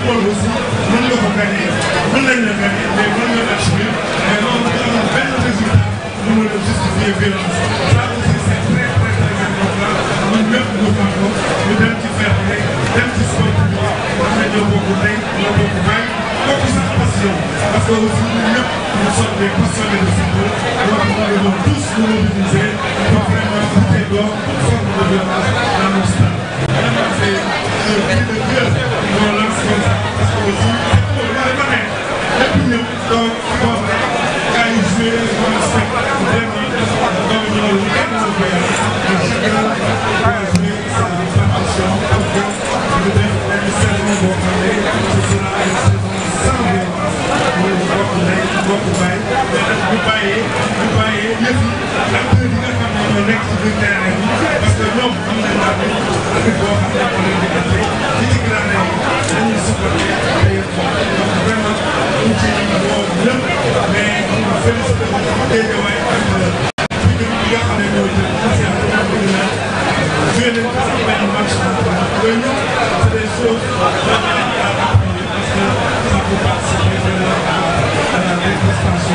football aussi mën nga ko gagné mën nañ la gagné mais mën nga la jouer mais loolu du am benn résultat bu mën a justifier violence ça aussi c' est très très très important ñun ñëpp ñu xam ko ñu dem ci fair play dem ci sport bi xam ne ñoo bokk tey ñoo bokk bàyyi bokk sax passion parce que aussi ñun ñëpp nous sommes des passionnés de football donc nous devons tous nous mobiliser pour vraiment lutter contre toute forme de violence dans nos stades vraiment c' est un cri de cœur qu'on lance comme ça parce que aussi football mooy ma ne lépp ñëpp donc bon gars yi joué comme spectacle vraiment donc ñooñu kenn mënu ko yàq mais chacun doit jouer sa partition pour que ñu def benn saison boo xam ne ce sera une saison sans violence mooy bokk ndey bokk baay mais nag bu bàyyee bu bàyyee yëf yi acteurs yi nga xam ne ñoo nekk ci biir terrain bi parce que ñoom am nañ la bi boo xam ne moo leen di ante ci ci gradin yi dañuy supporté d'ailleurs donc vraiment ñu ci woo lépp mais ñu félicité Guédiawaye ak bi nga xam ne ñoo jël initiative bi ñu naan joué nañ ko sax benn match yooyu yëpp c'est des choses vraiment à appuyer parce que ça peut participer vraiment à la déprestation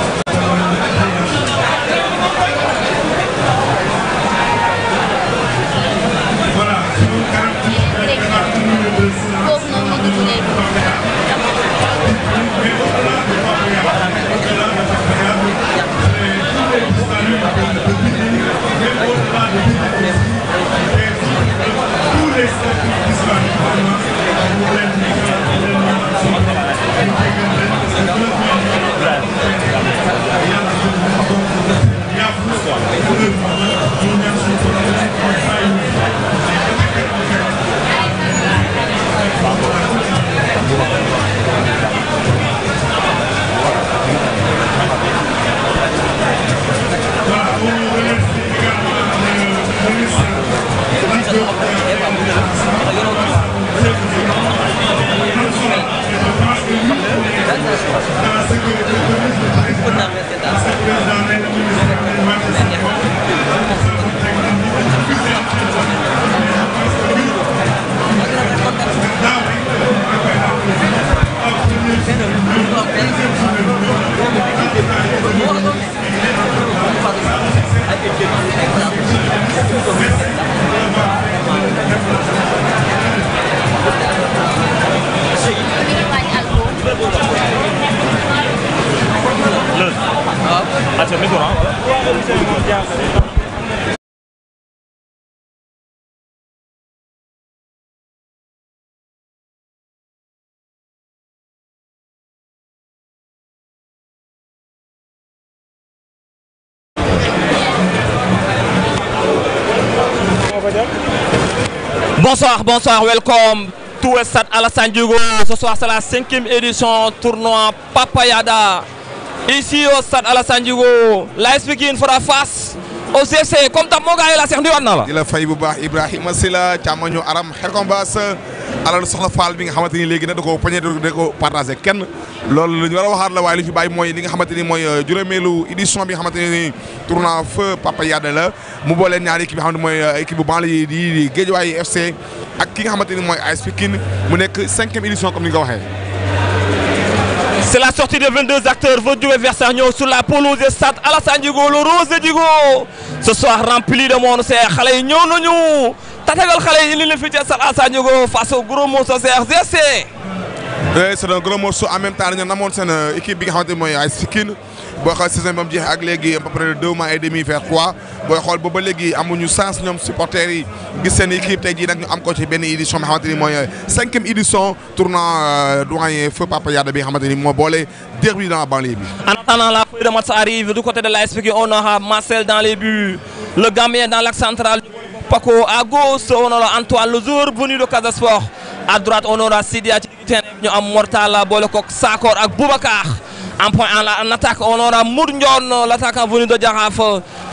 voilà suñu quarante minutes de silence foofu noonu ma dugg léegi. mais au-delà de Papeya, au-delà de Papeya, c'est tous les disparus de, de Bidini, même au-delà de Bidini aussi, et tous les statuts disparus, vraiment, pour les migrants, pour les migrants, sont là, ñu jégal leen, parce que deux millions de yàlla jël leen donc yàqu heureusement ñu ñaan suñu borom ñu bàyyi ñu fi. Voilà, on remercie également le ministre Lat Diop Je pense que nous, dans la sécurité police de président, parce que le président nee na ministre bi dañu wàcc seen bopp, ça nous teg na ñu ko ci plus important. Mais je pense que ñun, daaw rek da koy applaudir. Ah, première journée bi ñëw, deuxième journée bi ñëw, en tout cas, il faut ñu ñu ngi wàññi alcool. Bonsoir, bonsoir, welcome to Stade Alassane Diogo. Ce soir, c'est la cinquième édition tournoi Papayada. Ici au Stade Alassane Diogo, l'AS Pikine fera face au CFC. Comme ta moo gars yi la seex ndiwaat na la. di la fay bu baax Ibrahima Sila càmmoñu aram xelkom baas alal soxna Fall bi nga xamante ni léegi nag da ko poñe da ko partagé kenn loolu lu ñu war a waxaat la waaye li ñu fi bàyyi mooy li nga xamante ni mooy juróomeelu édition bi nga xamante ni tournoi feu Papa Yada la mu booleen ñaari équipe yi nga xamante mooy équipe bu banlieue yi di Guédiawaye FC ak ki nga xamante ni mooy AS Pikine mu nekk cinquième édition comme ni nga ko waxee C'est la sortie de 22 acteurs vont jouer vers Sarnion sur la pelouse de Stade Alassane Diogo, le rose de Diogo. Ce soir rempli de monde, c'est xale yi ñëw nañu tatagal xale yi indi leen fii ci Stade Alassane Diogo face au gros monstre CRGC. oui c'est un gros morceau en même temps dañoo namoon seen équipe bi nga xamante ni mooy AS Pikine booy xool saison bi ba mu jeexee ak léegi à peu près deux mois et demi vers trois booy xool ba ba léegi amuñu sens ñoom supporters yi gis seen équipe tey jii nag ñu am ko ci benn édition bi nga xamante ni mooy cinquième édition tournoi doyen feu Papa Yada bi nga xamante ni moo boole derby dans la banlieue bi. En attendant la feuille de match arrive du côté de l'AS Pikine, on aura Marcel dans les buts, le Gambien dans l'axe central, Paco à gauche, on aura Antoine le joueur venu de Casa Sport. À droite, on aura Sidi à ñu am Mortala boole koog Sakor ak Boubacar. En point en, la- en attaque, on aura Mour Ndion, l'attaquant venu de Jaraaf.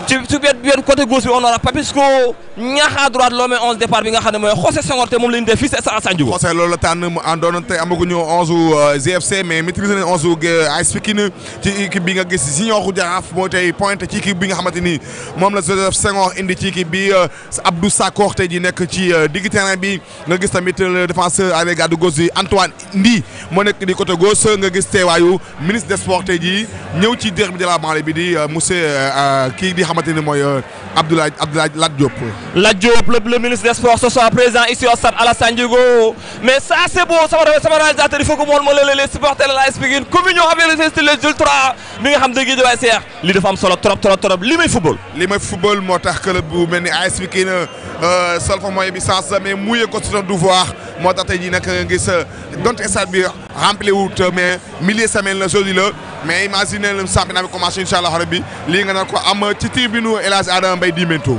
ci ci wet wet côté gauche bi on aura Papisco ñaax à droite loo may 11 départ bi nga xam ne mooy José Senghor te moom la ñu def fii si stade Assane Diouf. José loolu la tànn mu àndoon te amaguñu 11 GFC mais maîtriser nañ 11 AS Pikine ci équipe bi nga gis Junior Jaraaf moo tey pointe ci équipe bi nga xamante ni moom la Joseph Senghor indi ci équipe bi Abdou Sakor tey ji nekk ci digg terrain bi nga gis tamit le défenseur avec garde gauche bi Antoine Ndi moo nekk di côté gauche nga gis teewaayu ministre des sports tey jii ñëw ci derby de la banlieue bi di monsieur kii di xamante ni mooy Abdoulaye Abdoulaye Lat Diop. Lat Diop le, le ministre des sports ce soir présent ici au stade Alassane Djigo mais ça c'est beau sama sama réalisateur il faut que moom moo leen les supporters de l'AS Pikine communion avec les les ultras bi nga xam dëgg waay seex li dafa am solo trop trop trop li may football. li may football moo tax club bu mel ni AS Pikine sol fa mooy bi sens mais mouillé ko son devoir moo tax tey jii nag nga gis donte stade bi rempli wut mais milliers semaine la joli la mais imagine le championnat bi commencé incha allah rabbi lii nga nar ko am ci tribune El Hadj Adama Mbaye Dimento.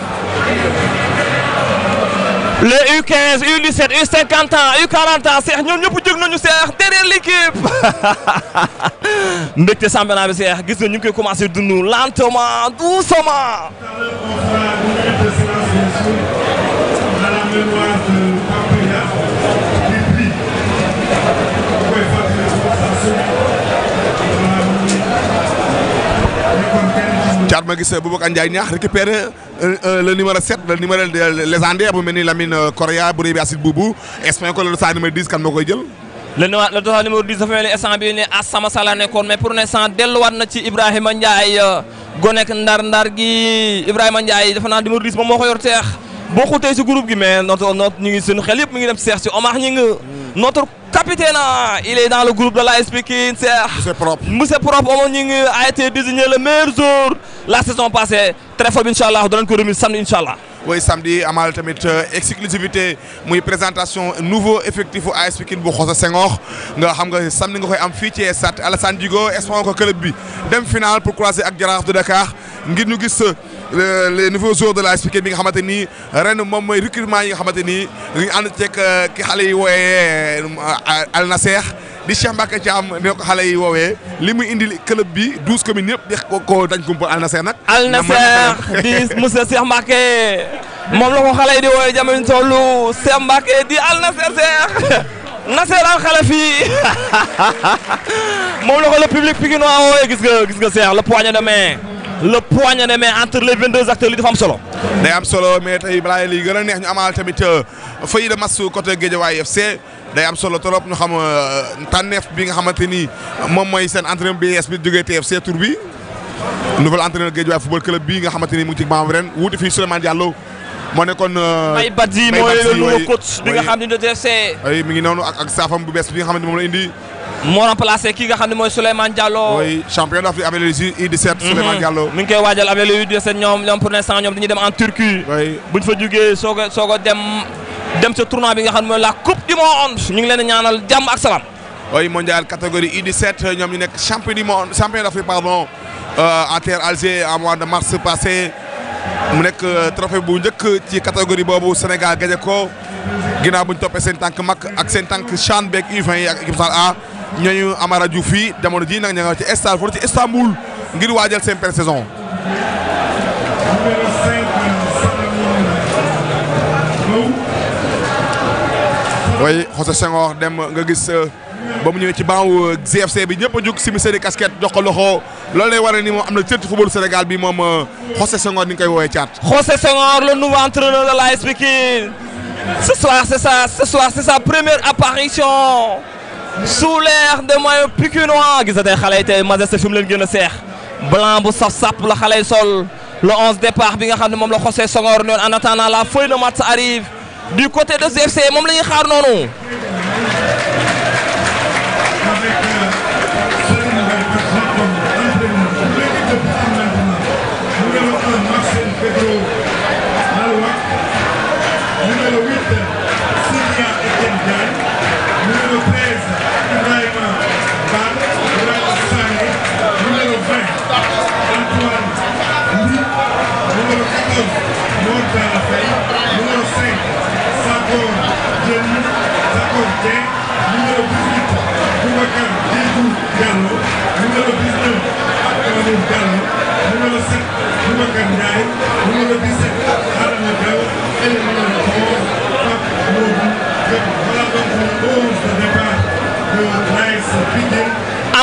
les U15 U17 U50 ans U40 ans seex ñoom ñëpp jóg nañu seex derrière l'équipe mbégte championnat bi seex gis nga ñu ngi koy commencé dund lentement doucement. Thiat ma gis Boubacar Ndiaye ñaax récupéré le numéro 7 le numéro légendaire bu mel ni Lamine Correa bu rëy bi Acide Boubou espagnol ko le dossard numéro 10 kan moo koy jël. le numéro le dossard numéro 10 dafa mel ni instant bii nii Assama Sala nekkoon mais pour l'instant delluwaat na ci Ibrahima Ndiaye gonek ndar-ndar gi Ibrahima Ndiaye dafa naa numéro 10 moom moo ko yor teex boo xutee si groupe gi mais notre notre ñu ngi suñu xel yëpp mi ngi dem seex si Omar ñi nga notre capitaine il est dans le groupe de l'AS Pikine Cheikh. c'est propre. Monsieur Propre Omar ñi nga a été désigné le meilleur joueur la saison passée très fort incha allah danañ ko remise samedi incha allah. oui samedi amal tamit exclusivité muy présentation nouveau effectif AS Pikine bu José Senghor nga xam nga samedi nga koy am fii ci stade Alassane Djigo espérons que club bi dem final pour croiser ak Jaraaf de Dakar ngir ñu gis les nouveaux joueurs de l'AS Pikine bi nga xamante ni ren moom mooy recrutement yi nga xamante ni ñu ànd ceeg ki xale yi wooyee Al Nasser di Cheikh Mbacke Thiam ne ko xale yi woowee li mu indi club bi douze communes yëpp di ko ko dañ ko Al Nasser nag. Al Nasser di monsieur Cheikh Mbacke moom la ko xale yi di woowee jamono tollu Cheikh Mbacke di Al Nasser Cheikh Nasser al xale fii moom la ko le public pikinois woowee gis nga gis nga Cheikh le poignet de main le poignet de main entre les 22 acteurs li dafa am solo. day am solo mais tey balaa li gën a neex ñu amal tamit feuille de match côté Guédiawaye FC day am solo trop ñu xam tànneef bi nga xamante ni moom mooy seen entraîneur bi yees bi jógee TFC tour bi nouvel entraîneur Guédiawaye football club bi nga xamante ni mu ngi ci banc ren wuute fii Souleymane Diallo moo nekkoon. Mbaye Badji mooy le nouveau coach bi nga xam ne de TFC. oui mi ngi noonu ak ak saafam bu bees bi nga xamante moom la indi. moo remplacé ki nga xam ne mooy Souleymane Diallo. oui champion d'Afrique avec les U17. Souleymane Diallo. mi ngi koy waajal avec les U17 ñoom ñoom pour l'instant ñoom dañuy dem en Turquie. oui buñ fa jugee soog a soog a dem dem sa tournoi bi nga xam ne mooy la coupe du monde ñu ngi leen di ñaanal jàmm ak salaam. oui mondial catégorie U17 ñoom ñu nekk champion du monde champion d'Afrique pardon en terre Alger en mois de mars passé mu nekk trophée bu njëkk ci catégorie boobu Sénégal gañe ko ginnaaw bu ñu toppee seen tànk mag ak seen tànk CHAN beeg U20 yi ak équipe A ñooñu Amara Diouf fii jamono ji nag ña nga ci stade foofu ci Istanbul ngir waajal seen pré-saison. oui José Senghor dem nga gis ba mu ñëwee ci banc GFC bi ñëpp a jóg simi seeni casquette jox ko loxo loolu lay wane ni moom am na cër ci football Sénégal bi moom José Senghor ni nga koy woowee caat. José Senghor le nouveau entraîneur de l'AS Pikine ce soir c'est ça ce soir c'est sa première apparition sous l'air de maillot pikinois gis nga tey xale yi tey majesté fi mu leen gën a seex blanc bu saf sap la xale yi sol le 11 départ bi nga xam ne moom la José Senghor noonu en attendant la feuille de match arrive du côté de GFC moom la ñuy xaar noonu. numéro 19 Abdoulaye Diallo numéro 7 Boubacar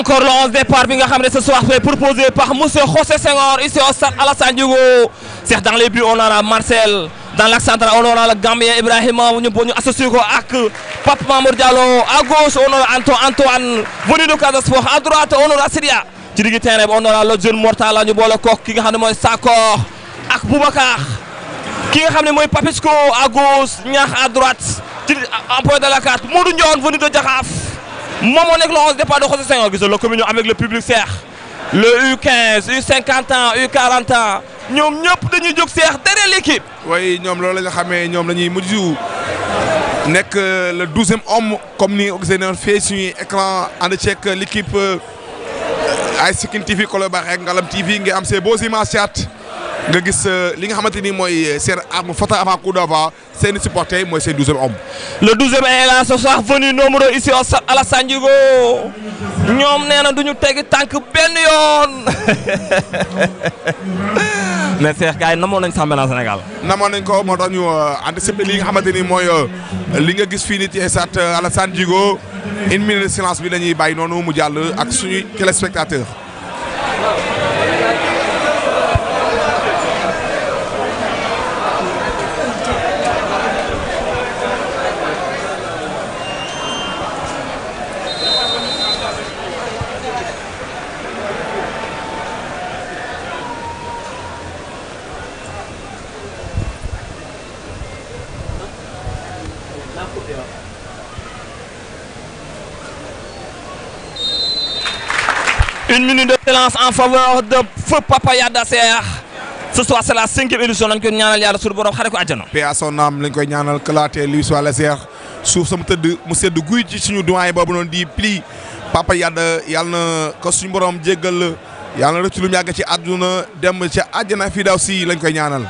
encore le 11 départ bi nga xam ne ce soir c'est proposé par monsieur José Senghor ici au stade Alassane Djigo c'est dans les buts on aura Marcel dans l'axe central on aura le Gambien Ibrahima ñu ñu associé ko ak Pape Mamour Diallo à gauche on aura Anto Antoine venu de Casa Sport à droite on aura Sidia ci digg terrain bi on aura le jeune Mortala ñu boole kook ki nga xam ne mooy Sakor ak Boubacar ki nga xam ne mooy Papisco à gauche ñaax à droite ci en point de la carte Modou Ndione venu de Diakhaf moom moo nekk le 11 départ de José Senghor gis nga la communion avec le public seex le U15 U50 ans U40 ans ñoom ñëpp dañuy jóg seex derrière l'équipe waaye ñoom loolu la nga xamee ñoom la ñuy mujj nekk le douzième homme comme ni nga ko gisee noonu fii suñuy écran ànd ceeg l'équipe ay Sikine TV Colobane ak Ngalam TV nga am ces beaux images nga gis li nga xamante ni mooy seen arme photo avant coup d'envoi seen supporter mooy seen douzième homme. le douzième est là ce soir venu nombreux ici au stade Alassane Djigo ñoom nee na du ñu tegi tànk benn yoon mais Cheikh gars yi namoon nañ Sambena Sénégal. namoon nañ ko moo tax ñu anticiper li nga xamante ni mooy li nga gis fii nii ci stade Alassane Djigo une minute de silence bi la ñuy bàyyi noonu mu jàll ak suñuy téléspectateurs. une minute de silence en faveur de feu Papa Yada Seex ce soir c'est la cinquième édition nañ ko ñaanal yàlla suñu borom xare ko àjjana. paix à son âme lañ koy ñaanal kalaatee lui soit la seex suuf sama tëdd mu sedd guy ci suñu doyen boobu noonu di pli Papa Yada yàlla na ko suñu borom jéggal yàlla na rëcc lu mu yàgg ci àdduna dem ca àjjana fii daw si lañ koy ñaanal.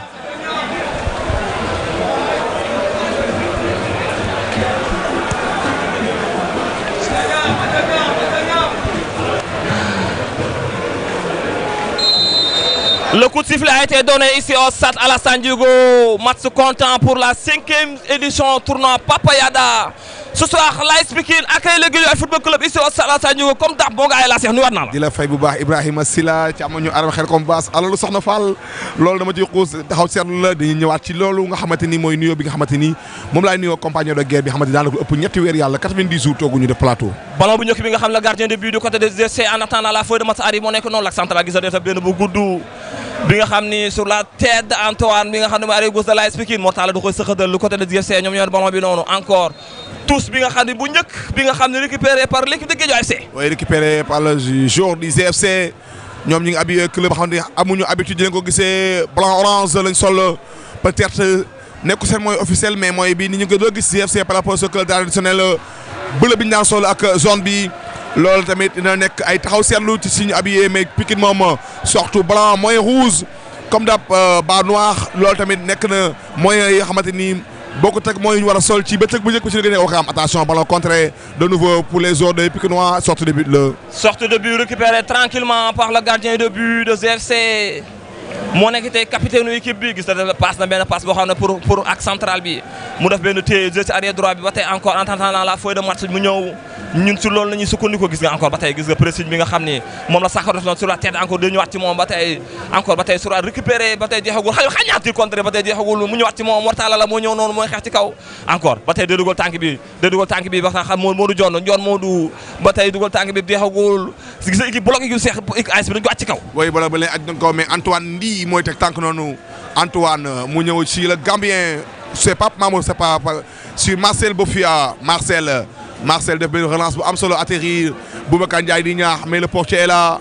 Le coup de sifflet a été donné ici au stade Alassane Djigo. Match comptant pour la cinquième édition tournoi Papa Yada. Ce soir, l'AS Pikine accueille le Guédiawaye Football Club ici au stade Alassane Djigo comme daax boo gaa yi laa seex nuyuwaat naa la. di la fay bu baax Ibrahima Sila ci amoon ñu aram xel comme baas alalu soxna Fall loolu dama ciy xuus taxaw seetlu la dañuy ñëwaat ci loolu nga xamante ni mooy nuyoo bi nga xamante ni moom laay nuyoo compagnon de guerre bi xamante ni daanaka ëpp ñetti weer yàlla 90 jours tooguñu def plateau. ballon bu njëkk bi nga xam ne gardien de but du côté des GC en attendant la feuille de match arrive moo nekk noonu la central gis nga benn bu gudd bi nga xam ni sur la tête d'Antoine bi nga xam ne mooy arrière gauche de l'AS Pikine Mortala da koy sëxatal lu côté des GC ñoom ñoo ballon bi noonu encore tous bi nga xam ne bu njëkk bi nga xam ne récupéré par l'équipe de Guédiawaye FC. oui récupéré par le joueur du GFC ñoom ñi ngi habillé club xam ne amuñu habitude di leen ko gisee blanc orange lañ sol peut-être nekku seen mooy officiel mais mooy bi ni ñu ko doon gis GFC par rapport au club traditionnel bleu bi ñu daan sol ak zone bi loolu tamit dina nekk ay taxaw seetlu ci suñu habillé mais Pikine moom surtout blanc mooy rouge comme dap bas noir loolu tamit nekk na mooy yoo xamante ni boo ko teg mooy ñu war a sol ci bëccëg bu njëkk ci la gën a wax am attention ballon contré de nouveau pour les joueurs de Pikinois sortie de but le. sortie de but récupérée tranquillement par le gardien de but de GFC moo nekk tey capitaine u équipe bi gis na passe na benn passe boo xam ne pour pour ak central bi mu def benn téye jël ci arrière droit bi ba tey encore en attendant la feuille de match mu ñëw ñun ci loolu la ñuy sukkandiku gis nga encore ba tey gis nga pressing bi nga xam ni moom la Sakho def noonu sur la tête encore dañu ñëwaat ci moom ba tey encore ba tey sur la récupéré ba tey jeexagul xëy xañaati contre ba tey jeexagul mu ñëwaat ci moom Mortala la moo ñëw noonu mooy xeex ci kaw encore ba tey day dugal tànk bi day dugal tànk bi ba xam moo Modou Dione Dione Modou ba tey dugal tànk bi jeexagul gis nga équipe bloc équipe seex AS bi dañu ko wàcc ci kaw oui bala ba leen aj nañ ko mais Antoine Ndi mooy teg tànk noonu Antoine mu ñëw ci le Gambien c'est pas Mamour c'est pas sur Marcel Bofia Marcel Marcel def benn relance bu am solo atterrir Boubacar Ndiaye di ñaax mais le portier est là.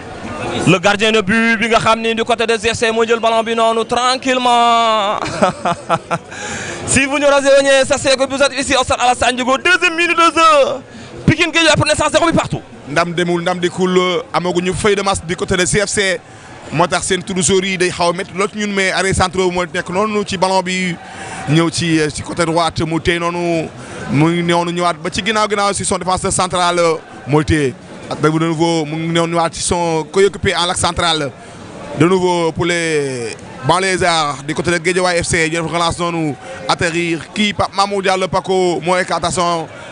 le gardien de but bi nga xam ni du côté des GFC moo jël ballon bi noonu tranquillement si vous nous rejoignez sachez que vous êtes ici au stade Alassane Djigo deuxième minute de jeu Pikine Guédiawaye pour l'instant zéro bi partout. ndam demul ndam dikul amaguñu feuille de match du côté de CFC moo tax seen toujours yi day xaw a métti lool ci ñun mais arrêt central moo nekk noonu ci ballon bi ñëw ci ci côté droite mu téye noonu mu ngi noonu ñëwaat ba ci ginnaaw ginnaaw si son défenseur central mooy téye ak de nouveau mu ngi ñëwaat ci son coéquipier en l'axe central de nouveau pour les banlieusards du côté de Guédiawaye FC ñu def relance noonu atterrir kii Pape Mamadou Diallo Paco moo attention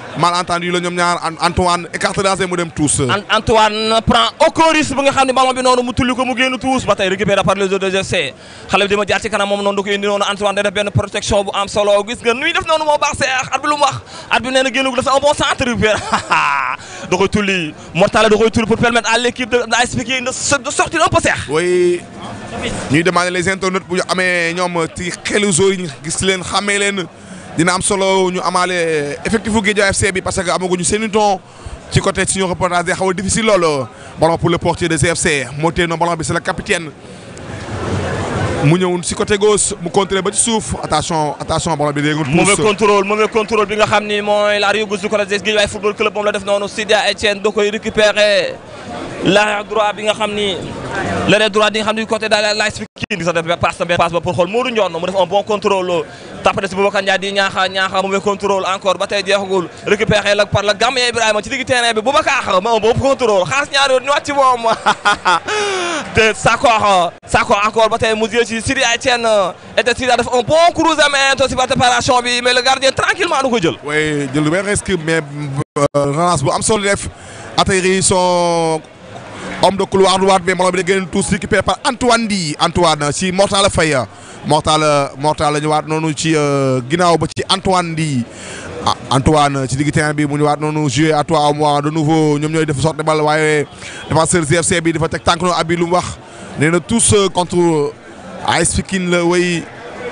malentendu la ñoom ñaar Antoine écarté dansé mu dem tous. Antoine prend aucun risque bi nga xam ne ballon bi noonu mu tulli ko mu génn tous ba tey récupéré par les autres de GFC xale bi dama jaar ci kanam moom noonu da koy indi noonu Antoine day def benn protection bu am solo gis nga nuy def noonu moo baax seex at bi lu mu wax at bi nee na génnagul dafa un bon centre récupéré da koy tulli Mortala da koy tulli pour permettre à l'équipe de AS Pikine de sortir un peu seex oui ñuy demander les internautes bu ñu amee ñoom ci xelu joueurs yi ñu gis leen xàmmee leen dina am solo ñu amaale effectif bu Guédiawaye FC bi parce que amaguñu seen i ton ci côté suñu reportage day xaw a difficile loolu ballon pour le portier de GFC moo téye noonu ballon bi c'est le capitaine mu ñëw si côté gauche mu contré ba ci suuf attention attention ballon bi léegi. mauvais contrôle mauvais contrôle bi nga xam ni mooy la Rio gauche du côté de Guédiawaye football club moom la def noonu Sidia Etienne da koy récupérer l'arrière droit bi nga xam ni l'arrière droit bi nga xam ni côté daal la Pikine di sax def passe na benn passe ba pour xool Modou Ndione mu def un bon contrôle tapé si Boubacar Ndiaye di ñaaxa ñaaxa mauvais contrôle encore ba tey jeexagul récupéré la par la Gambien Ibrahima ci digg terrain bi Boubacar ma un bon contrôle xaas ñaari yoon ñu wàcc ci moom te Sakor Sakor encore ba tey mu jël ci Sidi Etienne et Sidi def un bon croisement si par préparation bi mais le gardien tranquillement du ko jël. oui jël lu benn risque mais relance bu am solo def atterri son homme de couloir droite mais ballon bi da génn tous récupéré par Antoine Di Antoine si Mortala Faye Mortala Mortala ñëwaat noonu ci ginnaaw ba ci Antoine Di Antoine ci digg terrain bi mu ñëwaat noonu joué à toi à moi de nouveau ñoom ñooy def sorte bal waaye défenseur GFC bi dafa teg tànk noonu abi lu mu wax nee na tous contre AS Pikine la way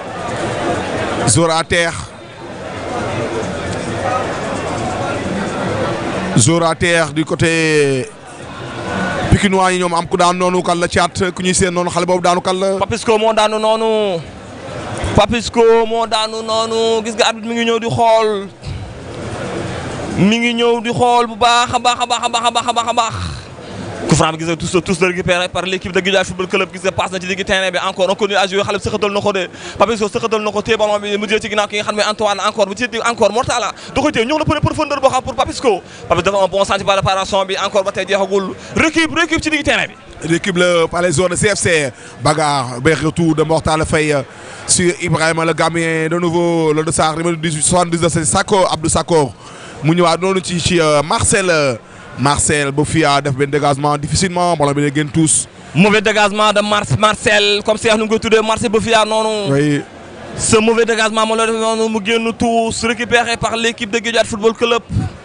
Zora terre Zora terre du côté Pikinois yi ñoom am ku daan noonu kan la caat ku ñuy seen noonu xale boobu daanu kan la. Papisco moo daanu noonu Papisco moo daanu noonu gis nga arbitre mi ngi ñëw di xool mi ngi ñëw di xool bu baax a baax a baax a baax a baax a baax a baax. coup franc bi gis nga tous tous récupéré par l'équipe de Guédiawaye football club gis nga passe na ci digg terrain bi encore on continue à jouer xale bi sëxatal na ko de Papisco sëxatal na ko téye ballon bi mu jël ci ginnaaw ki nga xam ne Antoine encore bu ci encore Mortala da koy téye ñëw na pour profondeur boo xam pour Papisco Papisco dafa un bon sens ci préparation bi encore ba tey jeexagul récup récup ci digg terrain bi. L'équipe le, par les zones de CFC. Bagarre, ben, retour de Mortal Faye sur Ibrahim le Gambien. De nouveau, le dossard numéro 18, 79, c'est Sako, Abdou Sakor. mu ñëwaat noonu ci ci Marcel Marcel Bofia def benn dégagement difficilement ballon bi day génn tous. mauvais dégagement de Mar Marcel comme Cheikh nu mu koy tuddee Marcel Bofia noonu. oui. ce mauvais dégagement moo la def noonu mu génn tous récupéré par l'équipe de Guédiawaye Football Club.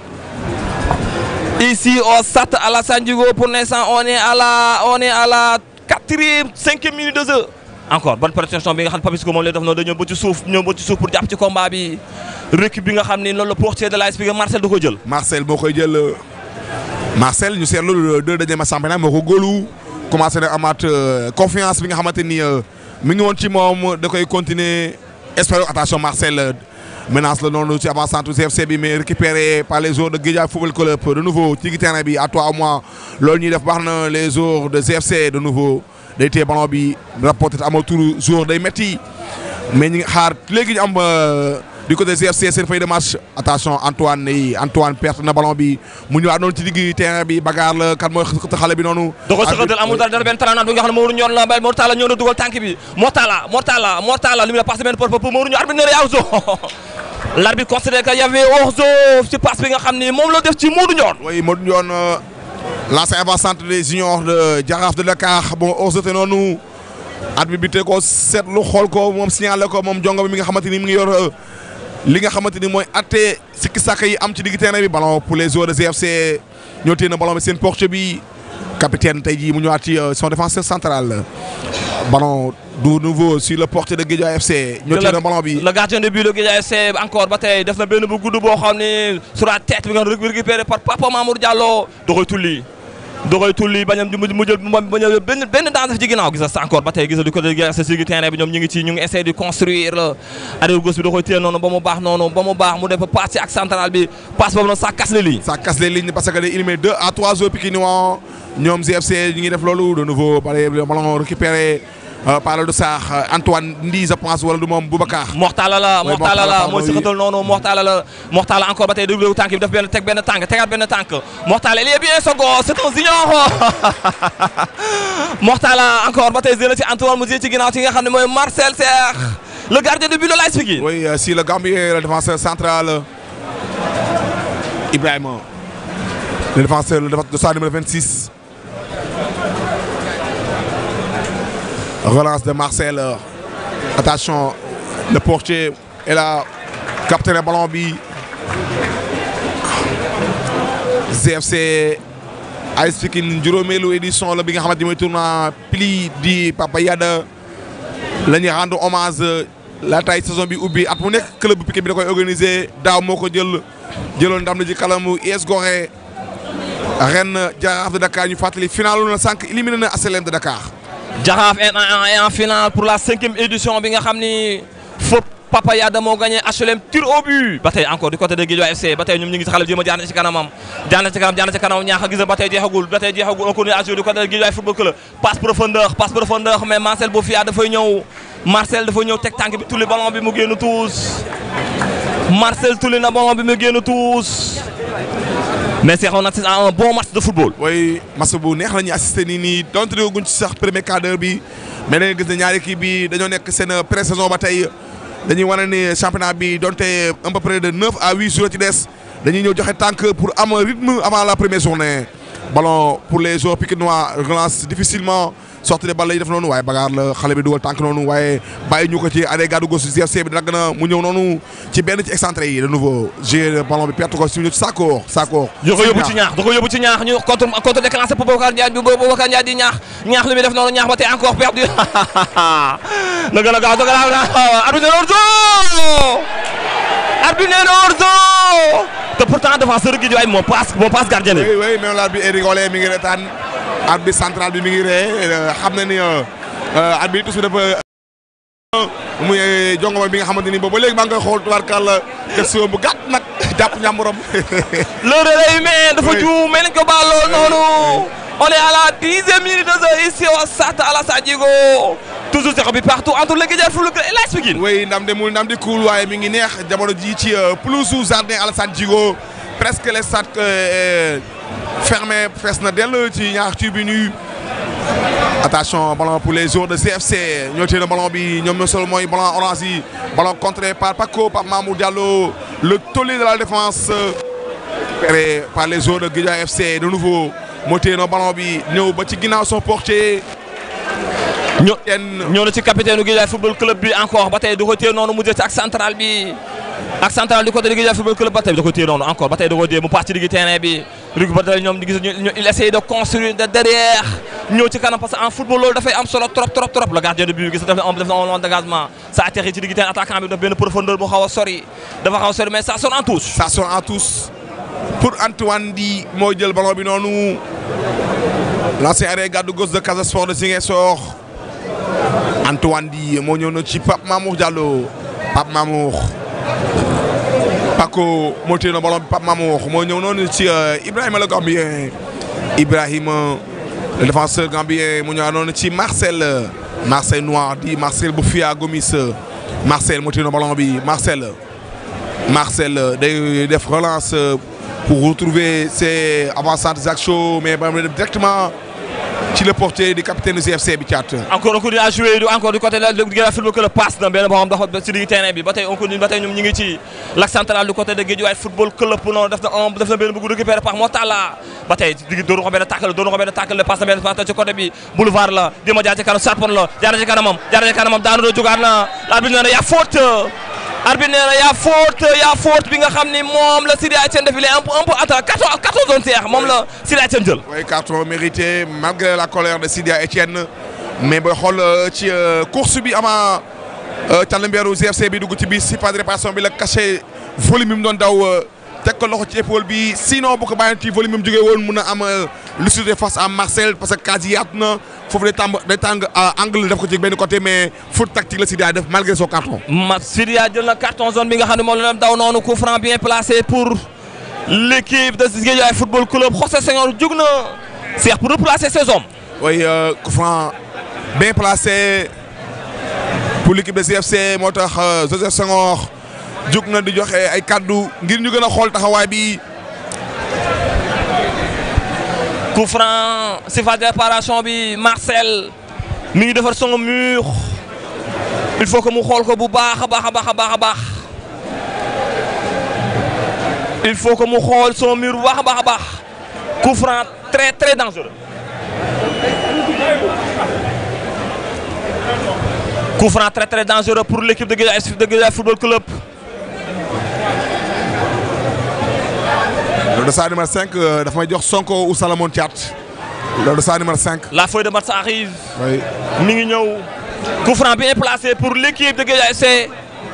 Ici au stade Alassane Djigo pour l'instant on est à la on est à la quatrième cinquième minute de jeu. encore bonne protection bi nga xam ne Papisco moom lay def noonu dañoo ba ci suuf ñëw ba ci suuf pour jàpp ci combat bi récup bi nga xam ni loolu la portier de l'AS Pikine Marcel da ko jël. Marcel moo koy jël Marcel ñu seetlu deux derniers matchs championnat moo ko góolu commencé na amaat confiance bi nga xamante ni mi ngi woon ci moom da koy continuer espérer attention Marcel. menace la noonu ci avant centre CFC bi mais récupéré par les joueurs de Guédiawaye Football Club de nouveau ci terrain bi à toi à moi loolu ñuy def baax na les joueurs de CFC de nouveau day téye ballon bi rapporté amatul joueur day métti mais ñi ngi xaar léegi ñu am du côté CFC seen feuille de match attention Antoine yi Antoine perte na ballon bi mu ñëwaat noonu ci digg terrain bi bagarre la kan mooy xale bi noonu. da ko sëkkatal amul dara dara benn talent bi nga xam ne Maodo ñoon la bay Mortala ñëw na dugal tànk bi Mortala Mortala Mortala li mu la passé benn porte pour Maodo ñu arbitre ne la l'arbitre considère que y avait hors-jeu ci passe bi nga xam ni moom la def ci Modou Ndione. oui Modou Ndione l'ancien avant-centre des juniors de Jaraaf de Dakar bon hors-jeu te noonu arbitre bi te ko seetlu xool ko moom signalé ko moom jongo bi mi nga xamante ni mi ngi yor li nga xamante ni mooy atte sikki sàkk yi am ci digg terrain bi ballon pour les joueurs de GFC ñoo téye na ballon bi seen porte bi capitaine tey jii mu ñëwaat ci son défenseur central ballon du nouveau sur le portier de Guédiawaye FC. ñoo téye na ballon bi le gardien de but de Guédiawaye FC encore ba tey def na benn bu gudd boo xam ne sur la tête bi nga récupéré par Papa Mamour Diallo da koy tulli da koy tulli bañam mu jël bañ a benn benn danse ci ginnaaw gis nga encore ba tey gis nga du côté de Guédiawaye FC si terrain bi ñoom ñu ngi ci ñu ngi essayé de construire la arrière gauche bi da koy téye noonu ba mu baax noonu ba mu baax mu def passe ci ak central bi passe boobu noonu ça casse les lignes. ça casse les lignes parce que day éliminer deux à trois joueurs pikinois ñoom GFC ñu ngi def loolu de nouveau ballon récupéré par le Sarr Antoine Ndi je pense wala du moom Boubacar. Mortala la Mortala la mooy sëkkatal noonu Mortala la Mortala encore ba tey déglu tànk bi def benn teg benn tànk tegaat benn tànk Mortala il est bien sogo c'est un junior Mortala encore ba tey zéro ci Antoine mu ci ginnaaw ci nga xam ne mooy Marcel Serre le gardien de but de l'AS Pikine. oui si le Gambien le défenseur central Ibrahima le défenseur le défenseur numéro 26 relance de Marcel attention le portier est là capté le ballon bi GFC AS Pikine juróomeelu édition la bi nga xamante ni mooy tournoi pli di Papa Yada la ñuy rendre hommage laataay saison bi ubbi at mu nekk club bu Pikine bi da koy organiser daaw moo ko jël jëloon ndam na ci kalamu US Gorée ren Jaraaf de Dakar ñu fàttali finalu na sànq éliminé na ASLM de Dakar. Jaraaf est en est en finale pour la cinquième édition bi nga xam ni fop Papa Yada moo gagné HLM tir au but ba tey encore du côté de Guédiawaye FC ba tey ñoom ñu ngi si xale bi jéem a jaar na ci kanamam jaar na ci kanam jaar na ci kanam ñaax a gis ba tey jeexagul ba tey jeexagul on continue à jouer du côté de Guédiawaye football club passe profondeur passe profondeur mais Marcel Bofia dafay ñëw Marcel dafay ñëw teg tànk bi tulli ballon bi mu génn tuus Marcel tulli na ballon bi mu génn tuus mais c'est on assiste à un bon match de football. mooy match bu neex la ñuy assisté nii nii donte ne guñ ci sax premier quart d'heure bi mais dañuy gis ne ñaari équipe bi dañoo nekk seen pré-saison ba tey dañuy wane ni championnat bi donte un peu près de neuf à huit jours ci des dañuy ñëw joxe tànk pour am rythme avant la première journée. ballon pour les joueurs pikinois relance difficilement sortie de balle yi def noonu waaye bagaar la xale bi dugal tànk noonu waaye bàyyi ñu ko ci arrêt gàddu gauche GFC bi dagg na mu ñëw noonu ci benn ci excentré yi de nouveau jouer ballon bi perte ko si ñu ci Sakor Sakor. da ko yóbbu ci ñaax da ko yóbbu ci ñaax ñu contre contre déclenché pour Boubacar Ndiaye bi Boubacar Ndiaye di ñaax ñaax li muy def noonu ñaax ba tey encore perdu na gën a gaaw da gën a gaaw arbitre nee na arbitre nee na hors-jeu te pourtant défenseur gi waay moo passe moo passe gardien bi. oui oui même l'arbitre est rigolé mi ngi retaan arbitre central bi mi ngi ree xam na ni arbitre tous dafa muy jongoma bi nga xamante ni boobu ba léegi maa ngi koy xool tubaarkàlla question bu gàtt nag jàpp ñàmburam. le relais humain dafa juum mais nañ ko baal lool noonu on est à la dixième minute de jeu ici au stade Alassane Djigo toujours zéro bi partout entre le Guédiawaye Football Club et l'AS Pikine. oui ndam de mul ndam di kuul waaye mi ngi neex jamono ji ci pelouse jardin Alassane Djigo presque les stades fermé fees na dell ci ñaar tribune yi attention ballon pour les joueurs de CFC ñoo téye na ballon bi ñoom ñoo solo mooy ballon orange yi ballon contré par Paco par Mamour Diallo le tollé de la défense repéré par les joueurs de Guédiawaye FC de nouveau moo téye na ballon bi ñëw ba ci ginnaaw son portier ñoo ñoo na ci capitaine u Guédiawaye football club bi encore ba tey da ko téye noonu mu jël ci ak central bi ak central du côté de Guédiawaye football club ba tey da ko téye noonu encore ba tey da ko téye mu pass ci digg terrain bi rug ba tey ñoom di gis il essaye de construire de derrière ñëw ci kanam parce que en football loolu dafay am solo trop trop trop le gardien de but gis def na def na un dégagement ça atterrit ci digg terrain attaquant bi daf benn profondeur bu xaw a sori dafa xaw a sori mais ça sonne en touche ça sonne en touche pour Antoine Di moo jël ballon bi noonu l'ancien arrêt gàddu gauche de Casa Sport de Ziguinchor Antoine Di moo ñëw na ci Pape Mamour Diallo Pape Mamour Paco moo téye na ballon bi Pape Mamour moo ñëw noonu ci Ibrahima le Gambien Ibrahima le défenseur gambien mu ñëw noonu ci Marcel Marcel Noir di Marcel Boufia Gomis Marcel moo téye na ballon bi Marcel Marcel day def relance pour retrouver ses avant-centres Axo mais ba def directement ci le portier du capitaine du CFC bi caat. encore on continue à jouer encore du côté de Guédiawaye football club passe na benn boo xam dafa ci digg terrain bi ba tey on continue ba tey ñoom ñu ngi ci l'axe central du côté de Guédiawaye football club noonu def na un def na benn bëgg récupéré par Motala ba tey digg doon ko benn tackle doon ko benn tackle passe na benn passe ci côté bi boulevard la di ma jaar ci kanam sarpon la jaar ci kanamam jaar ci kanamam daanu doo jógaat na l'arbitre nee na yaa faute arbitre nee na yaa faute yaa faute bi nga xam ni moom la Sidi Etienne def il est un peu un peu attends 14 14 zones seex moom la Sidi Etienne jël. oui carton mérité malgré la colère de Sidi Etienne mais booy xool ci course bi ama Tàllambeeru GFC bi dugg ci biir si pas de réparation bi la caché volume bi mu doon daw teg ko loxo ci épaule bi sinon bu ko bàyyi ci volume bi mu jógee woon mun a am lucidité face à Marcel parce que case yi yaatu na foofu day tàng day tàng angle def ko ci benn côté mais faute tactique la Sidi def malgré son carton. ma Sidi jël na carton zone bi nga xam ne moom la daw noonu coup franc bien placé pour l'équipe de Guédiawaye football club José Senghor jug na Cheikh pour replacer ses hommes. oui coup franc bien placé pour l'équipe de CFC moo tax José Senghor jug na di joxe ay kaddu ngir ñu gën a xool taxawaay bi. coup franc si phase de réparation bi Marcel mi ngi defar son mur il faut que mu xool ko bu baax a baax a baax a baax a baax il faut que mu xool son mur bu baax a baax a baax coup franc très très dangereux coup franc très très dangereux pour l'équipe de Guédiawaye de Guédiawaye Football Club loolu de sa numéro 5 dafa may jox Sonko ou Salamone Thiat loolu de sa numéro 5. la feuille de match arrive oui mi ngi ñëw coup franc bien placé pour l'équipe de Guédiawaye FC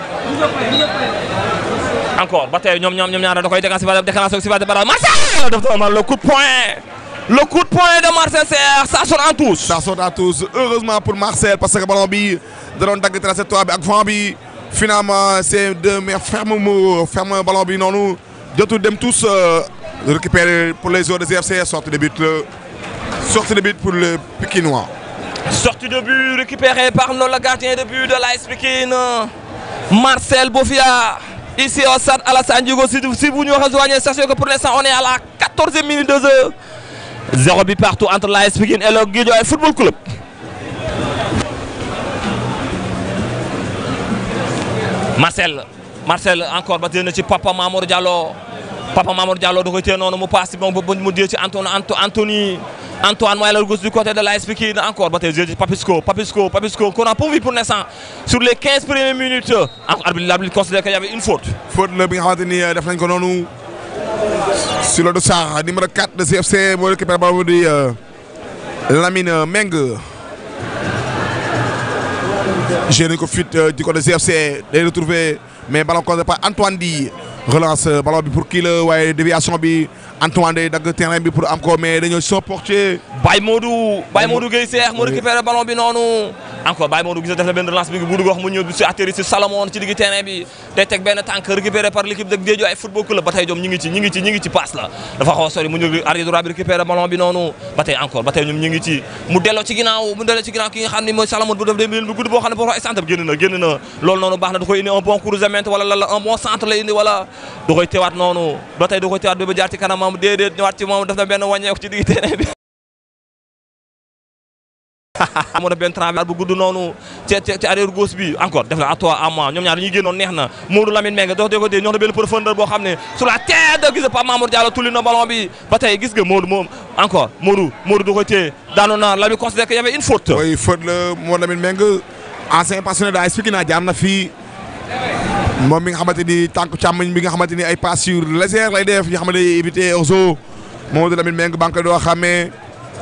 encore ba tey ñoom ñoom ñoom ñaar da koy déclenché ba déclenché si ba bara Marcel def na le coup de poing le coup de poing de Marcel Serre ça sonne en touche ça saute à tous heureusement pour Marcel parce que ballon bi da doon dagg trajectoire bi ak vent bi finalement c'est de mais ferme mu ferme ballon bi noonu jotul dem tous récupérer pour les joueurs de GFC sortie de but le sortie de but pour le Pikinois. sortie de but récupérée par le gardien de but de l'AS Pikine Marcel Bofia ici au stade Alassane Djigo si si vous nous rejoignez sachez que pour l'instant on est à la 14e minute de jeu zéro but partout entre l'AS Pikine et le Guédiawaye Football Club Marcel Marcel encore ba téye na ci Papa Mamour Diallo Papa Mamour Diallo da koy téye noonu mu passe bon ba mu jël ci Antoine Anthony Antoine mooy la gauche du côté de l'AS Pikine encore ba tey jël ci Papisco Papisco Papisco qu'on a pas vu pour l'instant sur les 15 premières minutes encore arbitre l'arbitre considère qu'il y avait une faute faute la bi nga xamante ni def nañ ko noonu sur le dossard numéro 4 de CFC moo récupéré ballon di Lamine Meng génne ko fuite du côté CFC day retrouver mais ballon contré par Antoine Di relance ballon bi pour kii la waaye déviation bi Antoine day dagg terrain bi pour am ko mais dañoo son portier Baye Modou Baye Modou Gueye Seex mu récupéré ballon bi noonu encore Baye Modou gis def na benn relance bi bu dugg wax mu ñëw si atterri si Salomon ci digg terrain bi day teg benn tànk récupéré par l'équipe de Guédiawaye Football Club ba tey ñoom ñi ngi ci ñi ngi ci ñi ngi ci passe la dafa xaw a sori mu ñëw arrière droit bi récupéré ballon bi noonu ba tey encore ba tey ñoom ñi ngi ci mu delloo ci ginnaaw mu delloo ci ginnaaw ki nga xam ne mooy Salomon bu def day bu gudd boo xam ne boo xam centre bi génn na génn na loolu noonu baax na da koy indi un bon croisement wala la un bon centre lay indi wala da koy teewaat noonu ba tey da koy teewaat ba jaar ci kanamam déedéet ñëwaat ci moom def na benn wàññeeku ci digg terrain bi moo def benn travers bu gudd noonu ci ci arrière gauche bi encore def na à toi à moi ñoom ñaar dañuy génnoon neex na Modou Lamine Mbengue dox dee ko dee ñoo na benn profondeur boo xam ne sur la tête gis nga Pape Mamour Diallo tulli na ballon bi ba tey gis nga Modou moom encore Modou Modou du ko téye daanu na la bi considère que y avait une faute oui faute la moo Lamine Mbengue ancien passionné da expliqué naa jaar na fii moom mi nga xamante ni tànk càmmoñ bi nga xamante ni ay passes sur légère lay def yi nga xamante ni éviter orzo Modou Lamine Mbengue ba nga koy doo xàmmee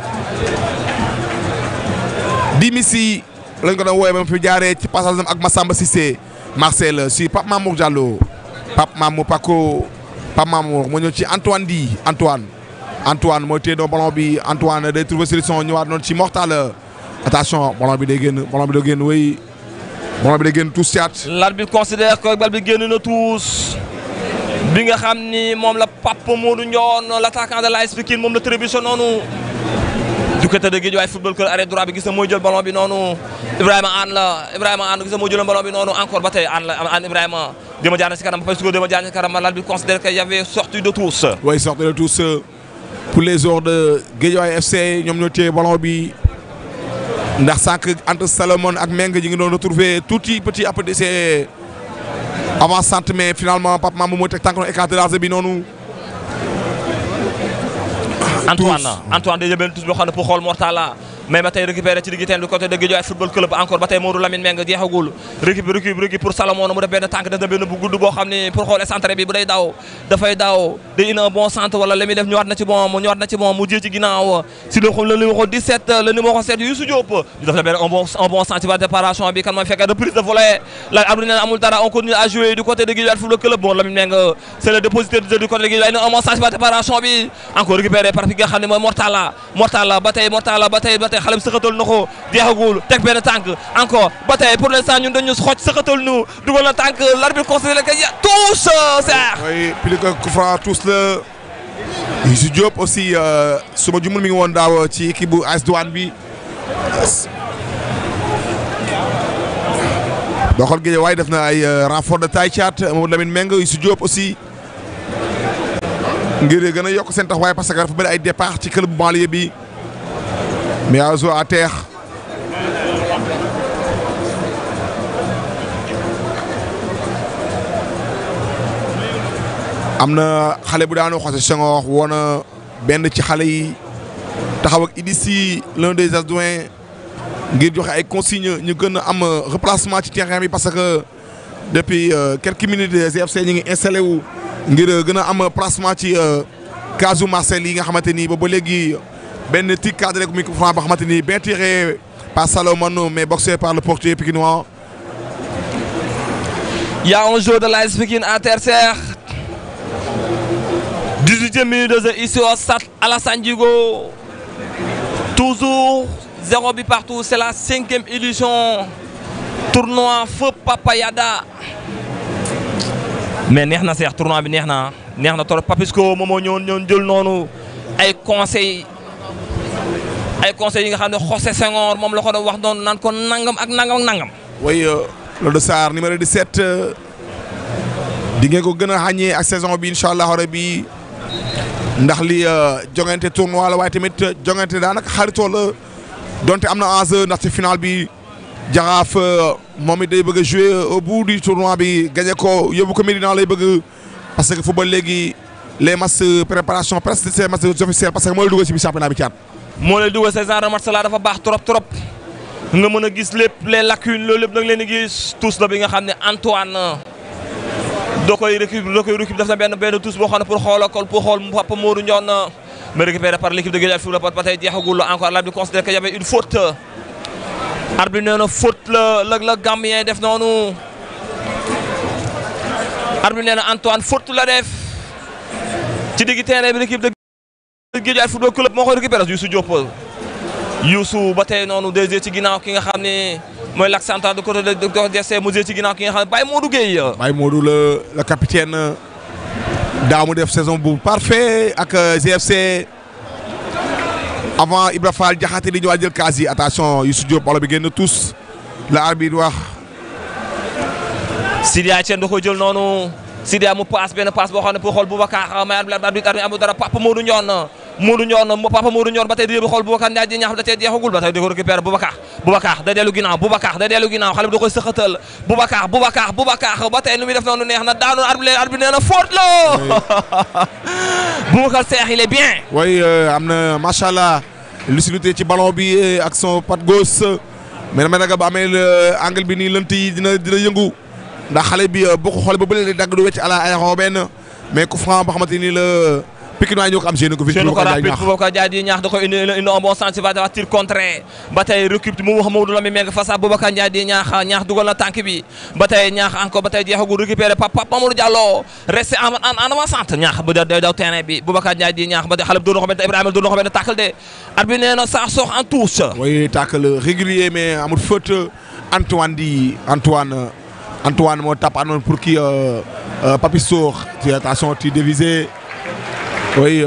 Dimissi lañ ko doon woowee ba mu fi jaaree ci passage ak Massamba Cissé Marcel si Pape Mamour Diallo Pape Mamour Paco Pape Mamour moo ñëw ci Antoine Di Antoine Antoine mooy téye doon ballon bi Antoine day trouver solution ñëwaat noonu ci Mortal attention ballon bi day génn ballon bi day génn wéy ballon bi day génn tous siat l'arbitre considère que bal bi génn na tous bi nga xam ni moom la Pape Modou Ndione l'attaquant de l'AS Pikine moom la trébuché noonu du côté de Guédiawaye Football Club arrêt droit bi gis na mooy jël ballon bi noonu Ibrahima Anne la Ibrahima Anne gis na mooy jël ballon bi noonu encore ba tey Anne la Anne Ibrahima dama jaar na si kanam parce que dama jaar na si kanam l'arbitre considère que y avait sortie de tous oui sortie de tous pour les joueurs de Guédiawaye FC ñoom ñoo téye ballon bi ndax sànq entre Salomon ak Meng ñi ngi doon retrouver tuuti petit à petit c'est avant centre mais finalement Pape Mamour mooy teg tànk noonu écarté large bi noonu Antoine Antoine day jël tous boo xam ne pour xool Mortala mais ba tey récupéré ci digg teen du côté de Guédiawaye Football Club encore ba tey Modou Lamine Mbengue jeexagul récup récup récup pour Salomon mu def benn tànk def na benn bu gudd boo xam ne pour xool centre bi bu day daw dafay daw day indi un bon centre wala li muy def ñëwaat na ci bon mu ñëwaat na ci bon mu jé ci ginnaaw si le le numéro 17 le numéro 7 Youssou Diop ñu def na benn un bon un bon centre ci préparation bi kan mooy fekk reprise de volet la arbitre nee amul dara on continue à jouer du côté de Guédiawaye Football Club bon Lamine Mbengue c'est le dépositaire du jeu du côté de Guédiawaye un bon centre ci préparation bi encore récupéré par ki nga xam ne mooy Mortala Mortala ba tey Mortala ba tey ba tey xale bi sëxatal na ko jeexagul teg benn tànk encore ba tey pour l'instant ñun dañu xoj sëxatal nu dugal na tànk l'arbitre considère que ya tous Serre oui plus que coup franc tous la Youssou Diop aussi su ma jumul mi ngi woon daaw ci équipe bu AS Douane bi doo xool Guédiawaye def na ay renfort de taille caat Mamadou Lamine Meng Youssou Diop aussi ngir gën a yokk seen taxawaay parce que dafa bëri ay départ ci club banlieue bi mais à à terre am na xale bu daanu José Senghor woon na benn ci xale yi taxaw ak Idissi l'un des adjoints ngir joxe ay consignes ñu gën a am replacement ci terrain bi parce que depuis quelques minutes GFC ñu ngi installé wu ngir gën a am placement ci casu Marcel yi nga xamante ni ba ba léegi benn tir cadré ku micro franc ba xamante ni bien tiré par Salomon mais boxé par le portier pikinois. Il y a un joueur de l'AS Pikine à Terre-Serre 18e minute de jeu ici au stade Alassane Djigo toujours zéro but partout c'est la cinquième édition tournoi Feu Papa Yada mais neex na seex tournoi bi neex na neex na trop Papisco moom moo ñëwoon ñëwoon jël noonu ay conseils ay conseils yi nga xam ne José Senghor moom la ko doon wax noonu naan ko nangam ak nangam ak nangam. oui Lodo Sarr numéro 17 di ngeen ko gën a xàññee ak saison bi incha allah rabi ndax li jongante tournoi la waaye tamit jongante daanaka xaritoo la donte am na enjeu ndax ci final bi jaraaf moom it day bëgg a jouer au bout du tournoi bi gagné ko yóbbu ko Médina lay bëgg parce que football léegi les matchs préparation presque c'est matchs officiels parce que mooy dugg ci bi championnat bi caat. moo lay dugal ces genre de match la dafa baax trop trop nga mën a gis lépp les lacunes loolu lépp da nga leen di gis tous la bi nga xam ne Antoine doo koy récup doo koy récup def na benn benn tous boo xam ne pour xoolal ko pour xool Papa Modou Ndione mais récupéré par l'équipe de Guédiawaye Football ba tey jeexagul encore l'arbitre considère que y avait une faute arbitre nee na faute la la la Gambien def noonu arbitre nee na Antoine faute la def ci digg terrain bi l'équipe de Guédiawaye Football Club moo koy récupéré Youssou Diop Youssou ba tey noonu deuxième ci ginnaaw ki nga xam ne mooy l'axe central de côté de de DC mu ci ginnaaw ki nga xam ne Baye Modou Gueye. Baye Modou la la capitaine daaw mu def saison bu parfait ak GFC avant Ibra Fall Diakhaté di ñëwaat jël kaas yi attention Youssou Diop balo bi génn tous la arbitre wax. Sidia Etienne da ko jël noonu Sidia mu passe benn passe boo xam ne pour xool Boubacar may arbitre amu dara Papa Modou Ndione Modou Ndione Papa Modou Ndione ba tey di xool Boubacar Ndiaye di ñaax da cee jeexagul ba tey di ko récupérer Boubacar Boubacar da dellu ginnaaw Boubacar da dellu ginnaaw xale bi da koy sëxatal Boubacar Boubacar Boubacar ba tey nu muy def noonu neex na daanu arbitre arbitre nee na faute la Boubacar Cheikh il est bien oui am na macha allah lucidité ci ballon bi ak son patte gauche mais damay ragal ba amee angle bi nii lënt yi dina dina yëngu ndax xale bi boo ko xoolee ba bële dagg du wecc à la aéro benn mais coup franc boo xamante ni la Pikine waaye ñoo ko am génn ko fi ko rapide Boubacar Ndiaye di ñaax da koy indi indi un bon sens va devoir tir contré ba tey récup mu wax Maodo Lamine Mbengue face à Boubacar Ndiaye di ñaax ñaax dugal na tànk bi ba tey ñaax encore ba tey jeexagul récupéré Papa Mamadou Diallo resté en en avant-centre ñaax ba day daw terrain bi Boubacar Ndiaye di ñaax ba tey xale bi doon na ko benn Ibrahima doon na ko benn tackle de arbitre nee na ça sort en touche. oui tackle régulier mais amul faute Antoine di Antoine Antoine moo tapanoon pour kii Papi Sour ci attention ci dévisé oui.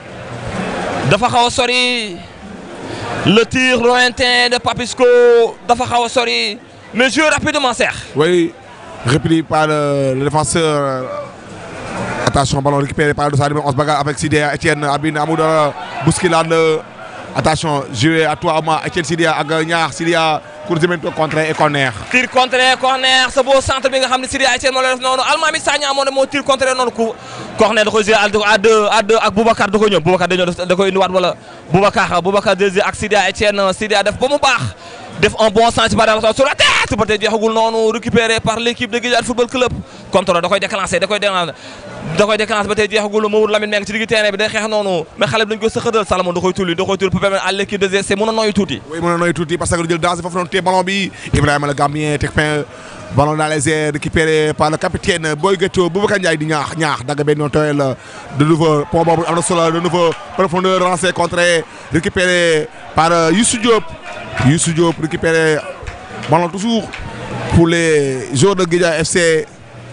dafa xaw a sori le tir lointain de Papisco dafa xaw a sori mais joué rapidement Cheikh. oui repris par le, le défenseur attention ballon récupéré par le numéro 11 bagarre avec Sidé Etienne Abine Amoudara bousculade attention joué à toi moi Etienne Sidé ak ñaar Sidé pour jëmento contre et corner. tir contre corner sa beau centre bi nga xam ne Sidé Etienne moo la def noonu Almami Sagna moo ne moo tir contre noonu ku corner da koy joué à deux à deux ak Boubacar da koy ñëw Boubacar dañoo def da koy indiwaat wala Boubacar Boubacar deuxième ak Sidé Etienne Sidé def ba mu baax def un bon sens par rapport sur la tête ba tey jeexagul noonu récupéré par l'équipe de Guédiawaye Football Club contrôle da koy déclenché da koy déclenché da koy déclenché ba tey jeexagul Mamadou Lamine Mbengue ci digg terrain bi day xeex noonu mais xale bi dañ koy sëxatal Salomon da koy tulli da koy tulli pour permettre à l'équipe de GC mën a noyyi tuuti oui mën a noyyi tuuti parce que lu jël danger foofu noonu téye ballon bi Ibrahima le Gambien teg fin ballon dans les airs récupéré par le capitaine Boy Gueto Boubacar Ndiaye di ñaax ñaax dagg benn yoon tooyal de nouveau pont boobu am na solo de nouveau profondeur lancé contré récupéré par Youssou Diop Youssou Diop récupéré ballon toujours pour les joueurs de Guédiawaye FC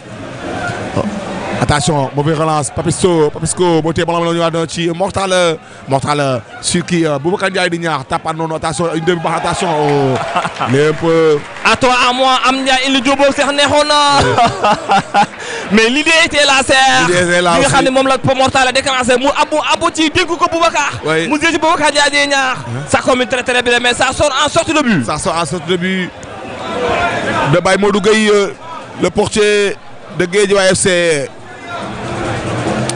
attention mauvaise relance Papisco Papisco moo téye ballon bi la ñu ci Mortal Mortal sur qui Boubacar Ndiaye di ñaax tapaat noonu attention une demi baax attention lépp à toi à moi am Ndiaye indi Diop boobu sax neexoon na mais l'idée était là Cheikh L'idée était là li nga aussi. xam ne moom la Mortal a déclenché mu abu abu ci dénk ko Boubacar Oui. mu jël ci Boubacar Ndiaye di ñaax ça commune très très bien mais ça sort en sortie de but Ça sort en sorte de but de Baye Modou Gueye, euh, le portier de Guédiawaye FC.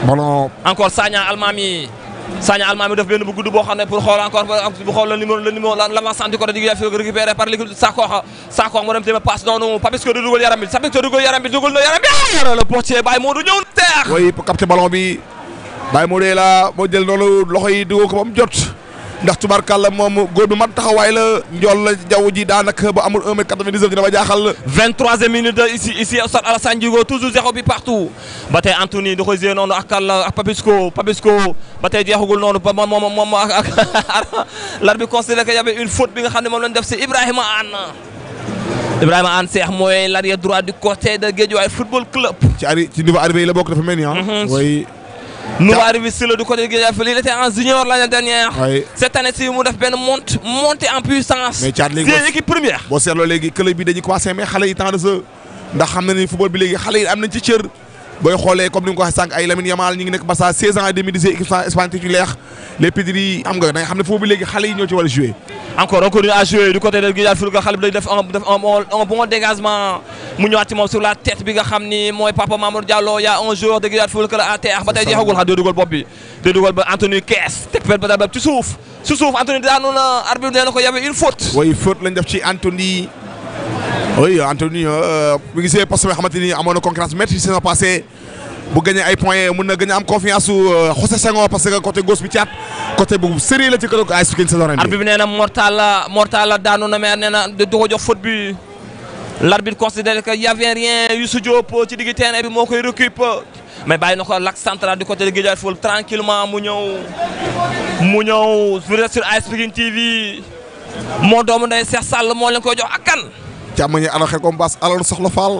ballon encore Sagna Almami Sagna Almami def benn bu gudd boo xam ne pour xool encore bu xool le numéro le numéro l'avancement du côté du Guédiawaye Fouta récupéré par l'équipe Sakho Sakho moo dem tamit passe noonu Papisco di dugal yaram bi Papisco dugal yaram bi dugal na yaram bi le portier Baye Modou ñëw na teex oui pour capter ballon bi Baye Modou la moo jël noonu loxo yi dugal ko ba mu jot ndax tubaarkàlla moom góor bi mat taxawaay la njool la jaww ji daanaka ba amul 1 mètre 99 dina ma jaaxal. 23e minute ici ici au stade Alassane Djigo toujours zéro bi partout ba tey Anthony da koy jouer noonu ak Kalla ak Papisco Papisco ba tey jeexagul noonu ba moom moom moom ak ak l'arbitre considère que y avait une faute bi nga xam ne moom lañ def si Ibrahima Anne Ibrahima Anne Cheikh mooy l'arrière droit du côté de Guédiawaye Football Club. ci arri ci niveau arrivé yi la bokk dafa mel ni ah. oui. nouveau arrivé sur le du côté de Guédiawaye Fouta il était en junior l'année dernière. oui cette année ci mu def benn monte montée en puissance. mais Thiat léegi c'est équipe première. boo seetloo léegi club bi dañuy commencé mais xale yi temps de jeu ndax xam na ni football bi léegi xale yi am nañ ci cër booy xoolee comme ni nga ko waxee sànq ay Lamine Yamal ñi ngi nekk Barça 16 ans et demi di jouer équipe Espagne titulaire les Pedri xam nga da nga xam ne football bi léegi xale yi ñoo ci war a jouer encore on continue à jouer du côté de Guédiawaye Fouta xale bi day def un def un bon un bon dégagement mu ñëwaat ci moom sur la tête bi nga xam ni mooy Papa Mamour Diallo y a un joueur de Guédiawaye Fouta à terre ba tey jeexagul xam day dugal bopp bi day dugal ba Anthony Kees teg pet ba daal ci suuf ci suuf Anthony daanu na arbitre nee na ko y avait une faute. oui faute lañ def ci Anthony oui Anthony bu gisee poste bi nga xamante ni amoon na concurrence métti saison passée bu gagné ay points mun na gën a am confiance su José Senghor parce que côté gauche bi caat côté bu sérieux la ci kër ay Pikine saison ren bi. arbitre bi nee na Mortala Mortala daanu na mais nee na du ko jox faute bi l'arbitre considère que y avait rien Youssou Diop ci digg terrain bi moo koy récupérer mais bàyyi na ko l'axe central du côté de Guédiawaye Fouta tranquillement mu ñëw mu ñëw sur AS Pikine TV moo doomu ndey Cheikh Sall moo leen koy jox ak kan. càmmoñi alal xel comme baas alal soxla faal.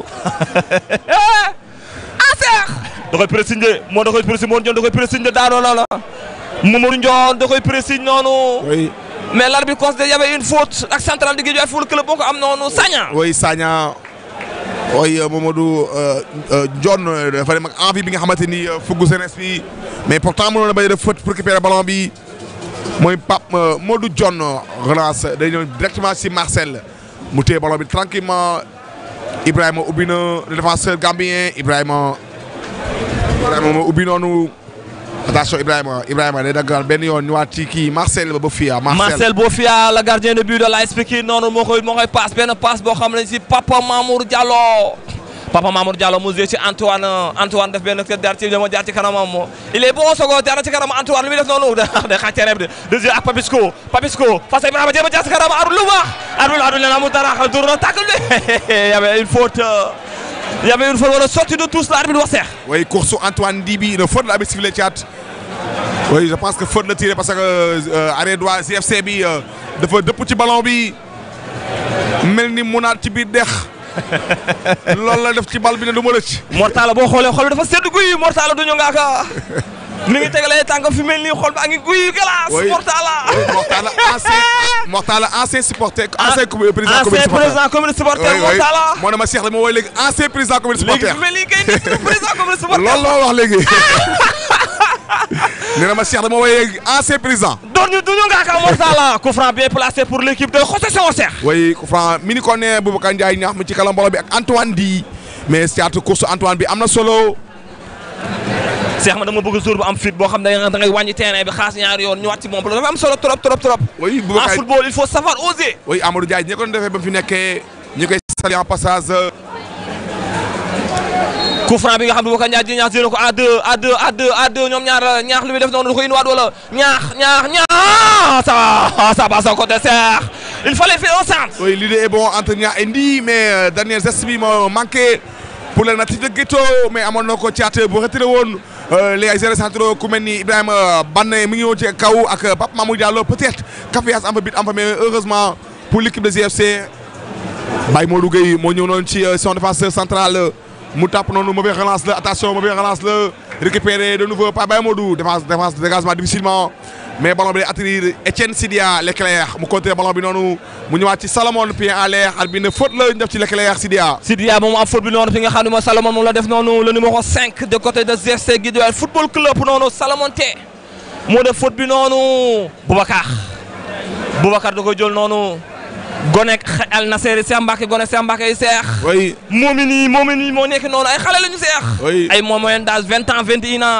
ah Cheikh. da koy présigné moo da koy présigné moo da koy présigné daanoo la la Mamadou Ndione da koy présigné noonu. oui. mais l'arbitre considère y avait une faute ak central di Guédiawaye Fouta club boo ko am noonu Sagna. oui Sagna oui Mamadou Ndione dafa dem ak envie bi nga xamante ni fuggu jeunesse bi mais pourtant mënoon na bañ a def faute pour récupérer ballon bi mooy Pape Modou Ndione relance day ñëw directement si Marcel mu téye ballon bi tranquillement Ibrahima ubbi na le défenseur gambien Ibrahima Ibrahima moo ubbi noonu attention Ibrahima Ibrahima day daggal benn yoon ñëwaat ci kii Marcel ba ba fii Marcel Bofia le gardien de but de l'AS Pikine noonu moo koy moo koy passe benn passe boo xam ne si Papa Mamour Diallo Papa Mamour Diallo mu joué ci Antoine Antoine def benn kër jaar ci dama jaar ci kanamam il est bon sogo jaar ci kanam Antoine lu muy def noonu day xaaj terrain bi de jeu ak Papisco Papisco face à Ibrahima jéem a jaar ci kanam Arul lu baax Arul Arul nee na mu dara xam tourne tacle bi y avait une faute y avait une faute wala sortie de tous l'arbitre wax seex oui course Antoine Dibi une faute la arbitre sifflé Thiat oui je pense que faute la tiré parce que arrêt droit CFC bi dafa dëpp ci ballon bi mel ni mu naat ci biir dex loolu la def ci bal bi ne du ma rëcc. Mortala boo xoolee xol bi dafa sedd guy Mortala du ñu ngaaka mi ngi tegalee tànk fi mel nii xol baa ngi guy glace. oui Mortala. Mortala ancien Mortala ancien supporter ancien président ancien président communiste supporter Mortala. moo ne ma Cheikh la ma woowee léegi ancien président communiste supporter. léegi fi mel nii kay nekk président communiste supporter. loolu la ma wax léegi. nee na ma Cheikh la ma woowee léegi ancien président. doon ñu du ñu ngaaka Mortala. coup franc bien placé pour l'équipe de José Senghor Cheikh. oui coup franc mi ni ko ne Boubacar Ndiaye ñaax mi ci kalam bolo bi ak Antoine di mais Thiat course Antoine bi am na solo. Cheikh ma dama bëgg jour bu am fit boo xam ne da ngay wàññi terrain bi xaas ñaari yoon ñëwaat ci moom dafa am solo trop trop trop. oui en Boubacar football il faut savoir oser. oui Amadou Ndiaye ñi ko doon defee ba mu fi nekkee ñu koy sali en passage. coup franc bi nga xam ne Boubacar Ndiaye di ñaax ko à deux à deux à deux à deux ñoom ñaar ñaax lu muy def noonu da koy indiwaat wala ñaax ñaax ñaax ça va ça va son côté Cheikh il fallait faire un centre. oui l'idée est bon entre Niang et Ndi mais euh, dernier geste bi moo manqué pour le natif de Guéto mais amoon na ko Thiat bu retiré woon les ay zéro centre ku mel ni Ibrahima Banne mi ngi woon ci kaw ak Pape Mamadou Diallo peut-être Caféas am fa bit am fa mais heureusement pour l'équipe de GFC Baye Modou Gueye moo ñëw noonu ci son défenseur central mu tàpp noonu mauvais relance la attention mauvais relance la récupéré de nouveau par Baye Modou défense défense dégagement difficilement mais ballon bi day atterrir Etienne Sidia Leclerc mu contré ballon bi noonu mu ñëwaat ci Salomon pied en l'air at bi ne faute la ñu def ci Leclerc Sidia. Sidia moom am faute bi noonu fi nga xam ne mooy Salomon moom la def noonu le numéro 5 de côté de GFC Guédiawaye football club noonu Salomon Té moo def faute bi noonu Boubacar Boubacar da koy jël noonu Gonek Al Nasser Cheikh Mbacké Gonek Cheikh Mbacké yi seex. oui moomi nii moomi nii moo nekk noonu ay xale la ñu seex. oui ay moom moyenne d'âge vingt ans vingt et un ans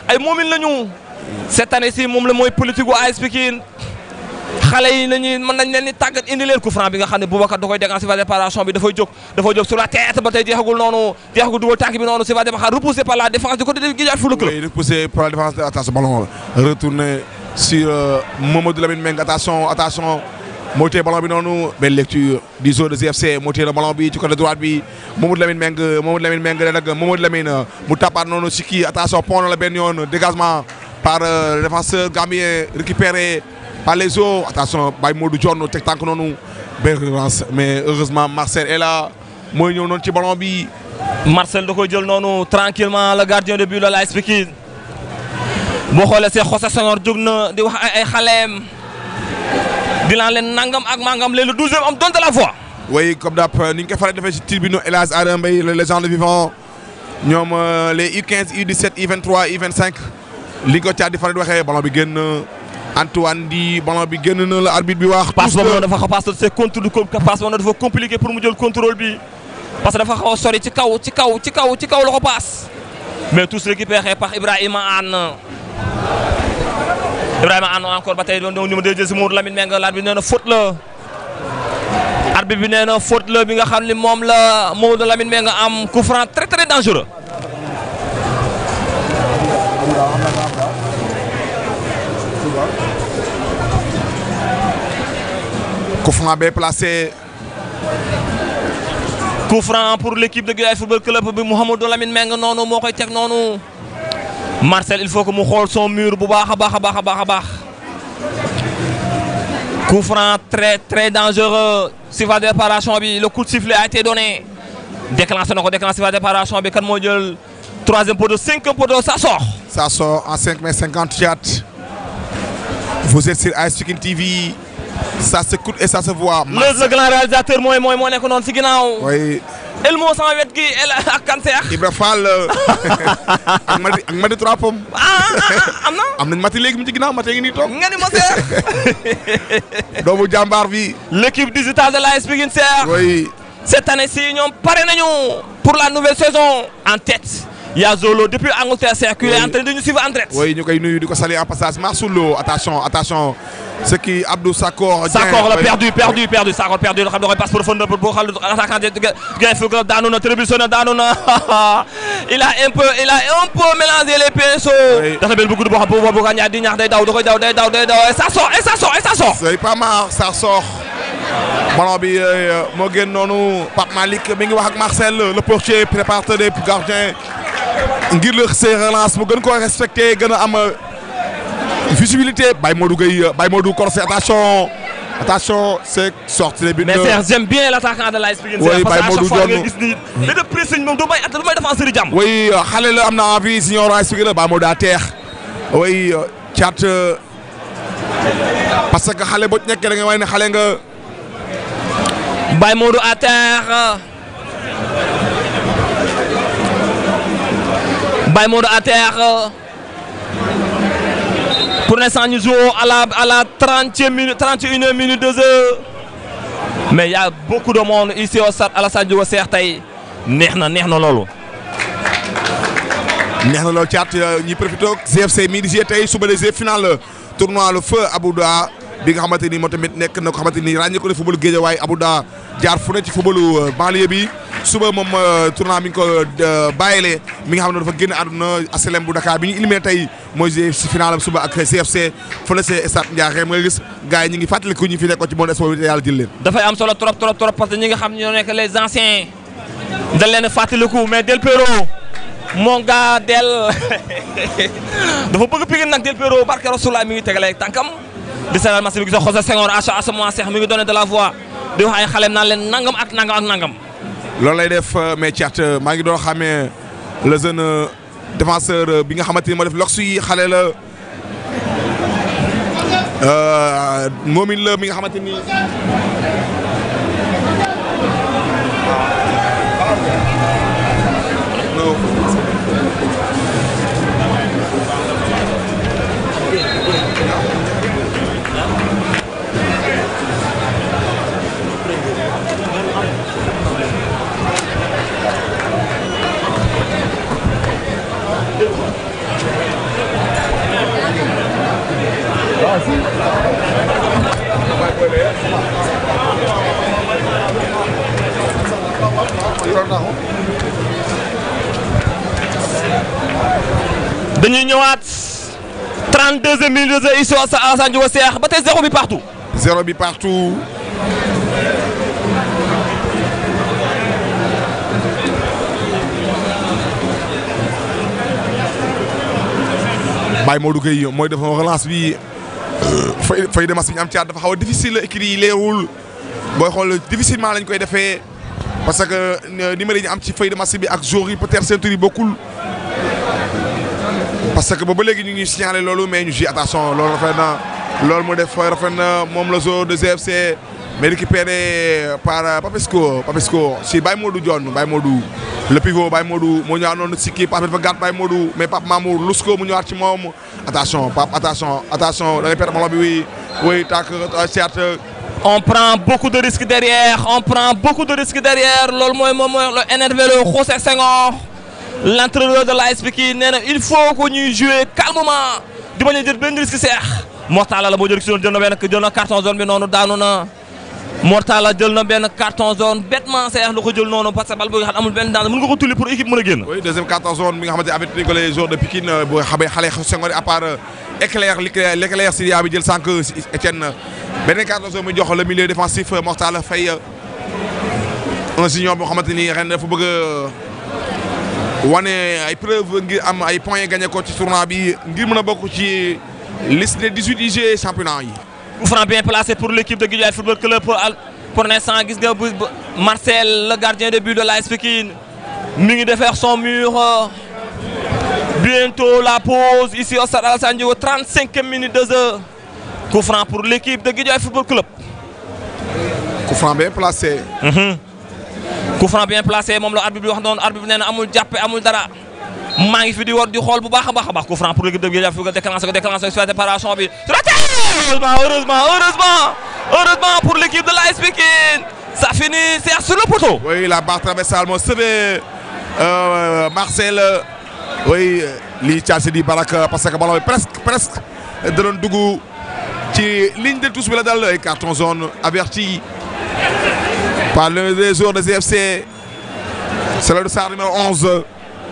ay moomin lañu cette année ci moom la mooy politique gu AS Pikine xale yi nañuy mën nañ leen ni tàggat indi leen coup franc bi nga xam ne Boubacar da koy dégager ci phase de préparation bi dafay jóg dafay jóg sur la tête ba tey jeexagul noonu jeexagul dugal tànk bi noonu ci phase de préparation repoussé par la défense du côté de Guédiawaye Football Club. Oui, repoussé par la défense. Attention, ballon retourné sur euh, Mamadou Lamine Meng. Attention, attention. Moté ballon bi noonu belle lecture du joueur de GFC moté le ballon bi ci côté droite bi Mamadou Lamine Meng Mamadou Lamine Meng nag Mamadou Lamine mu tapaat noonu ci kii attention pont na la benn yoon dégagement par euh, le défenseur gambien récupéré par les eaux attention Baye Modou Dione teg tànk noonu belle relance mais heureusement Marcel est là mooy ñëw noonu ci ballon bi Marcel da koy jël noonu tranquillement le gardien de but la AS Pikine boo xoolee see José Senghor jóg na di wax ay ay xaleem di laan leen nangam ak mangam léegi le douzième homme donne de la voix. oui comme d'hab ni ñu koy faral di defee ci tribune El Hadj Adama Mbaye le légende vivant ñoom euh, les U15 U17 U23 U25 li ko caa di faral di waxee ballon bi génn Antoine di ballon bi génn na la arbitre bi wax. passe tous boobu que- noonu dafa xaw passe c'est contre du passe boobu noonu dafa compliqué pour mu jël contrôle bi parce que dafa xaw a sori ci kaw ci kaw ci kaw ci kaw la ko passe mais tous récupéré par Ibrahima Anne Ibrahima Anne encore ba tey doon numéro 2 si Mourou Lamine Mbengue l'arbitre bi nee na faute la arbitre bi nee na faute la bi nga xam ne moom la Mourou Lamine Mbengue am coup franc très très dangereux. coup franc bien placé coup franc pour l'équipe de Guédiawaye Football Club bi Mouhamadou Lamine Meng noonu moo koy teg noonu Marcel il faut que mu xool son mur bu baax a baax a baax a baax a baax coup franc très très dangereux si phase de réparation bi le coup de sifflet a été donné déclenché na ko déclenché si phase de réparation bi kan moo jël troisième poteau cinquième poteau ça sort ça sort en 5 mai 54 vous êtes sur AS Pikine TV ça s'écoute et ça se voit. le le grand réalisateur mooy mooy moo nekk noonu si ginnaaw oui Elmo sama wet gi El ak Kanseex Ibra Fall ak Madi ak Madi trois pommes ah ah am na am nañ Mati léegi mu ci ginnaaw Mati ngi nii toog nga ni ma seex doomu jàmbaar bi l'équipe digitale de l'AS Pikine Seex oui cette année-ci ñoom pare nañu pour la nouvelle saison en tête il y a Zolo depuis Angleterre Seex qui est en train de nous suivre en direct oui ñu koy nuyu di ko saluer en passage Marsulo attention attention ce qui Abdou Sakor. Dieng, Sakor la oui. perdu perdu perdu Sakor perdu loo xam ne da koy passe profondeur pour boo xam ne attaquant de Guédiawaye Football Club daanu na trébuché na daanu na il a un peu il a un peu mélangé les pinceaux. Oui. dafa mel bu gudd boo xam ne boobu ñaar di ñaax day daw da koy daw day daw day daw et ça sort et ça sort et ça sort. c'est pas mal ça sort ballon bi euh, moo génn noonu Pape Malick mi ngi wax ak Marcel le portier préparateur des gardiens ngir la ses relances mu gën koo respecté gën a am euh, visibilité Baye Modou Gueye Baye Modou Corset attention attention c'est sorti les buts mais Serge j'aime bien l'attaquant de l'AS Pikine Oui, Serge, parce que à Baye chaque Modou fois nga Dione. gis ni da def pressing moom du may at du may défenseur yi jàmm. oui xale la am na envie signor AS Pikine la Baye Modou daa teex oui caat euh, parce que xale boo ci nekkee da nga way ne xale nga Baye Modou à terre Baye Modou à terre pour l'instant ñu joue à la à la trentième minute trente et une minute deux heures mais il y a beaucoup de monde ici au stade Alassane Diogo Seex tey neex na neex na loolu. neex na loolu caat ñi profité GFC mii di jouer tey suba de jouer final tournoi le feu Abouda bi nga xamante ni moo tamit nekk na ko xamante ni ràññee ko ne footballu Guédiawaye Abouda jaar fu ne ci footballu banlieue bi suba moom tournoi mi ngi ko bàyyilee mi nga xam ne dafa génn àdduna aslem bu Dakar bi ñu éliminé tey mooy jouer si final am suba ak GFC fële see stade Ndiakhate nga gis gars yi ñu ngi fàttaliku ñu fi nekkoon ci monde sport bi te yàlla jël leen. dafay am solo trop trop trop parce que ñi nga xam ne ñoo nekk les anciens dañ leen a fàttaliku mais Del Piero mon gars Del dafa bëgg Pikine nag Del Piero barke Rasulullah mi ngi tegale tànkam di seetal match bi gis nga José Senghor à à ce moment Seex mi ngi donné de la voix di wax ay xaleem naan leen nangam ak nangam ak nangam. loolu lay def mais Thiat maa ngi doon xamee le jeune euh, défenseur euh, bi nga xamante ni moo def lox yi xale la euh, moomin la mi nga xamante ni. dañuy ñëwaat 32e minute de jeu ici au stade Alassane Djigo Cheikh ba tey zéro bi partout. zéro bi partout Baye Modou Gueye mooy def relance bi fay fay de match bi ñu am ci at dafa xaw a difficile écrit yi leerul booy xool difficilement lañ koy defee parce que numéro yi ñu am ci feuille de match bi ak jour yi peut-être seen tur yi bokkul parce que boobu ba léegi ñu ngi signalé loolu mais ñu ji attention loolu rafet na loolu mu def rafet na moom la zone de GFC mais récupéré par Papisco Papisco si Baye Modou Dione Baye Modou le pivot Baye Modou moo ñëwaat noonu si kii Pape dafa gàtt Baye Modou mais Pape Mamour Lusco mu ñëwaat ci moom attention Pape attention attention da ngay perdre ballon bi oui oui tàkk certes on prend beaucoup de risques derrière on prend beaucoup de risques derrière loolu mooy moom mooy le énervé le José Senghor l'entraîneur de l'AS Pikine nee na il faut que ñuy jouer calmement di bañ a jël benn risque seex Mortala la moo jël si doon jël na benn jël na carton zone bi noonu daanu na Mortala jël na benn carton zone bêtement seex lu ko jël noonu parce que bal boo xam amul benn danger mën nga ko tulli pour équipe mën a génn. oui deuxième carton zone bi nga xamante avec ko les joueurs de Pikine boo xamee xale Senghor à part éclair l'éclair Syria bi jël sànq Etienne beneen carton zone bi jox le milieu défensif Mortala Faye un junior boo xamante ni ren dafa bëgg wane ay preuve ngir am ay points gagné ko ci tournoi bi ngir mën a bokk ci liste des 18 IG championnat yi. coup franc bien placé pour l'équipe de Guédiawaye Football Club pour pour l'instant gis nga bu Marcel le gardien de but de l'AS Pikine mi ngi defar son mur bientôt la pause ici au stade Alassane Djigo 35 minutes de jeu coup franc pour l'équipe de Guédiawaye Football Club. coup franc bien placé. coup franc bien placé moom la arbitre bi wax noonu arbitre bi nee na amul jàppe amul dara maa ngi fi di war di xool bu baax a baax a baax coup franc pour l'équipe de Guédiawaye Football déclenché ko déclenché ko séparation bi heureusement heureusement heureusement heureusement pour l'équipe de l'AS Pikine ça finit c'est sur le poteau. oui la barre traversale moo sauvé euh, Marcel oui lii Thiassé di Baraka parce que ballon bi presque presque da doon dugg ci ligne de touche bi la dal ay carton jaune averti par l'un des joueurs de GFC c'est le dossard numéro 11.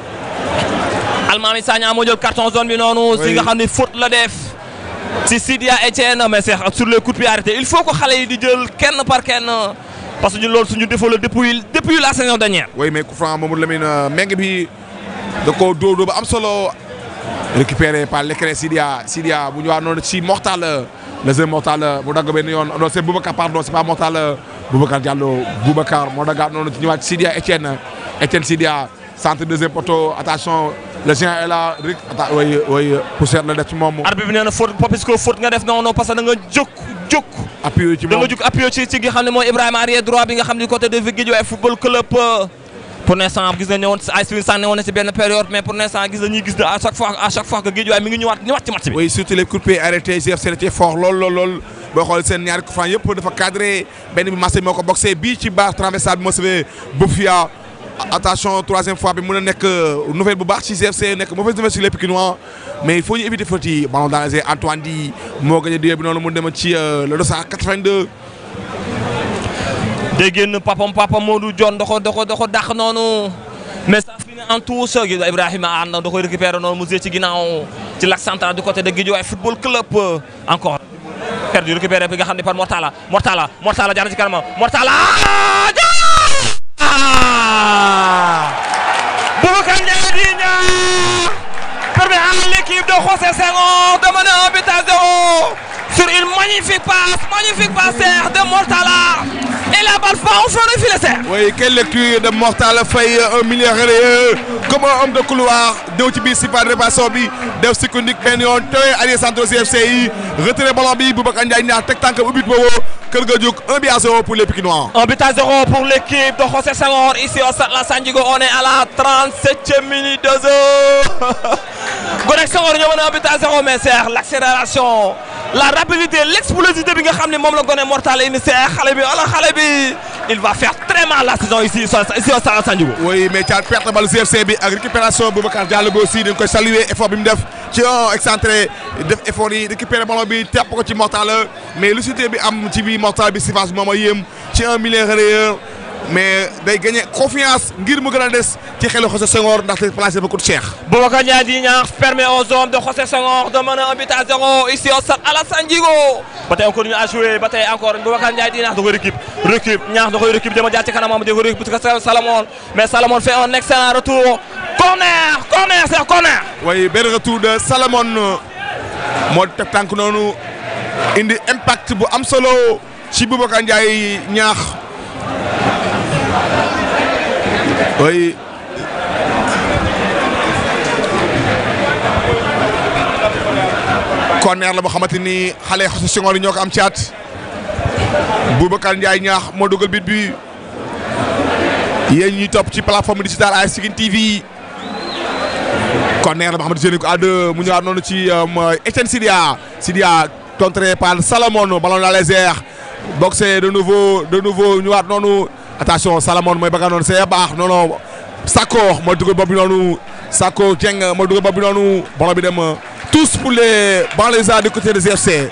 Almami Sagna moo jël carton jaune bi noonu. si nga xam ne faute la def. si Sidia Etienne mais c'est sur le coup de pied arrêté il faut que xale yi di jël kenn par kenn parce que ñun loolu suñu défaut la depuis depuis la saison dernière. oui mais coup franc Mamadou Lamine meng bi da koo dóor dóor ba am solo récupéré par l'écran Sidia Sidia bu ñu wax noonu ci Mortal le jeune Mortal mu dagg benn yoon non c'est Boubacar pardon c'est pas Mortal Boubacar Diallo Boubacar moo daggaat noonu ci ñëwaat Sidia Etienne Etienne Sidia centre deuxième poteau attention le géant est là rek atta oui oui poussière la def ci moom. arbitre bi nee na faute Papisco faute nga def noonu parce que da nga jóg jóg. appuyé ci da moom nga jóg appuyé ci ci nga xam ne mooy Ibrahima arrière droit bi nga xam ne côté de Guédiawaye Football Club. pour l'instant gis nañu ne woon ay suñu sànni woon na ci benn période mais pour l'instant gis nañu gis à chaque fois à chaque fois que Guédiawaye mi ngi ñëwaat ñëwaat ci match bi. oui surtout les coups de pied arrêtés GFC la ci fort lool lool lool boo xool seen ñaari coup franc yëpp dafa cadré benn bi Marseille moo ko boxé bii ci barre transversale bi moo sauvé Boufia attention troisième fois bi mën a nekk nouvelle bu baax ci GFC nekk mauvaise nouvelle sur les Pikinois mais il faut ñu éviter faute yi ballon dans les airs Antoine Di moo gagné bi noonu mu dem ci le 282. day génn papam papam Modou Dione da ko da ko da ko dàq noonu mais ça finit en touche Ibrahima ànd da koy récupérer noonu mu jé ci ginnaaw ci l'axe central du côté de Guédiawaye Football Club encore perdu récupéré bi nga xam ne par Mortala Mortala Mortala jaar na ci kanam Mortala Boubacar Ndiaye di ñaar permet à l'équipe de José Senghor de mener un but à zéro sur une magnifique passe magnifique passe de Mortala et la balle va au fond du filet serre. oui quelle lecture de Mortal Faye un milieu relayeur comme un homme de couloir ñëw ci biir si par réparation bi def secondique benn yoon tooy allié centre CFC yi retiré ballon bi Boubacar Ndiaye ñaar teg tànk ubbi boobu kër ga jóg un but à zéro pour les Pikinois. Un but à zéro pour l'équipe de José Senghor ici au stade Alassane Djigo on est à la 37e minute de jeu. Gonek Senghor ñoo mën a un but à zéro mais c'est l'accélération la rapidité l'explosivité bi nga xam ne moom la gone Mortal indi c'est xale bi ala xale bi il va faire très mal la saison ici ici au Stade Alassane Djigo. oui mais Thiat perte balle CFC bi ak récupération Boubacar Diallo bi aussi dañ koy saluer effort bi mu def ci un excentré def effort yi récupérer ballon bi tepp ko ci mortal mais lucidité bi am ci biir mortal bi surface bi moom a yéem ci un milieu relayeur mais day gagné confiance ngir mu gën a des ci xelu José Senghor ndaxte placé ba coûte cher. Boubacar Ndiaye di ñaax permet aux hommes de José Senghor de mener un but à zéro ici au Stade Alassane Djigo ba tey on continue à jouer ba tey encore Boubacar Ndiaye di ñaax da koy récup récup ñaax da koy récup dama jaar ci kanamam da koy récup parce que Salomon mais Salomon fait un excellent retour corner corner c'est un corner. waaye benn retour de Salomon moo teg tànk noonu indi impact bu am solo ci Boubacar Ndiaye ñaax oui. corner la boo xamante ni xale José Senghor yi ñoo ko am caat Boubacar Ndiaye ñaax moo dugal bit bi yéen ñuy topp ci plateforme digitale AS Pikine TV corner la boo xamante ni ko à deux mu ñëwaat noonu ci Etienne Sidia Sidia contré par Salomon ballon dans les airs boxé de nouveau de nouveau ñëwaat noonu attention Salomon mooy bëgg noonu c'est baax non non Sakko mooy dugal bopp bi noonu Sakko Dieng mooy dugal bopp bi noonu ballon bi dem tous pour les banlieusards du côté des GFC.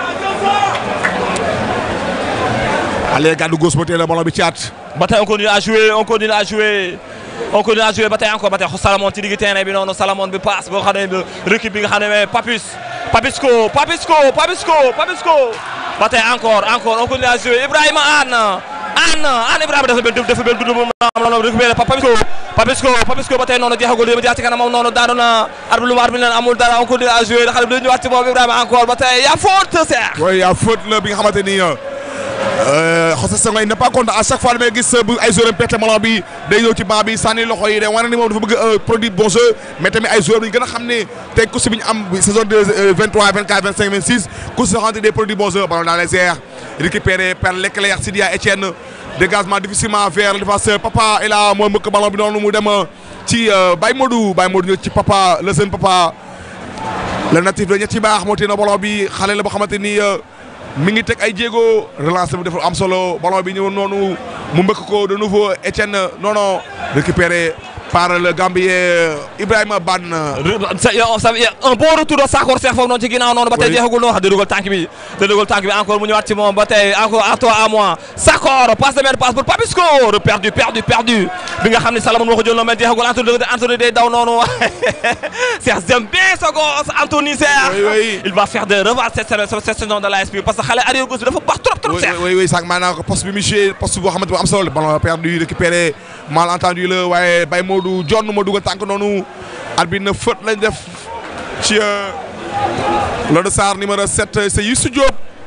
allez gàddu gauche ba tey la ballon bi caat. ba tey on continue à jouer on continue à jouer on continue à jouer ba tey encore ba tey Salomon ci digg terrain bi noonu Salomon bi passe boo xam ne récup bi nga xam ne Papis Papisco Papisco Papisco Papisco ba tey encore encore on continue à jouer Ibrahima Anne Anne Anne Ibrahima dafa benn dafa benn dund moom la récupéré Papisco Papisco Papisco ba tey noonu jeexagul yéen a jaar ci kanam moom noonu daanu na arbitre lu mu arbitre leen amul dara on continue à jouer xale bi dañu ñëwaat ci moom Ibrahima encore ba tey y a faute Cheikh. oui y a faute la bi nga xamante ni José Senghor il n'est pas content à chaque fois damay gis bu ay joueurs perte ballon bi day ñëw ci banc bi sànni loxo yi day wane ni moom dafa bëgg a produit bon jeu mais tamit ay joueurs yi gën a xam ne tey course bi ñu am saison de 23 24 25 26 course yoo xamante des produits bon jeu ballon dans les airs récupéré par l'éclair Sidia Etienne dégagement difficilement vers le défenseur Papa et là mooy mbëkk ballon bi noonu mu dem ci Baye Modou Baye Modou ñëw ci Papa le jeune Papa le natif de ñetti baax moo téye na ballon bi xale la boo xamante ni mi ngi teg ay jéego relance bi dafa am solo ballon bi ñëwoon noonu mu mbëkk ko de nouveau Etienne non non récupéré par le Gambien Ibrahima Ban. un bon retour de Sakor Cheikh foofu noonu ci ginnaaw noonu ba tey jeexagul noonu wax da dugal tànk bi da dugal tànk bi encore mu ñëwaat ci moom ba tey encore à toi à moi Sakor passe de même passe pour Papisco perdu perdu perdu bi nga xam ne Salomon moo ko jël noonu mais jeexagul Anthony Anthony day daw noonu Cheikh j'aime bien ce gosse Anthony Cheikh il va faire de revoir cette cette saison de l'AS parce que xale arrière gauche bi dafa baax trop trop Cheikh oui oui sax maanaam poste bi mu joué poste boo xamante bu am solo ballon perdu récupéré mal entendu la waaye Baye Modou John moo dugal tànk noonu arbitre na faute lañ def ci Lodou Sarr numéro 7 c'est Youssou Diop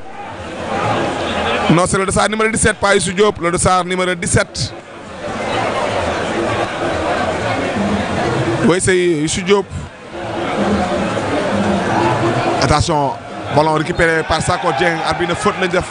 non c'est Lodou Sarr numéro 17 pas Youssou Diop Lodou Sarr numéro 17 oui c'est Youssou Diop attention ballon récupéré par Sakko Dieng arbitre na faute lañ def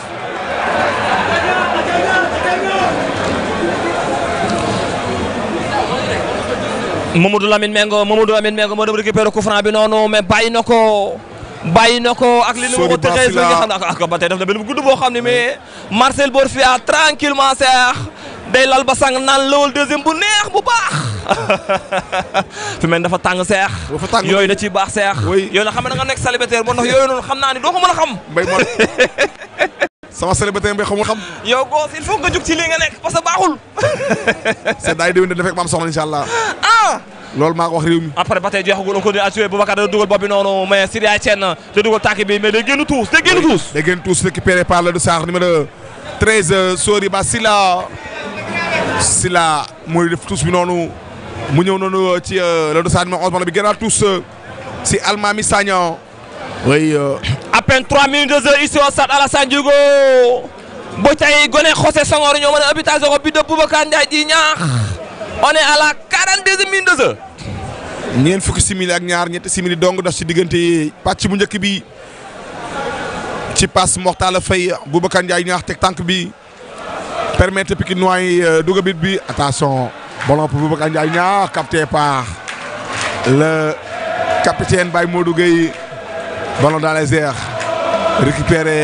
Mamadou Lamine Mengo Mamadou Lamine Mengo moo dem récupéré coup franc bi noonu mais bàyyi na ko bàyyi na ko ak li nu ko tëxee nga xam ne ak ba tey def na benn gudd boo xam ne mais Marcel Borfia tranquillement seex day lal ba sang naan lawal deuxième bu neex bu baax fi mel dafa tàng seex dafa tàng yooyu da ciy baax seex yooyu na xam ne da nga nekk célibataire ba ndax yooyu noonu xam naa ni doo ko mën a xam mbay mo sama célibataire mbay xamul xam yow goos il faut nga jug ci lii nga nekk parce que baaxul c'est daay déwén dafek ma am soxla insha allah ah loolu maa ko wax réew mi après ba tey jeexagul on continue à jouer Boubacar da dugal bopp bi noonu mais Sidia Etienne da dugal tànk bi mais day génn tuus day génn tuus day génn tuus récupéré par le Sarr numéro 13 Sori Ba Sila Sila mooy def tuus bi noonu mu ñëw noonu ci le Sarr numéro 11 bi gënaat tuus si Almami Sagnan oui à peine 3 minutes de jeu ici au stade Alassane Djigo ba tey gone José Senghor ñoo mën a habitation ko bi de Boubacar Ndiaye di ñaax on est à la 42e minute de jeu ñeent fukki simili ak ñaar ñetti simili dong daf ci diggante pàcc bu njëkk bi ci passe Mortala Faye Boubacar Ndiaye ñaax teg tànk bi permettre Pikinois yi dugg bit bi attention ballon pour Boubacar Ndiaye ñaax capté par le capitaine Baye Modou Gueye ballon dans les airs récupéré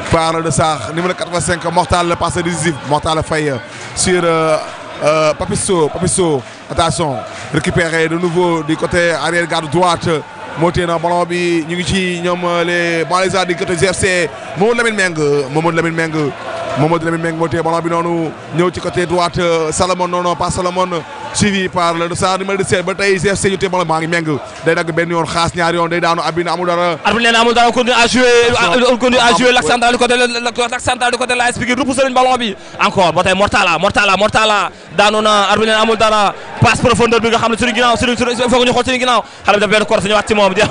par le Sarr numéro 85 Mortal le passé décisif Mortal Faye sur euh, euh, Papisso Papisso attention récupéré de nouveau du côté arrière garde droite moo téye na ballon bi ñu ngi ci ñoom les banlieusards du côté GFC Mamadou Lamine Meng Mamadou Lamine Meng Mamadou Lamine Meng moo téye ballon bi noonu ñëw ci côté droite Salomon non non pas Salomon suivi par le Sarr numéro 17 ba tey GFC ñu téye ballon maa ngi Meng day dagg benn yoon xaas ñaari yoon day daanu abina amul dara arbitre nee na amul dara on continue à jouer on continue à jouer l'axe central du côté l'axe central du côté de l'AS Pikine repoussé nañu ballon bi encore ba tey Mortala Mortala Mortala daanu na arbitre nee na amul dara passe profondeur bi nga xam ne suñu ginnaaw suñu suñu il faut que ñu xool suñu ginnaaw xale bi daf benn corps ñëwaat ci moom jeex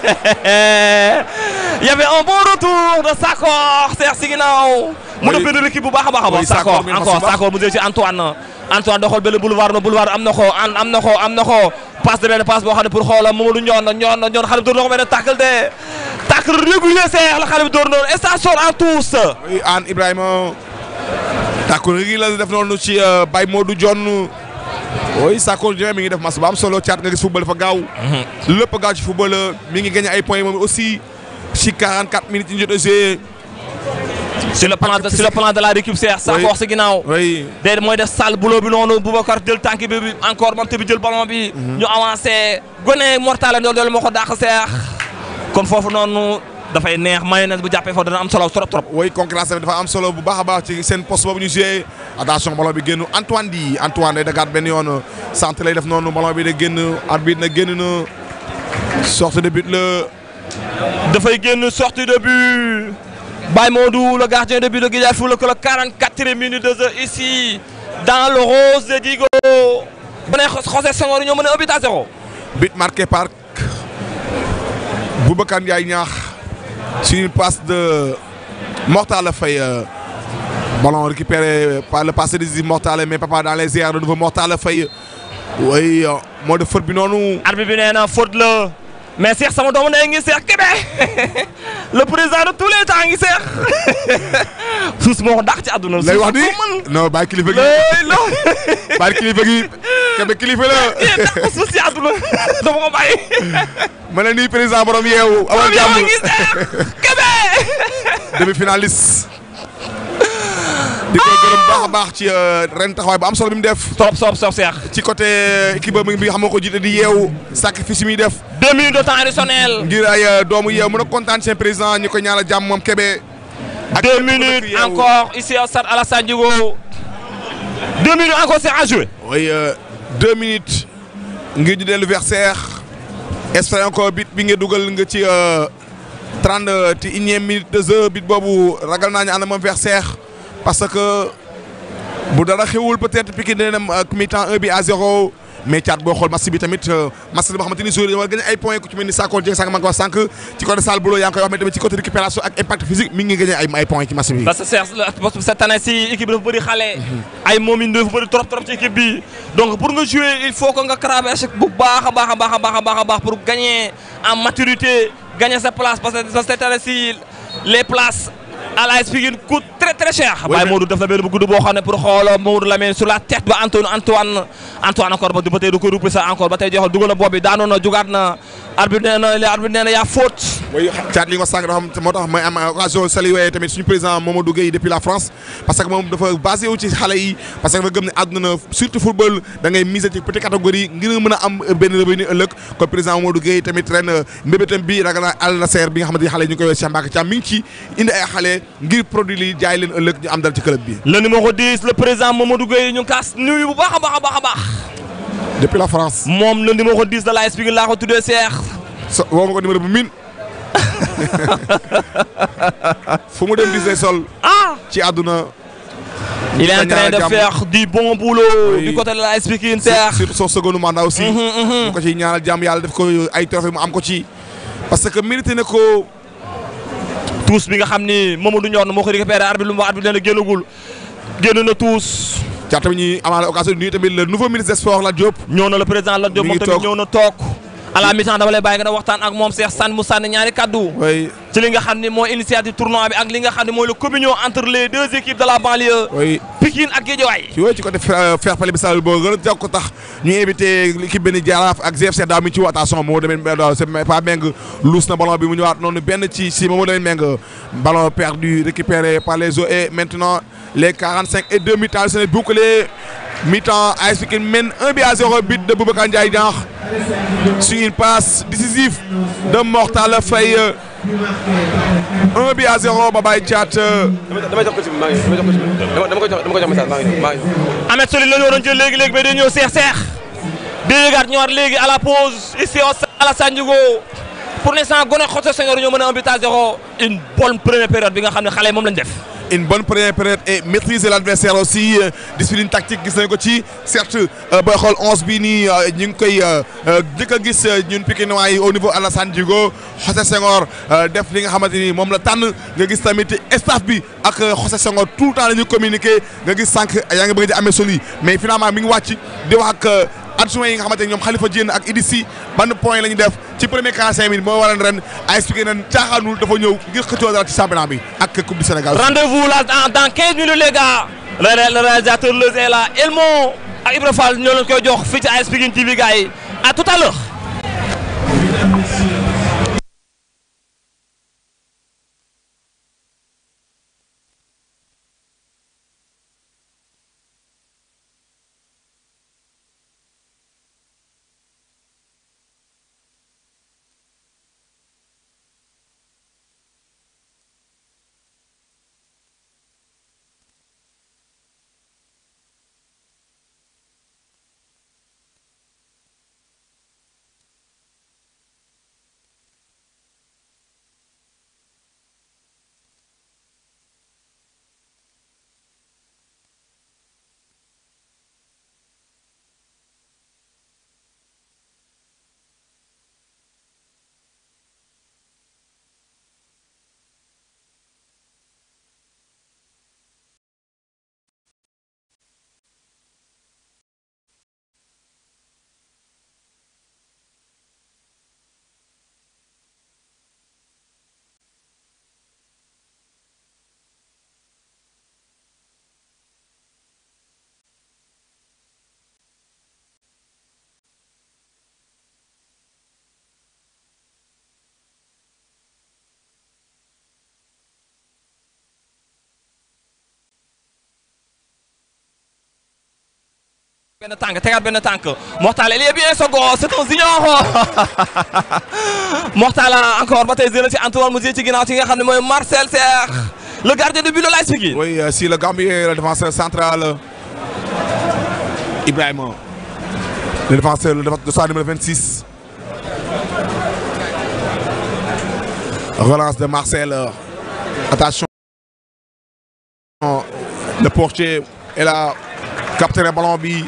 il y avait un bon retour de Sakor Serre si ginnaaw mu def benn équipe bu baax a baax a baax Sakor encore Sakor mu jël ci Antoine Antoine doxal benn boulevard na boulevard am na ko am na ko am na ko passe de benn passe boo xam ne pour xoola Mamadou Ndione Ndione Ndione xale bi door na ko benn tacle de tacle régulier Serre la xale bi door noonu et ça sort en tous oui Anne Ibrahima tàkku gi la def noonu ci Baye Modou Dione oui Sakor Dieng mi ngi def match bu am solo caat nga gis football dafa gaaw. lépp gaaw ci football mi ngi gagné ay points moom aussi ci 44 minutes yi ñu jot a joué. sur le plan de sur le plan de la récup Serre Sakor si ginnaaw. oui déedéet mooy def sale boulot bi noonu Boubacar jël tànk bi encore moom tamit jël ballon bi. ñu avancé gone mortal la loolu moo ko dàq Serre. kon foofu noonu dafay neex mayonnaise bu jàppee foofu dana am solo trop trop. oui concurrence bi dafa am solo bu baax a baax ci seen poste boobu ñu joué attention ballon bi génn Antoine di Antoine day dagaat benn yoon centre lay def noonu ballon bi da génn arbitre na génn na sortie de but la. dafay génn sortie de but Baye Modou le gardien de but de Guédiawaye Foot le 44e minute de jeu ici dans le rose de Digo. bu ne José Senghor ñoo mën a un but à zéro. but marqué par Boubacar Ndiaye ñaax sur une passe de Mortal Faye ballon récupéré par le passé décisif Mortal mais papa dans les airs de nouveau Mortal Faye oui moo def faute bi noonu. arbitre bi nee na faute la mais Cheikh sama doomu ndey ngi Cheikh Kébé le président de tous les temps ngi Cheikh suus moo ko dàq ci àdduna. lay wax ni non bàyyi kilifa gi bàyyi kilifa gi Kébé kilifa la. yéen dàq suus ci àdduna dafa ko bàyyi. ma ne nii président borom yeewu. amal jàmm borom yeewu ngi Cheikh Kébé. demi finaliste. di ko gërëm baax a baax ci ren taxawaay bu am solo bi mu def. trop trop trop Cheikh. ci côté équipe bi nga xam moo ko jiite di yeewu sacrifice yi muy def. deux minutes de temps additionnel. ngir ay doomu yeewu mën a kontaan seen président ñu ko ñaanal jàmm moom Kébé. ak deux minutes encore ici au stade Alassane Djigo. deux minutes encore c'est à jouer. oui deux minutes ngir ñu dellu versaire espère encore bit bi nga dugal nga ci trente et unième minute de jeu bit boobu ragal naa ñu ànd moom versaire parce que bu dara xewul peut-être Pikine dina dem mi-temps 1 bi à 0 mais caat boo xool match bi tamit match la boo xamante ni joueur yi war gagné ay points ku ci mel ni Sakor Dieng sànq maa ngi ko wax sànq ci côté Sall Boulo yaa ngi koy wax mais tamit ci côté récupération ak impact physique mi ngi gagné ay ay points ci match bi. parce que Cheikh cette année ci équipe bi dafa bëri xale. ay moom it dafa bëri trop trop ci équipe bi. donc pour nga jouer il faut que nga traverser bu baax a baax a baax a baax a baax a baax pour gagner en maturité gagner sa place parce que cette année ci les places. à l'AS Pikine coûte très très cher. Baye Modou def na benn bu gudd boo xam ne pour xool Mamadou Lamine sur la tête ba Antoine Antoine Antoine encore ba ba tey du ko repousser encore ba tey joxal dugal na bopp bi daanoon na jugaat na arbitre nee na arbitre nee na yaa faute. oui caat li nga sànq dafa am moo tax may am occasion saluer tamit suñu président Mamadou Gueye depuis la France parce que moom dafa basé wu ci xale yi parce que dafa gëm ne àdduna na surtout football da ngay miser ci petite catégorie ngir nga mën a am benn revenu ëllëg kon président Mamadou Gueye tamit ren mbébétam bi ragal naa Al Nasser bi nga xamante ni xale yi ñu koy wees Cheikh Mbacké Thiam mi ngi ci indi ay xale ngir produit li jaay leen ëllëg ñu am dal ci club bi. le numéro 10 le président Mamadou Gueye ñu ngi kaas nuyu bu baax a baax a baax a baax. depuis la France. moom le numéro 10 de l'AS Pikine laa ko tuddee Cheikh. so woo ma ko numéro bu min fu mu dem Disney sol. ah ci àdduna. il est en train de faire du bon boulot. du côté de l'AS Pikine Cheikh. surtout son second mandat aussi. ñu ko ciy ñaanal jàmm yàlla def ko ay trophée mu am ko ci. parce que mérité na ko. tous bi nga xam ni Mamadou Ndione moo ko récupéré arbitre lu mu wax arbitre nee na génnagul génn na tous. caa tamit ñuy amaale occasion nuyu tamit le nouveau ministre des sports Lat Diop. ñëw na le président Lat Diop moom tamit ñëw na toog. à la mi-temps dama lay bàyyi nga waxtaan ak moom Cheikh Sane mu sànni ñaari kaddu. oui ci li nga xam ne mooy initiative tournoi bi ak li nga xam ne mooy le communion entre les deux équipes de la banlieue. oui Pikine ak Guédiawaye. ci wooyu ci côté fair play bi sal boo gën a jàpp ko tax ñu invité l'équipe benn Jaraaf ak GFC daaw mi ci woo attention moo demee c'est pas Meng luus na ballon bi mu ñëwaat noonu benn ci si moo demee Meng ballon perdu récupéré par les eaux et maintenant les 45 et 2 mi-temps c'est bouclé mi-temps AS Pikine mène 1 but à 0 but de Boubacar Ndiaye Diankh sur une passe décisive de Mortal Faye 1 but à 0 Babaye Thiat damay jox ko ci maa ngi damay jox ko ci dama dama ko jox dama ko jox message maa ngi maa ngi Ahmed Solide la ñu waroon jël léegi léegi mais day ñëw seex seex di yëgaat ñëwaat léegi à la pause ici au stade Alassane Djigo pour l'instant gone José Senghor ñoo mën a un but à zéro une bonne première période bi nga xam ne xale yi moom lañ def. une bonne première période et maîtriser l'adversaire aussi euh, discipline tactique gis nañu ko ci certes euh, booy xool onze bi nii euh, ñu ngi koy njëkk a gis ñun Pikinois yi au niveau Alassane Djigo José Senghor def li nga xamante ni moom la tànn nga gis tamit staff bi ak José Senghor tout le temps la ñuy communiquer nga gis sànq yaa ngi bëgg di amee soli mais finalement mi ngi wàcc di wax ak adjoint yi nga xamante ni ñoom Khalifa Diène ak Idissi ban point la ñu def ci premier 45 minutes moo waral ren AS Pikine ren caaxaanul dafa ñëw ngir xëccoo dara ci championnat bi ak coupe du Sénégal. rendez-vous là dans dans 15 minutes les gars. le ré- le réalisateur Leuz est là Elmo ak Ibra Fall ñoo leen koy jox fii ci AS Pikine TV gars yi à tout à l'heure benn tànk tegaat benn tànk Mortal il est bien second c'est un junior Mortal encore ba tey jëlee ci Antoine mu ci ginnaaw ci nga xam ne mooy Marcel Serre le gardien de but de l'AS Pikine Oui, euh, si le Gambien, le défenseur central, euh, Ibrahima, le défenseur, le défenseur de soir numéro 26. Relance de Marcel. euh, attention. Le portier est là. Capté le ballon. Bi.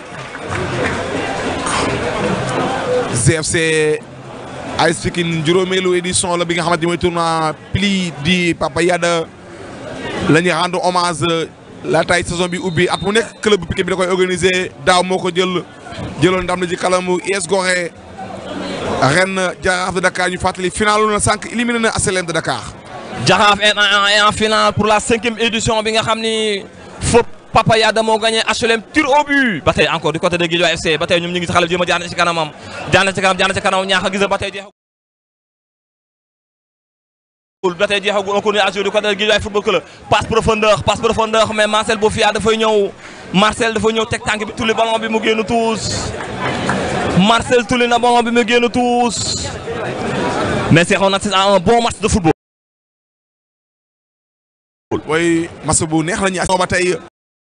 ZFC AS Pikine juróomeelu édition la bi nga xamante ni mooy tournoi pli di Papa Yada la ñuy rendre hommage laataay saison bi ubbi at mu nekk club bu Pikine bi da koy organiser daaw moo ko jël jëloon ndam na ci kalamu US Gorée ren Jaraaf de Dakar ñu fàttali final na sànq éliminé na ASLM de Dakar. Jaraaf est en, est en finale pour la cinquième édition bi nga xam ni fop Papa Yada moo gagné HLM tir au but ba tey encore du côté de Guédiawaye FC ba tey ñoom ñu ngi si xale bi jéem a jaar na ci kanamam jaar na ci kanam jaar na ci kanam ñaax a gis ba tey jeexagul ba tey jeexagul on continue à jouer du côté de Guédiawaye football club passe profondeur passe profondeur mais Marcel Bofia dafay ñëw Marcel dafay ñëw teg tànk bi tulli ballon bi mu génn tuus Marcel tulli na ballon bi mu génn tuus mais c'est on assiste à un bon match de football. mooy match bu neex la ñuy ba tey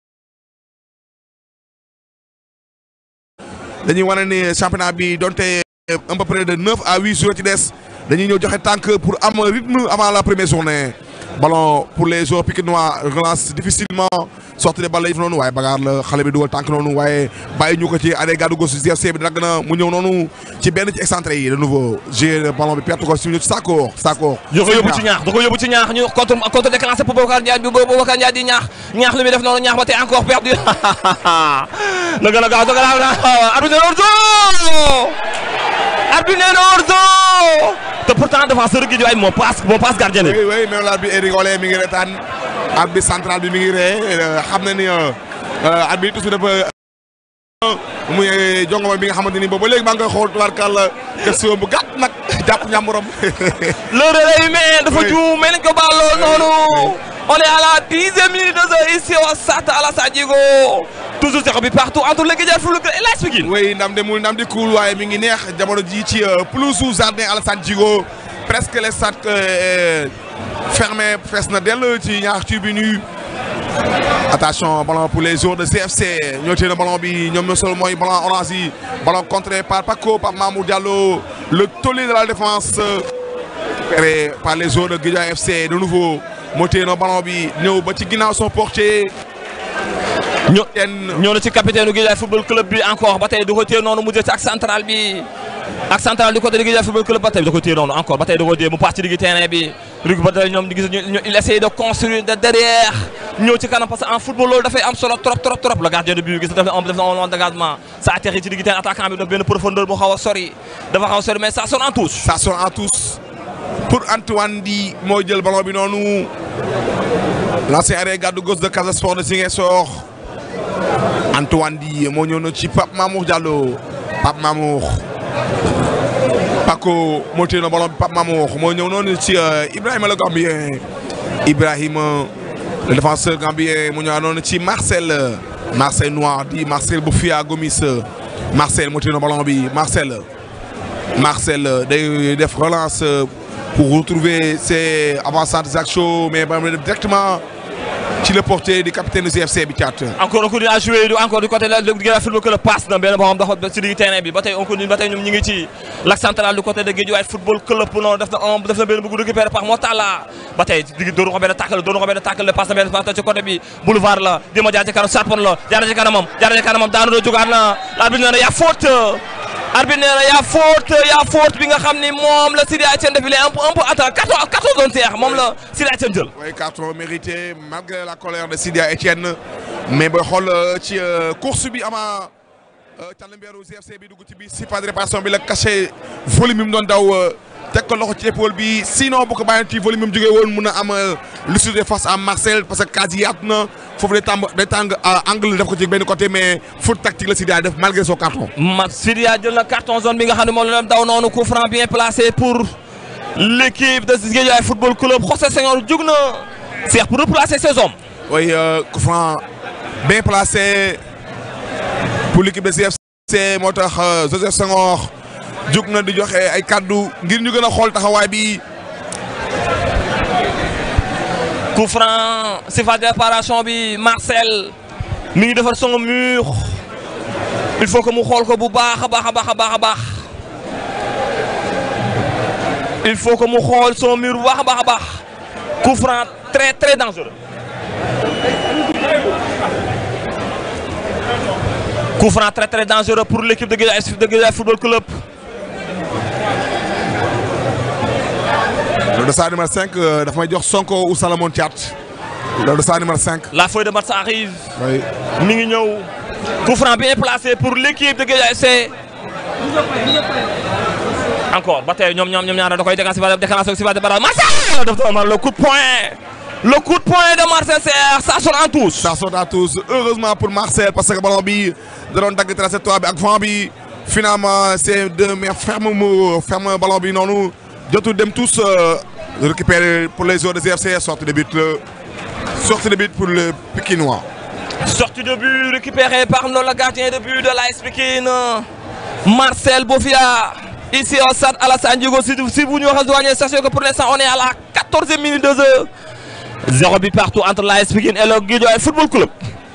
dañuy wane ni championnat bi donte un peu près de neuf à huit jours ci des dañuy ñëw joxe tànk pour am rythme avant la première journée ballon pour les joueurs pikinois relance difficilement sortie de balle la yëf noonu waaye bagaar la xale bi dugal tànk noonu waaye bàyyi ñu ko ci année gàddu gauche GFC bi dagg na mu ñëw noonu ci benn ci excentré yi de nouveau jouer ballon bi perte ko si ñu ci Sakor Sakor. da ko yóbbu ci ñaax da ko yóbbu ci ñaax ñu contre contre déclenché pour Boubacar Ndiaye bi Boubacar Ndiaye di ñaax ñaax li muy def noonu ñaax ba tey encore perdu na gën a gaaw da gën a gaaw arbitre de arbitre nee na hors-jeu te pourtant défenseur Guédiawaye moo passe moo passe gardien bi oui oui même l'arbitre Eric Olé mi ngi retaan arbitre central bi mi ngi ree xam na ni arbitre toujours dafa muy jongoma bi nga xamante ni boobu ba léegi maa ngi koy xool tubaarkàlla question bu gàtt nag jàpp ñàmburam le relais humain dafa juum mais nañ ko baal lool noonu on est à la dixième minute de jeu ici au stade Alassane Djigo toujours zéro bi partout entre le Guédiawaye Football Club et l'AS Pikine oui ndam de mul ndam di kuul waaye mi ngi neex jamono ji ci pelouse jardin Alassane Djigo presque les stades fermé fees na dell ci ñaar tribune yi attention ballon pour les joueurs de CFC ñoo téye na ballon bi ñoom ñoo sol mooy ballon orange yi ballon contré par Paco par Mamour Diallo le tollé de la défense récupéré par les joueurs de Guédiawaye FC de nouveau moo téye na ballon bi ñëw ba ci ginnaaw son portier ñoo ñoo na ci capitaine du Guédiawaye Football Club bi encore ba tey da ko téye noonu mu jël ci ak central bi ak central du côté du Guédiawaye Football Club ba tey da ko téye noonu encore ba tey da ko téye mu passe ci digg terrain bi rug ba tey ñoom di gis ñu il essaye de construire de derrière ñëw ci kanam parce que en football loolu dafay am solo trop trop trop le gardien de but gis def na def na un long dégagement ça atterrit ci digg terrain attaquant bi daf benn profondeur bu xaw a sori dafa xaw a sori mais ça sonne en touche ça sonne en touche pour Antoine Di moo jël ballon bi noonu l'ancien arrêt garde gauche de Casa Sport de Ziguinchor Antoine Di moo ñëw na ci Pape Mamour Diallo Pape Mamour Paco moo téye na ballon bi Pape Mamour moo ñëw noonu ci Ibrahima le Gambien Ibrahima le défenseur gambien mu ñëwaat noonu ci Marcel Marcel Noir di Marcel Boufia Gomis Marcel moo téye na ballon bi Marcel Marcel day def relance pour retrouver ses avant-centres Jacques mais ba mu def directement ci le portier du capitaine du CFC bi caat. encore on continue à jouer encore du côté de Guédiawaye Football Club passe na benn boo xam dafa ci digg terrain bi ba tey on continue ba tey ñoom ñu ngi ci l'axe central du côté de Guédiawaye Football Club noonu def na un def na benn bëgg récupéré par Motala ba tey digg doonu ko benn tàkkal doonu ko benn tàkkal le passe na benn passe ci côté bi boulevard la di ma jaar ci kanam sarpon la jaar ci kanamam jaar ci kanamam daanu do jugaat na l'arbitre nee na yaa faute arbitre nee na yaa faute yaa faute bi nga xam ni moom la Sidi Etienne def il est un peu un peu attends 14 14 zones seex moom la Sidi Etienne jël. oui carton mérité malgré la colère de Sidi Etienne mais booy xool ci course bi ama Tàllambeeru CFC bi dugg ci biir si pas de réparation bi la caché volume bi mu doon daw teg ko loxo ci épaule bi sinon bu ko bàyyi ci volume bi mu jógee woon mun a am lucidité face à Marcel parce que quasi yaatu na foofu day tàng day tàng angle def ko ci benn côté mais faute tactique la Sidia def malgré son carton. ma Sidia jël na carton zone bi nga xam ne moom la daw noonu coup franc bien placé pour l'équipe de Guédiawaye Football Club José Senghor jug na Cheikh pour replacer ses hommes. oui coup franc bien placé pour l'équipe de CFC moo tax José Senghor jug na di joxe ay kaddu ngir ñu gën a xool taxawaay bi. coup franc si phase de réparation bi Marcel mi ngi defar son mur il faut que mu xool ko bu baax a baax a baax a baax a baax il faut que mu xool son mur bu baax a baax a baax coup franc très très dangereux coup franc très très dangereux pour l'équipe de Guédiawaye de Guédiawaye Football Club le dossard numéro 5 dafa may jox Sonko ou Salomon Thiat le dossard numéro 5. la feuille de match arrive. oui. mi ngi ñëw coup franc bien placé pour l'équipe de Guédiawaye FC. encore ba tey ñoom ñoom ñoom ñaar da koy déclenché ba déclenché si de barrage Marcel daf doon le coup de poing le coup de poing de Marcel Serre ça sonne en touche. ça sonne en touche heureusement pour Marcel parce que ballon bi da doon dagg trajectoire bi ak vent bi finalement c'est de mais ferme mu ferme ballon bi noonu jotul dem tous récupérer pour les joueurs de CFC sortie de but sortie de but pour le Pikinois. sortie de but récupérée par le gardien de but de l'AS Pikine Marcel Bofia. Ici au stade Alassane Djigo si si vous nous rejoignez sachez que pour l'instant on est à la 14e minute de jeu. Zéro but partout entre l'AS Pikine et le Guédiawaye Football Club.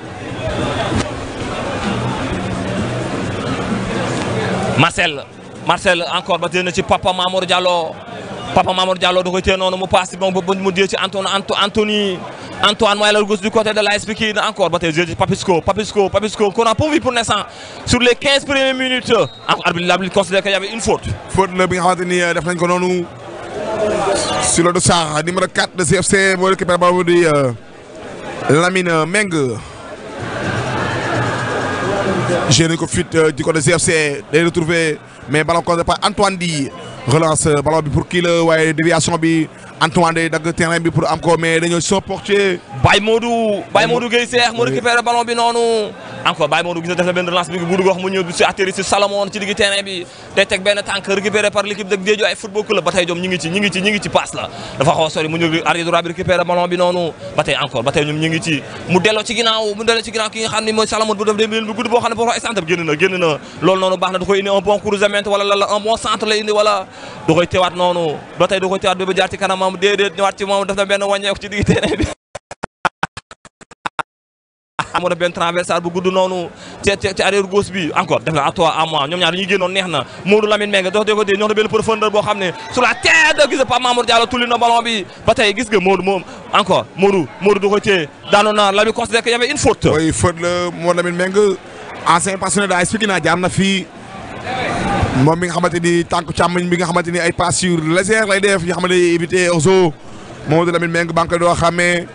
Marcel Marcel encore ba téye na ci Papa Mamour Diallo Papa Mamour Diallo da koy téye noonu mu passe bon ba mu jël ci Antoine Anthony Antoine mooy la gauche du côté de l'AS Pikine encore ba tey jël ci Papisco Papisco Papisco qu'on a pas vu pour l'instant sur les 15 premières minutes encore arbitre l'arbitre considère qu'il y avait une faute. faute la bi nga xamante ni def nañ ko noonu sur le dossard numéro 4 de CFC moo récupéré boobu di Lamine Meng joué nañu ko fit du côté GFC day retrouvé mais ballon contre par Antoine Di relance ballon bi pour kii la waaye déviation bi Antoine day dagg terrain bi pour am ko mais dañoo son portier Baye Modou Baye Modou Gueye Seex mu récupéré ballon bi noonu encore Baye Modou gis na def na benn relance bi bu dugg wax mu ñëw si atterri si Salomon ci digg terrain bi day teg benn tànk récupéré par l'équipe de Guédiawaye football club ba tey ñoom ñi ngi ci ñi ngi ci ñi ngi ci passe la dafa xaw a sori mu ñëw arrière droit bi récupéré ballon bi noonu ba tey encore ba tey ñoom ñi ngi ci mu delloo ci ginnaaw mu delloo ci ginnaaw ki nga xam ne mooy Salomon bu def dem bu gudd boo xam ne boo centre bi génn na génn na loolu noonu baax na da koy indi un bon croisement wala la un bon centre la indi wala da koy teewaat noonu ba tey da koy teewaat ba jaar ci kanamam déedéet ñëwaat ci moom def na benn wàññeeku ci digg terrain bi amoon na benn transversal bu gudd noonu ci ci arrière gauche bi encore def na à toi à moi ñoom ñaar dañuy génnoon neex na Modou Lamine Mbengue dox de ko dee ñoo na benn profondeur boo xam ne sur la tête gis nga Pape Mamour Diallo tulli na ballon bi ba tey gis nga Modou moom encore Modou Modou du ko téye daanoon na la bi considéré que y avait une faute oui faute la moo Lamine Mbengue ancien passionné daa expliqué naa jaar na fii moom mi nga xamante ni tànk càmmoñ bi nga xamante ni ay passes sur légère lay def yoo xamante ni éviter ozo Mamadou Lamine Mbengue ba nga koy doo xàmmee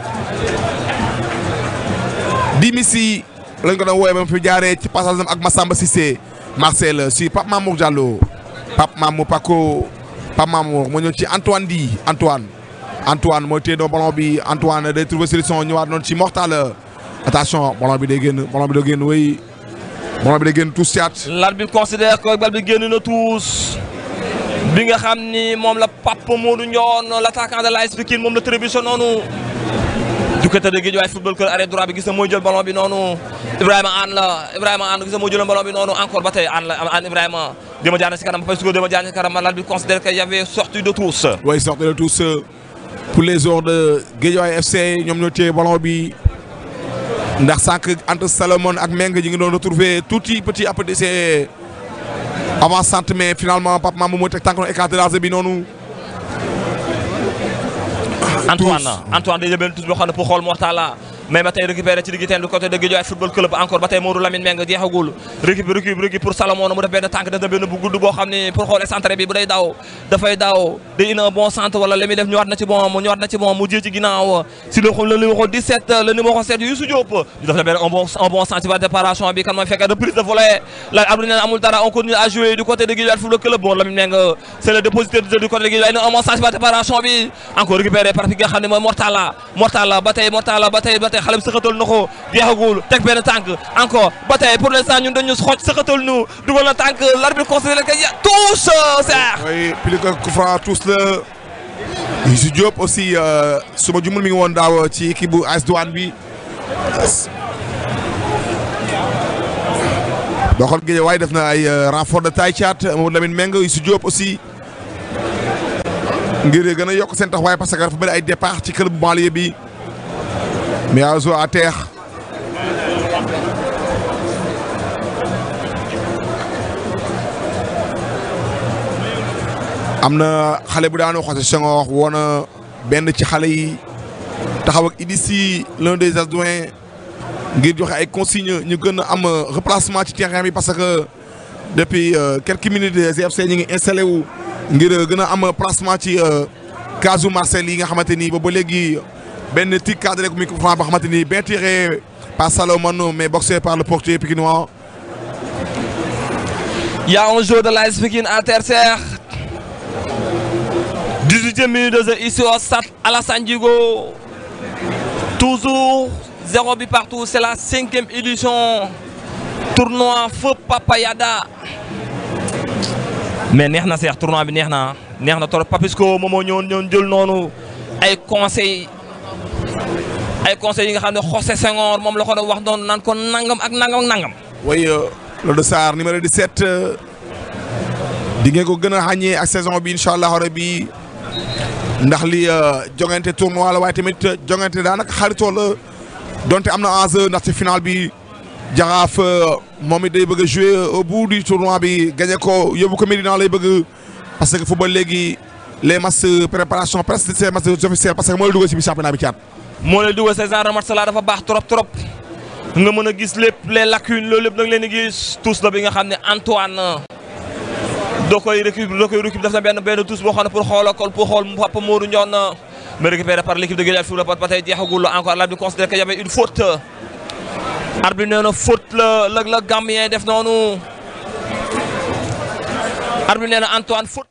di misi lañ ko doon woowee ba mu fi jaaree ci passage am ak Massamba Cissé Marcel si Pape Mamour Diallo Pape Mamour Paco Pape Mamour moo ñëw ci Antoine di Antoine Antoine mooy téye doon ballon bi Antoine day trouver solution ñëwaat noonu ci Mortal attention ballon bi day génn ballon bi day génn wéy ballon bi day génn tous siat l'arbitre considère que bal bi génn na tous bi nga xam ni moom la Pape Modou Ndione l'attaquant de l'AS Pikine moom la trébuché noonu du côté de Guédiawaye football club arrêt droit bi gis na mooy jël ballon bi noonu Ibrahima Anne la Ibrahima Anne gis na mooy jël ballon bi noonu encore ba tey Anne la Anne Ibrahima dama jaar na si kanam parce que dama jaar na si kanam l'arbitre considère que y avait sortie de tous oui sortie de tous pour les joueurs de Guédiawaye FC ñoom ñoo téye ballon bi ndax sànq entre Salomon ak Meng ñi ngi doon retrouver tuuti petit à petit c'est avant centre mais finalement Pape Mamou moo teg tànk noonu écarté large bi noonu Antoine Antoine day jëbeen tous boo xam ne pour xool Mortala mais ba tey récupéré ci digg teen du côté de Guédiawaye football club encore ba tey Modou Lamine Mbengue jeexagul récup récup récup pour Salomon mu def benn tànk def na benn bu gudd boo xam ne pour xool centre bi bu day daw dafay daw day indi un bon centre wala li muy def ñëwaat na ci bon mu ñëwaat na ci bon mu jiyee ci ginnaaw si le le numéro 17 le numéro 7 Youssou Diop ñu def na benn un bon un bon centre par déparation bi kan mooy fekk reprise de volet la arbitre nee amul dara on continue à jouer du côté de Guédiawaye football club bon Lamine Mbengue c'est le dépositeur du côté de Guédiawaye un bon centre par déparation bi encore récupéré par fi nga xam ne mooy Mortala Mortala ba tey Mortala ba tey ba tey xale bi sëxatal na ko jeexagul teg benn tànk encore ba tey pour l'instant ñun dañu xoj sëxatal nu dugal na tànk l'arbitre considère que ya tous Serre oui plus que coup franc tous la Youssou Diop aussi su ma jumul mi ngi woon daaw ci équipe bu AS Douane bi boo xool Guédiawaye def na ay renfort de taille caat Mamadou Lamine Mbengue Youssou Diop aussi ngir gën a yokk seen taxawaay parce que dafa bëri ay départ ci club banlieue bi mais à zo à terre am na xale bu daanoo José Senghor woon na benn ci xale yi taxaw ak Idissi l'un des adjoints ngir joxe ay consignes ñu gën a am replacement ci terrain bi parce que depuis quelques minutes GFC ñu ngi installé wu ngir gën a am placement ci casu Marcel yi nga xamante ni ba ba léegi benn tic cadré ko micro franc boo xamante ni bien tiré par Salomon mais boxé par le portier pikinois. Il y a un joueur de l'AS Pikine à terre Serre 18e minute de jeu ici au stade Alassane Djigo toujours zéro but partout c'est la cinquième édition tournoi Feu Papa Yada mais neex na Serre tournoi bi neex na neex na trop Papisco moom moo ñëwoon ñëwoon jël noonu ay conseils ay conseils yi nga xam ne José Senghor moom la ko doon wax noonu naan ko nangam ak nangam ak nangam. oui Lodo Sarr numéro 17 di ngeen ko gën a xàññee ak saison bi incha allah rabi ndax li jongante tournoi la waaye tamit jongante daanaka xaritoo la donte am na enjeu ndax ci final bi jaraaf moom it day bëgg a jouer au bout du tournoi bi gagné ko yóbbu ko Médina lay bëgg parce que football léegi les matchs préparation presque c'est matchs officiels parce que mooy dugal ci bi championnat bi caat. moo lay dugal ces genre de match la dafa baax trop trop nga mën a gis lépp les lacunes loolu lépp da nga leen di gis tous la bi nga xam ne Antoine doo koy récup doo koy récup def na benn benn tous boo xam ne pour xoolal ko pour xool Papa Modou Ndione mais récupéré par l'équipe de Guédiawaye Football ba tey jeexagul encore l'arbitre considère qu'il y avait une faute arbitre nee na faute la la la Gambien def noonu arbitre nee na Antoine faute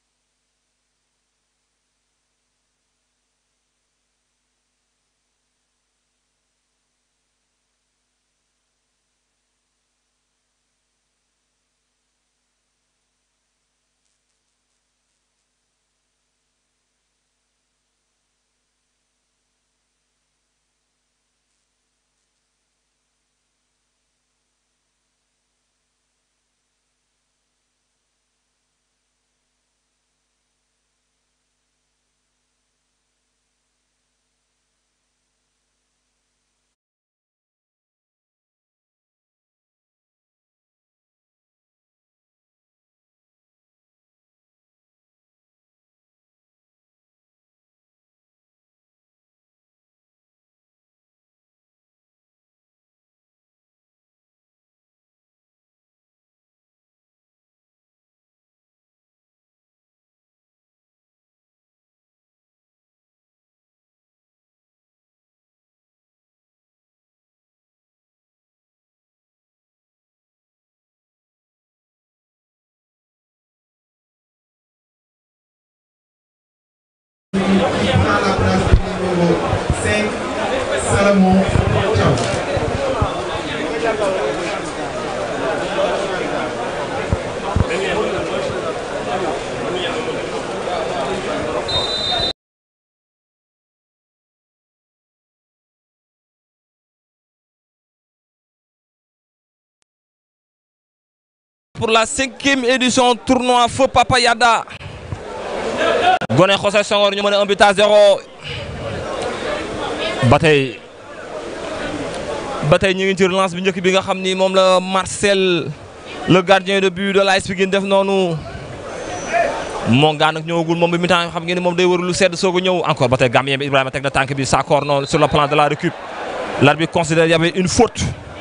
prend la place du numéro 5, Salomon Thiaw. pour la cinquième édition tournoi Feu Papa Yada Gone José Senghor ñu mën a un but à zéro ba tey ba tey ñu ngi ci relance bi njëkk bi nga xam ni moom la Marcel le gardien de but de l'AS Pikine def noonu moom gaa nag ñëwagul moom bi mi temps xam ngeen ni moom day wër lu sedd soog a ñëw encore ba tey Gambien bi Ibrahima teg na tànk bi Sakor noonu sur le plan de la récup l'arbitre considère y avait une faute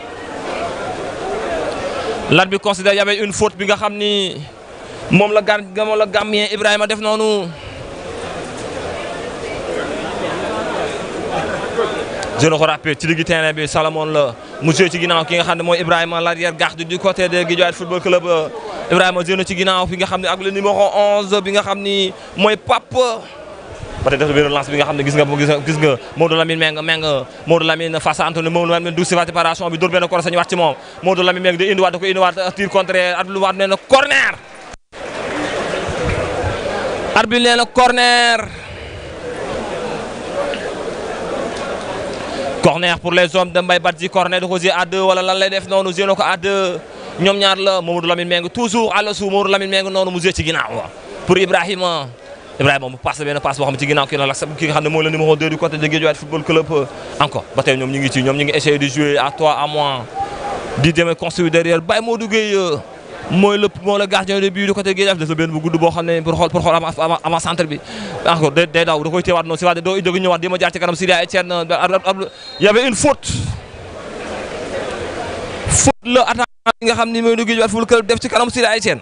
l'arbitre considère y avait une faute bi nga xam ni moom la gar moom la Gambien Ibrahima def noonu je le rappelle ci digg terrain bi Salomon la mu joué ci ginnaaw ki nga xam ne mooy Ibrahima l'arrière garde du côté de Guédiawaye football club Ibrahima joué na ci ginnaaw fi nga xam ne ak le numéro 11 bi nga xam ni mooy Pape ba tey def na benn lance bi nga xam ne gis nga gis nga gis nga Maodo Lamine Meng Meng Maodo Lamine face à Anthony Maodo Lamine dugg si waat préparation bi dóor benn corner sañu waat ci moom Maodo Lamine Meng di indiwaat da ko indiwaat tir contraire at lu waat nee na corner arbitre nee na corner corner pour les hommes de Mbaye Badji corner da ko jouer à deux wala lan lay def noonu jouer na ko à deux ñoom ñaar la Mamadou Lamine Meng toujours à la suuf Mamadou Lamine Meng noonu mu jouer ci ginnaaw pour Ibrahima Ibrahima mu passe benn passe boo xam ne ci ginnaaw kii la ki nga xam ne mooy le numéro 2 du côté de Guédiawaye football club encore ba tey ñoom ñu ngi ci ñoom ñu ngi essayer de jouer à toi à moi di demee construire derrière Baye Modou Gueye mooy le mooy le gardien de but du côté Guédiawaye def na benn bu gudd boo xam ne pour xool pour xool avant avant centre bi encore day day daw da koy téewaat noonu si waat doo jóg ñëwaat di ma jaar ci kanam Syria Etienne y avait une faute faute la attaquant bi nga xam ni mooy du Guédiawaye football club def ci kanam Syria Etienne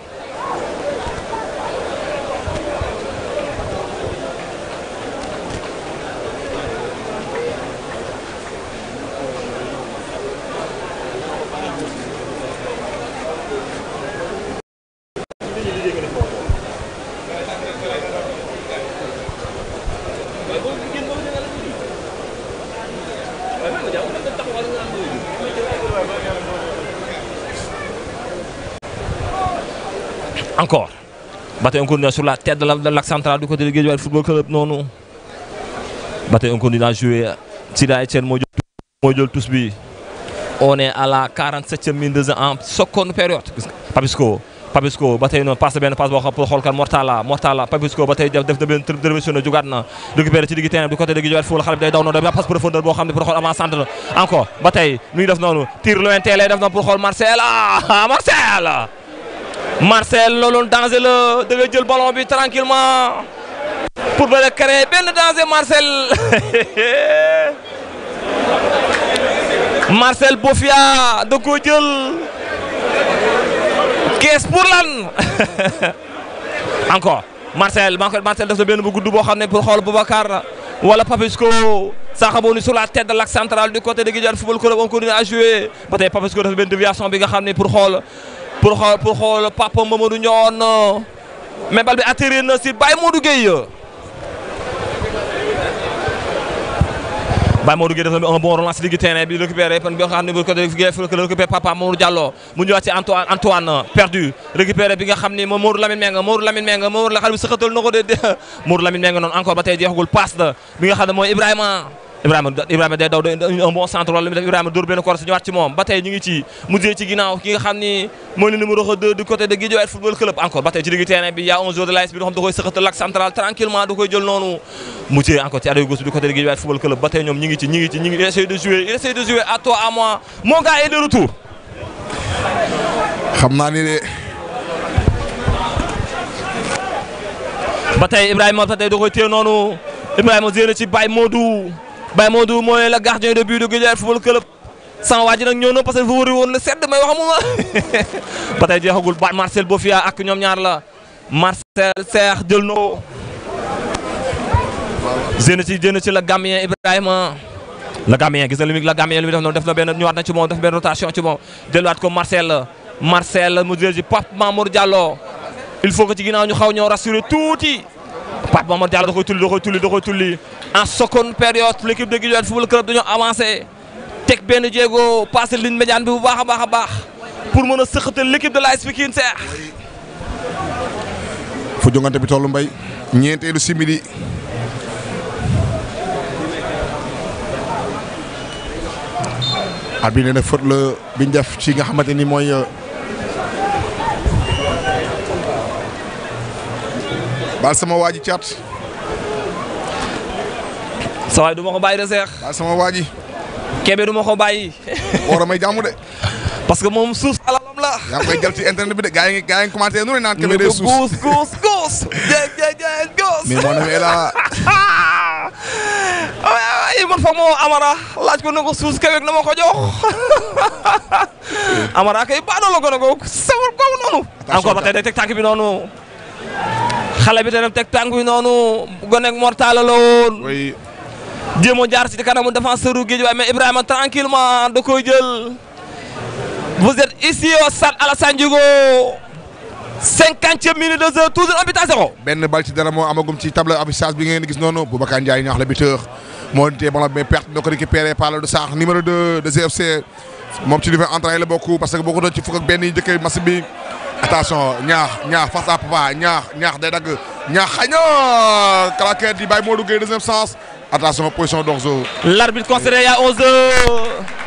encore ba tey on continue sur la tête de la de l'axe central du côté de Guédiawaye football club noonu ba tey on continue à jouer Sida Etienne moo jël moo jël tous bi on est à la 47e minute de jeu en seconde période gis nga Papisco Papisco ba tey noonu passe benn passe boo xam pour xool kan Mortala Mortala Papisco ba tey def def na benn intervention na jugaat na récupéré ci digg terrain du côté de Guédiawaye football xale bi day daw noonu da passe profondeur boo xam ne pour xool avant centre la encore ba tey nu ngi def noonu tir lointain lay def noonu pour xool Marcel ah Marcel Marcel loolu danger la da nga jël ballon bi tranquillement pour ba créer benn danger Marcel Marcel Bofia da koo jël kees pour lan encore Marcel Marcel Marcel def na benn bu gudd boo xam ne pour xool Boubacar wala Papisco Sakhabou sur la tête de l'axe central du côté de Guédiawaye Football Club on continue à jouer ba tey Papisco def benn déviation bi nga xam ne pour xool pour xool pour xool Papa Mamadou Ndione mais bal bi atterrir na si Baye Modou Gueye Baye Modou Gueye def na un bon relance digg terrain bi récupéré bi nga xam ne bu ko récupéré Papa Mamadou Diallo mu ñëwaat ci Antoine Antoine perdu récupéré bi nga xam ni moom Modou Lamine Menga Modou Lamine Menga Modou la xale bi sëxatal na ko de Modou Lamine Menga noonu encore ba tey jeexagul passe la bi nga xam ne mooy Ibrahima Ibrahima Ibrahima day daw un bon centre wala mi def Ibrahima dóor benn corps ñëwaat ci moom ba tey ñu ngi ci mujjee ci ginnaaw ki nga xam ni mooy le numéro 2 du côté de Guédiawaye Football Club encore ba tey ci digg terrain bi y a un joueur de l'AS bi nga xam da koy sëxatal l'axe central tranquillement da koy jël noonu mujjee encore ci adoy gauche du côté de Guédiawaye Football Club ba tey ñoom ñi ngi ci ñi ngi ci ñi ngi essayer de jouer il essaie de jouer à toi à moi mon gars est de retour xam naa ni de ba tey Ibrahima ba tey da koy téye noonu Ibrahima jéem ci Baye Modou Baye Modou mooy le gardien de but de Guédiawaye Football Club sama waa ji nag ñëw na parce que dafa wëri woon la sedd may wax amuma ba tey jeexagul ba Marcel Bofia ak ñoom ñaar la Marcel Cheikh jël na ko jéem ci jéem ci la Gambien Ibrahima la Gambien gis na li muy la Gambien li muy def noonu def na benn ñëwaat na ci moom def benn rotation ci moom delluwaat ko Marcel Marcel mu jël ci Pape Mamour Diallo il faut que ci ginnaaw ñu xaw ñoo rassurer tuuti Pape Mamour Diallo da koy tulli da koy tulli da koy tulli en seconde période l'équipe de Guédiawaye Football Club dañoo avancé teg benn jéego passé ligne médiane bi bu baax a baax a baax pour mën a sëqatal l'équipe de l'AS Pikine Cheikh fu jongante bi tollu mbay ñeenteelu simili at bi nee na fët la biñ def ci nga xamante ni mooy baal sama waa ji caat sa waay du ma ko bàyyi de Cheikh baal sama waa ji Kébé du ma ko bàyyi war a may jàmm de parce que moom suuf alalam la yaa ngi koy jël ci internet bi de gaa yi gaa yi commenté nu ne naan Kébé day suus guus guus guus jéeg jéeg jéeg guus mais mon ami est là ay man fa moo Amara laaj ko ne ko suus kaweeg na ma ko jox Amara kay baadoo la ko ne ko sawar googu noonu encore ba tey day teg tànk bi noonu xale bi te teg tànk bi noonu gonek mortala la woon oui jéem a jaar ci kanamu défenseur u Guédiawaye mais Ibrahima tranquillement da koy jël vous êtes ici au stade Alassane Djigo cinquantième minute de jeu toujours un but à zéro benn bal ci dara moo amagum ci table affichage bi ngeen gis noonu Boubacar Ndiaye ñaax la buteur moo téye ballon mais perte na ko récupéré par le Sarr numéro 2 de GFC moom ci niveau entraîné la bokk parce que boo ko doon ci fukk ak benn yi njëkkee match bi attention ñaax ñaax face à Papa ñaax ñaax day dagg ñaax xëy na claquette di bàyyi Modou Gueye deuxième sens attention position d'orzo l'arbitre considéré il y a 11 heures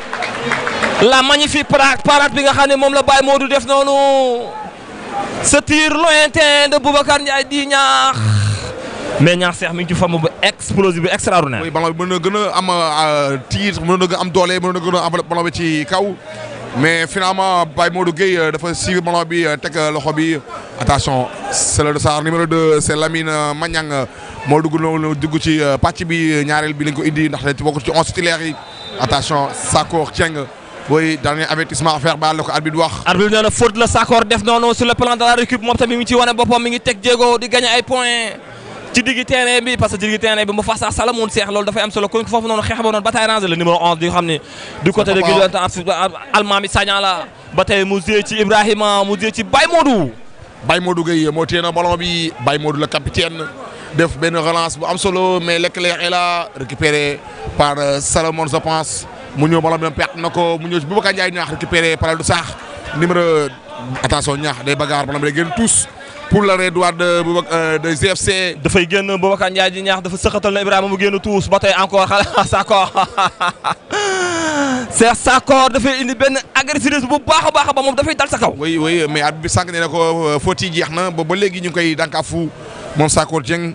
la magnifique parade parade bi nga xam ne moom la Baye Modou def noonu ce tir lointain de Boubacar Ndiaye di ñaax mais ñaax seex mi ngi ci forme bu explosive bu extraordinaire. oui ballon bi mën na gën a am tir mën na gën a am doole mën na gën a am ballon bi ci kaw mais finalement Baye Modou Gueye dafa suivre ballon bi teg loxo bi attention c'est le Sarr numéro 2 c'est Lamine Magnang moo dugg noonu dugg ci pàcc bi ñaareel bi lañ ko indi ndax ci bokk ci onze titulaires yi attention Sakor Thieng booy dernier avertissement à faire baal la ko arbitre wax. arbitre nee na faute la Sakor def noonu sur le plan de la récup moom tamit mi ngi ci wane boppam mi ngi teg jéego di gagner ay points ci diggi terrain bi parce que ci diggi terrain bi mu face à Salamoun Cheikh loolu dafay am solo kon foofu noonu xeex ba noonu bataille rangée le numéro 11 di nga xam ne du côté de Guédiawaye Almami Sagna la ba tey mu jiyee ci Ibrahima mu jiyee ci Baye Modou. Baye Modou Gueye moo téye na ballon bi Baye Modou le capitaine def benn relance bu am solo mais Leclerc est là récupéré par Salomon je pense mu ñëw ballon bi perte na ko mu ñëw ci Boubacar Ndiaye ñaax récupéré par du sax numéro attention ñaax day bagarre ballon bi day génn tous pour l'arrêt droit de Boubacar de GFC. dafay génn Boubacar Ndiaye di ñaax dafa sëqatal na Ibrahima mu génn tous ba tey encore xale Sakor Cheikh Sakor dafay indi benn agressivité bu baax a baax ba moom dafay dal sa kaw. oui oui mais at bi sànq nee na ko faute yi jeex na ba ba léegi ñu ngi koy dànkaafu moom Sakor Dieng.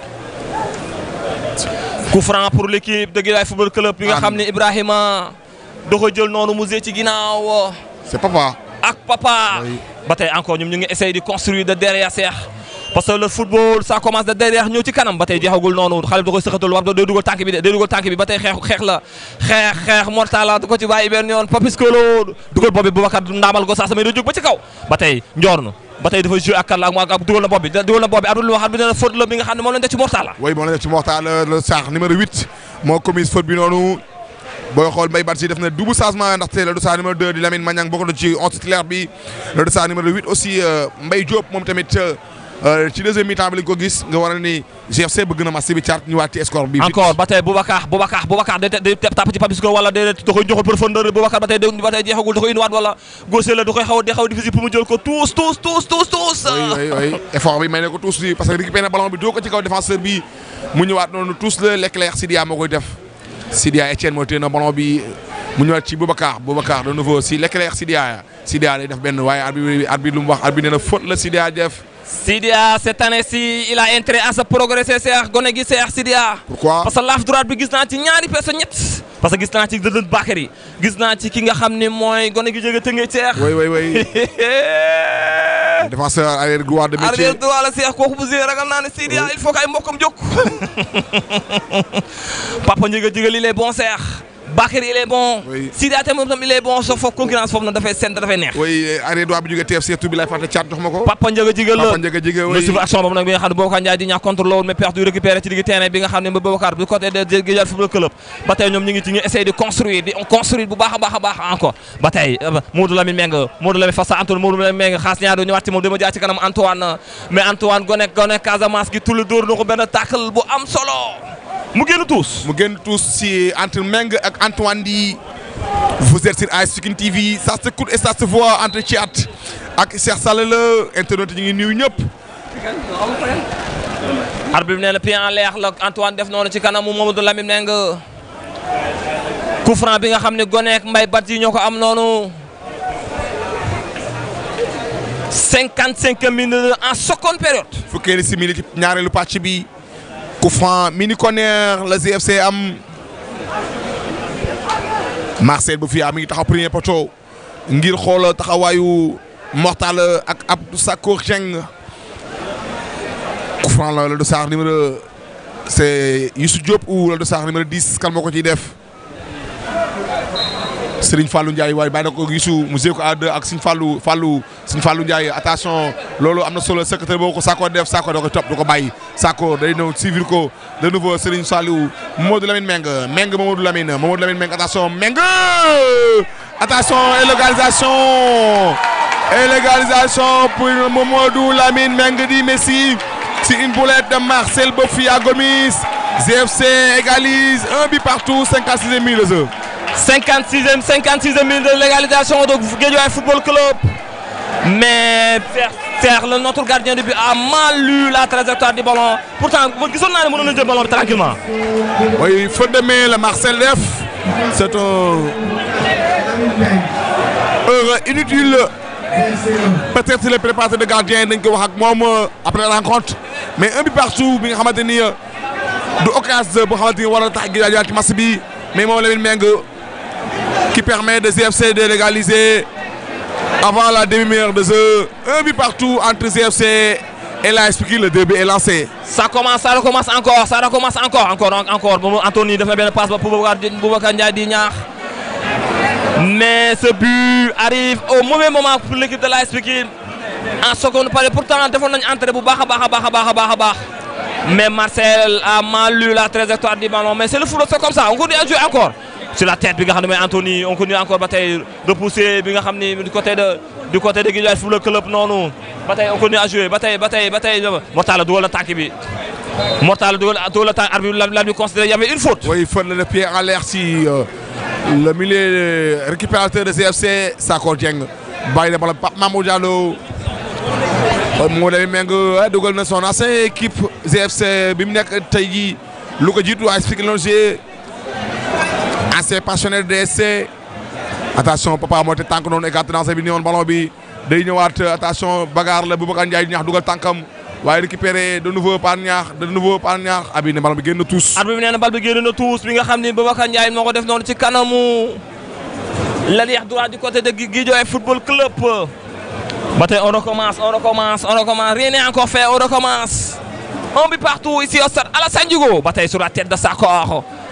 coup franc pour l'équipe de Guédiawaye Football Club bi nga xam ne Ibrahima da ko jël noonu mu ci ginnaaw. c'est papa. ak papa. ba tey encore ñoom ñu ngi essayer di construire de derrière Cheikh parce que le football ça commence de derrière ñëw ci kanam ba tey jeexagul noonu xale bi da koy sëxatal war day dugal tànk bi de day dugal tànk bi ba tey xeex xeex la xeex xeex mortala du ko ci bàyyi benn yoon Papis Kolo dugal boobu Boubacar ndaamal ko saa samay da jóg ba ci kaw ba tey njoor na ba tey dafa joué ak kan la ak ak dugal na bopp bi dugal na bopp bi arbitre lu wax arbitre nee na faute la bi nga xam ne moom lañ def ci Mortala way moom la def ci Mokhtar le Sarr numéro 8 moo commise faute bi noonu booy xool Mbaye Badji def na double changement ndaxte le Sarr numéro 2 di Lamine Magnang bokk na ci onze titulaire bi le Sarr numéro 8 aussi Mbaye Diop moom tamit ci deuxième mi-temps bi lañ ko gis nga war a ni GFC bëgg na match bi caat ñu waat ci score bi. encore ba tey Boubacar Boubacar Boubacar day day tàpp ci Papis Ko wala day da koy joxul profondeur Boubacar ba tey ba tey jeexagul da koy indiwaat wala gauche la da koy xaw a xaw a difficile pour mu jël ko tous tous tous tous tous. oui oui oui effort bi may na ko tous bi parce que récupéré na ballon bi doo ko ci kaw défenseur bi mu ñëwaat noonu tous la Leclerc Sidia moo koy def Sidia Etienne moo téye na ballon bi mu ñëwaat ci Boubacar Boubacar de nouveau si Leclerc Sidia Sidia day def benn waaye arbitre arbitre lu mu wax arbitre nee na faute la Sidia def. Sidia cette année-ci il a intérêt à se progresser Cheikh gone gi Cheikh Sidia. pourquoi parce que laaf droite bi gis naa ci ñaari personnes ñett. parce que gis naa ci Dëdën Bakary gis naa ci ki nga xam ne mooy gone gi jóge Tëngéej Cheikh. oui oui oui défenseur arrière droit de métier arrière droit la Cheikh kooku bu zee ragal naa ne Sidia il faut que ay mbokkam jóg. Papa Ndiéga Jigal il est bon Cheikh. Bakary il est bon. Oui. Sidia tamit il est bon soo foofu concurrence foofu nag dafay seen dafay neex. oui arrière droit bi jógee TFC tur bi lay fàtte caat jox ma ko. Papa Ndiéga Jigal la Papa Ndiaga Jigal mais oui suivre action boobu nag bi nga xam ne Boubacar Ndiaye di ñaax contre loolu mais perdu récupéré ci digg terrain bi nga xam ne ba Boubacar du côté de Guédiawaye Football Club ba tey ñoom ñu ngi ci ñu essayer de construire di construire bu baax a baax a baax encore ba tey Modou Lamine Meng Modou Lamine face à Antoine Modou Lamine Meng xaas ñaar doo ñëwaat ci moom dama jaar ci kanam Antoine mais Antoine gone gone Casamance gi tulli dóor na ko benn tackle bu am solo mu génn tuus mu génn tous si entre Meng ak Antoine di vous êtes sur AS Pikine TV ça s'écoute et ça se voit entre Thiat ak Cheikh Sall la internaute ñu ngi nuyu ñëpp. arbitre bi nee na pied en l'air la Antoine def noonu ci kanamu Mamadou Lamine Meng coup franc bi nga xam ne goneek Mbaye Badji ñoo ko am noonu 55 minutes en seconde période fukkeeli simili ci ñaareelu pàcc bi coup franc mini corner la GFC am Marcel bu fiyaa mi ngi taxaw premier poteau ngir xool taxawaayu Mortal ak Abdou Sakor Dieng coup franc la la du Sarr numéro c'est Youssou Diop ou la du Sarr numéro 10 kan moo ko ciy def Serigne Fallou Ndiaye waaye bàyyi na ko Youssou mu ko à deux ak Serigne Fallou Fallou Serigne Fallou Ndiaye attention loolu am na solo secrétaire boo ko Sakko def Sakko da koy topp du ko bàyyi Sakko day ñëw suivre ko de nouveau Serigne Fallou Mamadou Lamine Meng Meng Mamadou Lamine Mamadou Lamine Meng attention Meng attention élégalisation élégalisation pour Mamadou Lamine Meng di Messi si une boulette de Marcel Bofia Gomis GFC égalise un but partout 56e minute de jeu. 56e 56e minute de légalisation de Guédiawaye Football Club mais Fer Fer le notre gardien de but a mal lu la trajectoire du ballon pourtant gisoon naa ne mënoon na jël ballon bi tranquillement Oui, faute de main, le Marcel Def. C'est un erreur inutile. Peut-être les préparateurs de gardien dañ ko wax ak moom après la rencontre mais un but partout bi nga xamante ni du occasion boo xamante ni war a tax Guédiawaye ci match bi mais moom Lamine Meng qui permet de GFC de légaliser avant la demi-heure de jeu un but partout entre GFC et l'AS Pikine le début est lancé. ça commence ça recommence encore ça recommence encore encore encore moom Anthony def na benn passe ba Boubacar Boubacar Ndiaye di ñaax mais ce but arrive au mauvais moment pour l'équipe de l'AS Pikine en seconde période pourtant defoon nañu entrée bu baax a baax a baax a baax a baax a baax mais Marcel a mal lu la trajectoire du ballon mais c'est le football c'est comme ça on continue à jouer encore sur la tête bi nga xam ne mooy Anthony on continue encore ba tey repousser bi nga xam ni du côté de du côté de Guédiawaye Football Club noonu ba tey on continue à jouer ba tey ba tey ba tey Mortala dugal na tànk bi Mortala dugal dugal na tànk arbitre la la bi considéré y avait une faute. Oui, il faut le pied en l'air si euh, le milieu récupérateur de CFC, Sakor Dieng. bàyyi na bala Pape Mamadou Diallo moo day méng dugal na son ancienne équipe GFC bi mu nekk tey jii lu ko jiitu waa expliqué loolu j'ai ancien pensionnaire de DSC attention papa moo te tànk noonu écarté dans bi ni woon ballon bi day ñëwaat attention bagarre la Boubacar Ndiaye ñaax dugal tànkam waaye récupéré de nouveau par ñaax de nouveau par ñaax abi ne ballon bi génn tous arbitre bi nee na bal bi génn na tuus bi nga xam ni Boubacar Ndiaye moo ko def noonu ci kanamu l'arrière droit du côté de Guédiawaye Football Club. ba tey on recommence on recommence on recommence rien n'est encore fait on recommence un but partout ici au stade Alassane Djigo ba tey sur la tête de Sakor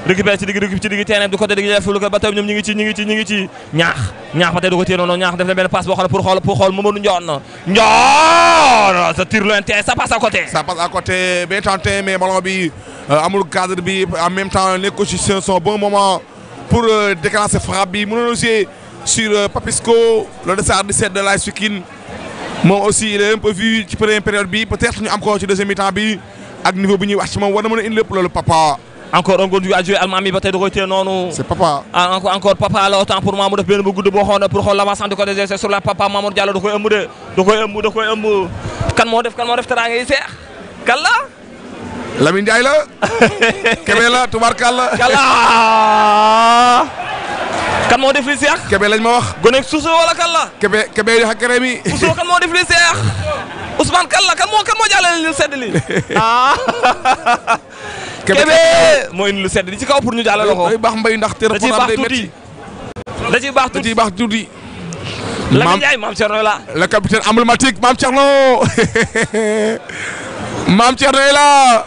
récupéré ci digg récup ci digg terrain du côté digg def lu ko ba tey ñoom ñu ngi ci ñu ngi ci ñu ngi ci ñaax ñaax ba tey du ko téye noonu ñaax def na benn passe boo xam ne pour xool pour xool Mamadou Ndione Ndione ça tire lointain ça passe à côté ça passe à côté bien tenté mais ballon bi euh, amul cadre bi en même temps les coachs c'est son bon moment pour euh, déclencher frappe bi mënoon aussi sur euh, Papisco le dossard 17 de l'AS Pikine moom aussi il est un peu vu ci première période bi peut-être ñu am ko ci deuxième mi-temps bi ak niveau bi ñuy wax ci moom war na mën a indi lépp loolu papa encore un góor à jouer allemand mi ba tey da koy téye noonu c'est papa ah encore encore papa la autant pour moi mu def benn bu gudd boo xoon pour xool l'avancement du côté des sur la papa Mamadou Diallo da koy ëmb de da koy ëmb da koy ëmb kan moo def kan moo def teraanga yi seex kan la Lamine Ndiaye la Kébé la tubarkalla kan la kan moo def li seex Kébé lañ ma wax gone suusu wala kan la Kébé Kébé yi xakkere mi Ousmane kan moo def li seex Ousmane kan la kan moo kan moo jàllale li sedd li ah Kébé moo indi lu sedd li ci kaw pour ñu jàllale ko day baax mbay ndax te da ciy baax tuuti da ciy baax da tuuti ciy baax tuuti Lamine Maam- Ndiaye maam Thierno la le capitaine emblématique Mame Thierno Mame Thierno est là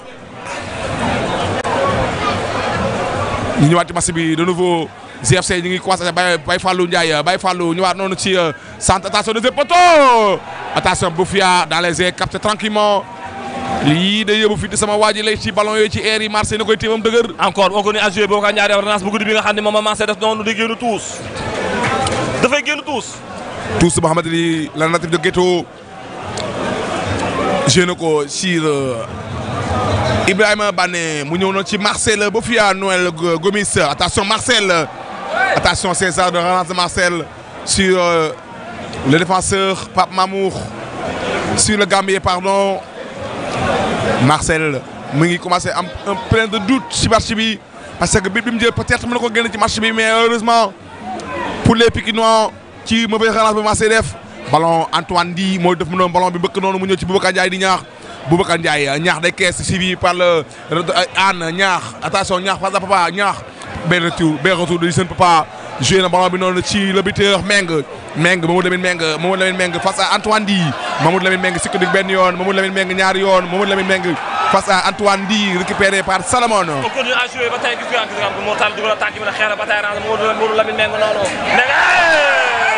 ñu ñëwaat ci match bi de nouveau GFC ñu ngi commencé Baye Baye Fallou Ndiaye Baye Fallou ñëwaat noonu ci euh, centre attention deuxième poteau attention Boufia dans les airs capté tranquillement lii day yóbbu fii di sama waa ji lay ci ballon yooyu ci air yi marché na koy téemam dëgër encore on connaît à jouer boo ko ñaari ordonnance bu guddi bi nga xam ne moom a mancé def noonu di génn tuus dafay génn tuus tous boo xamante ni la natif de Guéto joué na ko sur euh, Ibrahima Bané mu ñëw na ci Marcel Bofia Noël Go- Gomis attention Marcel attention César de relance de Marcel sur euh, le défenseur Pape Mamour sur le Gambien pardon Marcel mu ngi commencé am un plein de doute ci match bi parce que bit bi mu jël peut-être mën na ko génn ci match bi mais heureusement pour les Pikinois ci mauvaise relance bi commencé def ballon Antoine Di mooy def mu noonu ballon bi bëkk noonu mu ñëw ci Boubacar Ndiaye di ñaax Boubacar Ndiaye ñaax day kees suivi par le Anne ñaax attention ñaax face à papa ñaax benn retour benn retour de seen papa joué na ballon bi noonu ci le buteur Meng Meng Mamadou Lamine Meng Mamadou Lamine Meng face à Antoine Di Mamadou Lamine Meng sikkandik benn yoon Mamadou Lamine Meng ñaari yoon Mamadou Lamine Meng face à Antoine Di récupéré par Salomon on continue à jouer ba tey gis nga gis nga ko Mortal dugal na tànk bi na xeer ba tey range Modou Modou Lamine Meng noonu Meng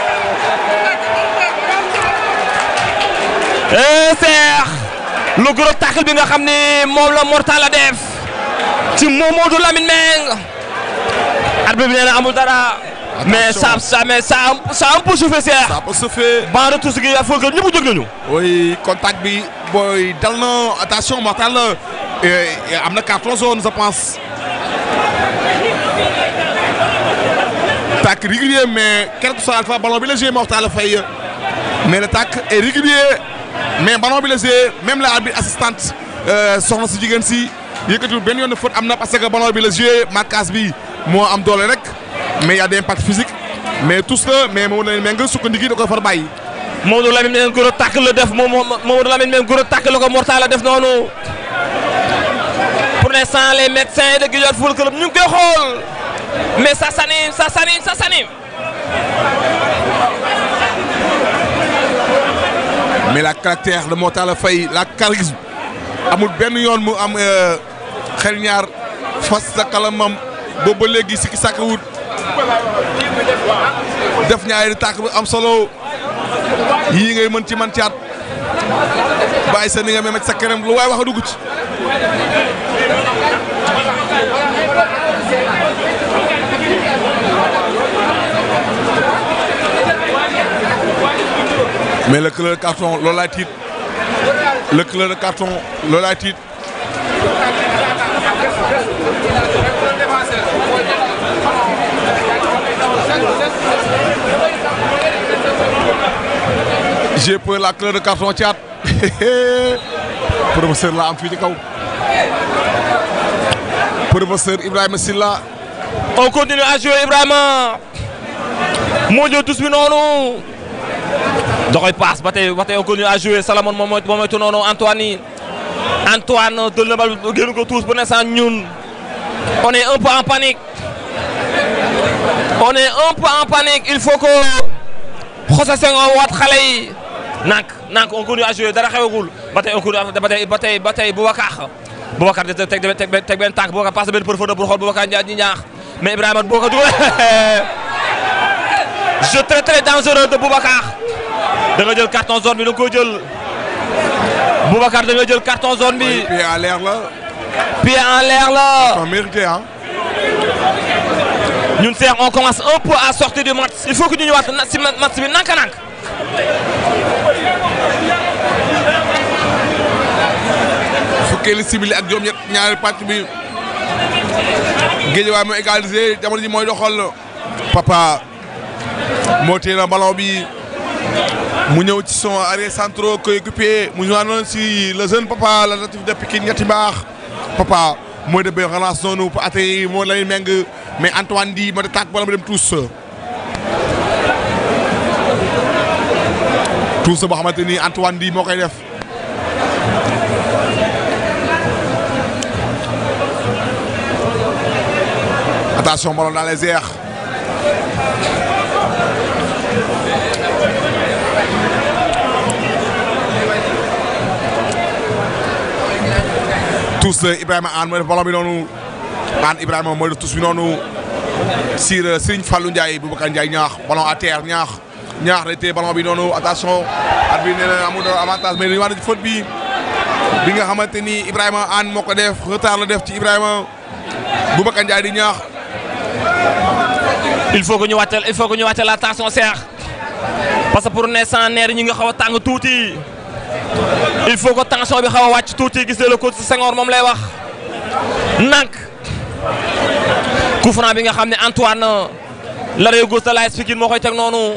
eh Cheikh lu gros tackle bi nga xam ne moom la Mortal a def ci Modou Lamine Meng arbitre bi nee na amul dara mais ça ça mais ça ça un peu soufflé Cheikh ça peut se faire ban retour si gi il faut que ñëpp jóg nañu oui contact bi booy dal na attention Mortal eh, am na carton jaune je pense. tac régulier mais quel que soit alpha ballon bi la joué Mortal Faye mais le tac est régulier mais ballon bi la joué même la arbitre assistante euh, soxna si jigéen si yëkkatiwul benn yoon de faute am na parce que ballon bi la joué marquage bi moo am doole rek mais y a des impacts physiques mais tous la mais moom la nga sukkandiku da koy far bàyyi. Mamadou Lamine Meng gros tackle la def moom Mamadou Lamine Meng gros tackle la ko Mortal la def noonu pour l'instant les médecins de Guédiawaye Football Club ñu ngi koy xool mais ça s'anime ça s'anime ça s'anime mais la caractère de Mortala Faye la charisme amul benn yoon mu am xel ñaar fas sa kalamam boobu ba léegi sikki sàkk wut def ñaari tàkk bu am solo yii ngay mën ci man caat bàyyi sa ni nga memet sa këram lu waaye wax a dugg ci mais le couleur de carton loolu laay tiit le couleur de carton loolu laay tiit j'ai peur la couleur de carton caat professeur la am fii ci kaw professeur Ibrahima Silla on continue à jouer Ibrahima moo ñëw tous bi noonu da koy passe ba tey ba tey on continue à jouer Salamone moom mooy moom mooy tu noonu Antoine yi Antoine dëll na bal génn ko tous pour l'instant ñun on est un peu en panique on est un peu en panique il faut que José Senghor waat xale yi nank nank on continue à jouer dara xewagul ba tey on continue ba tey ba tey ba tey Boubacar Boubacar de teg teg teg teg benn tànk Boubacar passe benn profondeur pour xool Boubacar Ndiaye ñi ñaax mais Ibrahima Boubacar dugal jeu très très dangereux de Boubacar da nga jël carton zone bi da nga koy jël Boubacar da nga jël carton zone bi pied à l'air la pied en l'air la on mérité ah ñun Cheikh on commence un peu à sortir du match il faut que ñu ñëwaat na si match bi nanka-nank fukkeeli simili ak juróom ñett ñaari pàcc bi Guédiawaye moo égalisé jamono ji mooy doxal papa moo téye na ballon bi mu ñëw ci son arrière centraux coéquipier mu ñëwaat noonu si le jeune papa la natif de Pikine ñetti mbaax papa mooy de benn relance noonu pour atterrir moo lay meng mais Antoine di moo de tànk bala mu dem tous tous boo xamante ni Antoine di moo koy def attention ballon dans les airs tous Ibrahima Anne mooy def ballon bi noonu Anne Ibrahima mooy def tous bi noonu sur Serigne Fallou Ndiaye Boubacar Ndiaye ñaax ballon à terre ñaax ñaax day téye ballon bi noonu attention at bi nee na amul avantage mais dañu war a faute bi bi nga xamante ni Ibrahima Anne moo ko def retard la def ci Ibrahima Boubacar Ndiaye di ñaax il faut que ñu wàccal il faut que ñu wàccal la tension Cheikh parce que pour l'instant neer ñi nga xaw a tàng tuuti il faut que tension bi xaw a wàcc tuuti gis nga le coach Senghor moom lay wax nank coup franc bi nga xam ne Antoine l'arrière gauche de l'AS Pikine moo koy teg noonu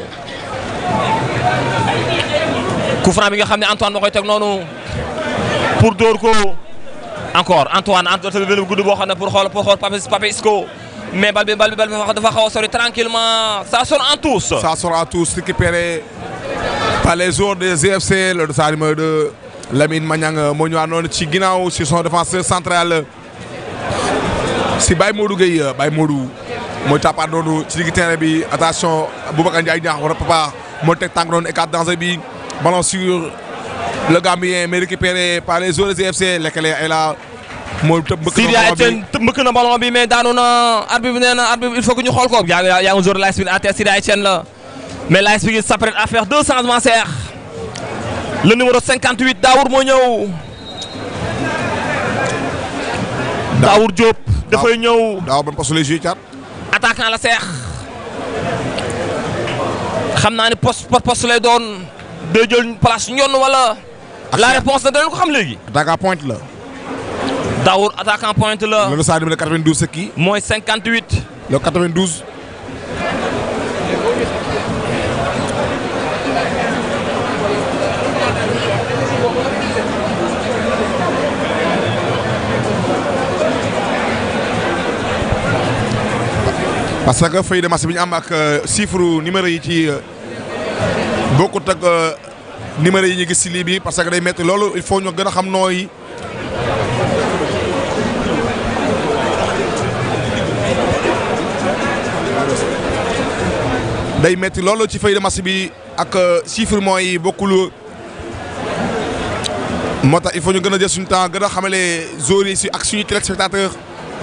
coup franc bi nga xam ne Antoine moo koy teg noonu pour dóor ko encore Antoine Antoine benn gudd boo xam ne pour xool pour xool Pape Pape Isco mais bal bi bal bi bal bi dafa xaw a sori tranquillement ça sonne en tous ça sera tous récupéré par les joueurs des GFC le dossard numéro 2 Lamine Magnang moo ñëwaat noonu ci ginnaaw si son défenseur central si Baye Modou Gueye Baye Modou mooy tappaat noonu ci digg terrain bi attention Boubacar Ndiaye ñaax war a papa moo teg tànk noonu écart danger bi ballon sur le Gambien mais récupéré par les joueurs des GFC lekkale ay la moo tëb mbëkk Sidia Etienne mbëkk na ballon bi mais daanu na arbitre bi nee na arbitre il faut que ñu xool ko yaa ngi yaa ngi joueur de l'AS Pikine à terre Sidia Etienne la mais l'AS Pikine s'apprête à faire deux changements Cheikh le numéro 58 Daour moo ñëw Daour Diop dafay ñëw daaw ban poste lay joué caat attaquant la Cheikh xam naa ni poste poste lay doon day jël place ñoon wala la réponse nag danañ ko xam léegi attaquant pointe la Daour attaquant pointe la le dossard numéro 92 c'est qui mooy 58 le 92 parce que feuille de match bi ñu am ak chiffre numéro yi ci bokkut ak numéro yi ñu gis ci lii bi parce que day métti loolu il faut ñu gën a xam nooy day métti loolu ci feuille de match bi ak chiffre mooy bokkul moo tax il faut ñu gën a jël suñu temps gën a xamale joueurs yi si ak suñu téléspectateur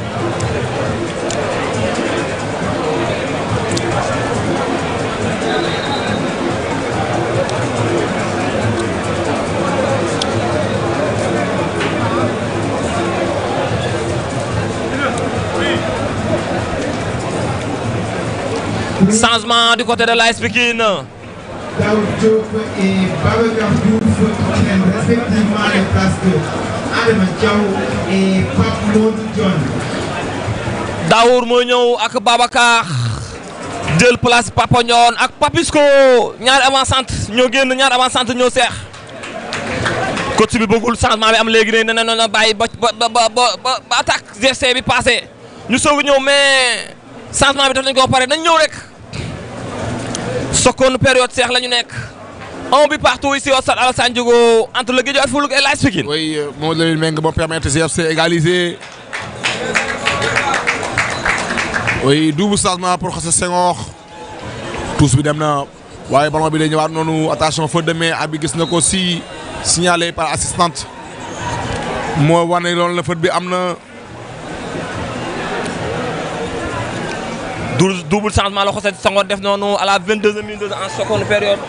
changement du côté de l'AS Pikine Daoud Diop et Babacar Diouf prennent respectivement les places de Adama Diaw et Pape Modou John. Daour moo ñëw ak Babacar jël place Papa Ndione ak Papisco ñaari avant-centre ñoo génn ñaari avant-centre ñoo seex coach bi bëggul changement bi am léegi ne na na bàyyi ba ba ba ba ba attaque GFC bi passé ñu soog a ñëw mais changement bi def nañ ko ba pare nañ ñëw rek sokkoon période seex la ñu nekk un but partout ici au stade Alassane Diogo entre le Guédiawaye Football et l'AS Pikine. oui moo leen méng moo permettre GFC égaliser oui double changement pour Xassa Senghor tous bi dem na waaye ballon bi day ñëwaat noonu attention faute de main abi gis na ko si signalé par assistante moo wane loolu la fët bi am na double double changement la José Senghor def noonu à la 22e minute en seconde période.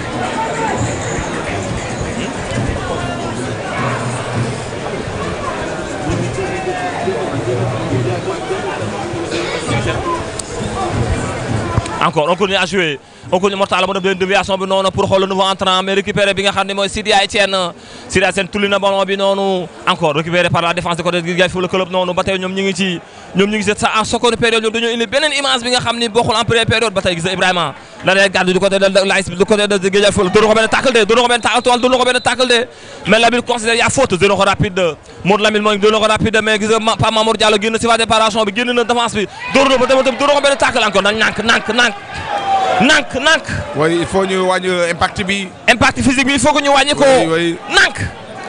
encore on continue à jouer on continue Mortala mu def leen déviation bi noonu pour xool le nouveau entrant mais récupéré bi nga xam ne mooy Sidia Etienne Sidia Etienne tulli na ballon bi noonu encore récupéré par la défense de côté Guédiawaye Football Club noonu ba tey ñoom ñu ngi ci ñoom ñu ngi seet ça en seconde période ñoom dañoo indi beneen image bi nga xam ni bokkul en première période ba tey gis nga Ibrahima la lay gàddu du côté de l'AS du côté de Guédiawaye Football doon na ko benn tackle de doon na ko benn tackle toile doon na ko benn tackle de mais Lamine considère y a faute doon na ko rapide Modou Lamine mooy doon na ko rapide mais gis nga Pape Mamour Diallo génn si phase de préparation bi génn na défense bi doon na ko doon na ko benn tackle encore nag nànk nànk nànk nànk nànk waaye il faut ñu wàññi impact bi impact physique bi il faut que ñu wàññi ko Oui, oui. nànk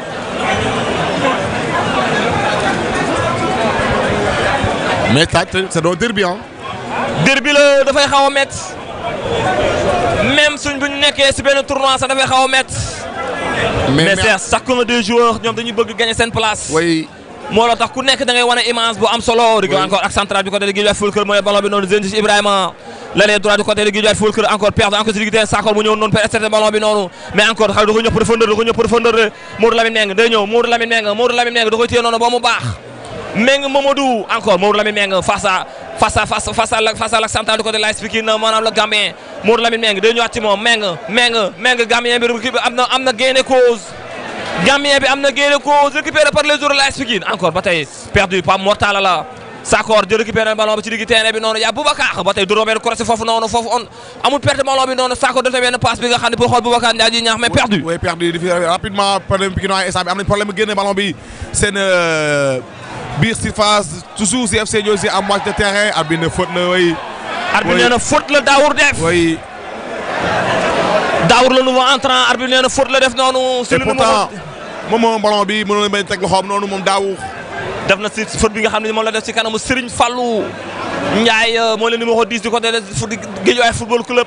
mais ça c'est doon derby hein derby la dafay xaw a métti même suñ bu ñu nekkee si benn tournoi sax dafay xaw a métti mais c'est chacun des joueurs ñoom dañuy bëgg gagner seen place way moo la tax ku nekk da ngay wane image bu am solo. di ko Oui. encore ak central du côté de Guédiawaye Football Club mooy ballon bi noonu Zenji Ibrahima l'aile droit du côté de Guédiawaye Football Club encore perdre encore si digg Sakor mu ñëw noonu per externe ballon bi noonu mais encore xale da ko ñëw profondeur da ko ñëw profondeur de Modou Lamine Meng day ñëw Modou Lamine Meng Modou Lamine Meng da koy téye noonu ba mu baax Meng Mamadou encore Modou Lamine Meng face à face à face face à la face à la central du côté de l'AS Pikine maanaam le Gambien Modou Lamine Meng day ñëwaat ci moom Meng Meng Meng Gambien bi kii bi am na am na gain de cause Gambien bi am na gain de cause récupéré par les joueurs de l'AS Pikine encore ba tey perdu Pape Mortala la Sakor di récupéré ballon bi ci digg terrain bi noonu yaa Boubacar ba tey du benn croisé foofu noonu foofu on amul perte ballon bi noonu Sakor def benn passe bi nga xam ne pour xool Boubacar Ndiaye ji ñaax mais perdu. way perdu di fi rapidement problème Pikine waa instant bi am nañ problème génne ballon bi seen euh, biir surface toujours si FC ñoo si à moitié de terrain ar bi ne faute na way arbitre Oui. nee na faute la Daour def. way Daour le nouveau entrant arbitre nee na faute la def noonu. et pourtant moom moom ballon bi mënoon na bañ teg loxoom noonu moom daaw def na si faute bi nga xam ne moom la def ci kanamu Serigne Fallou Ndiaye moo leen numéro 10 du côté de Guédiawaye Football Club.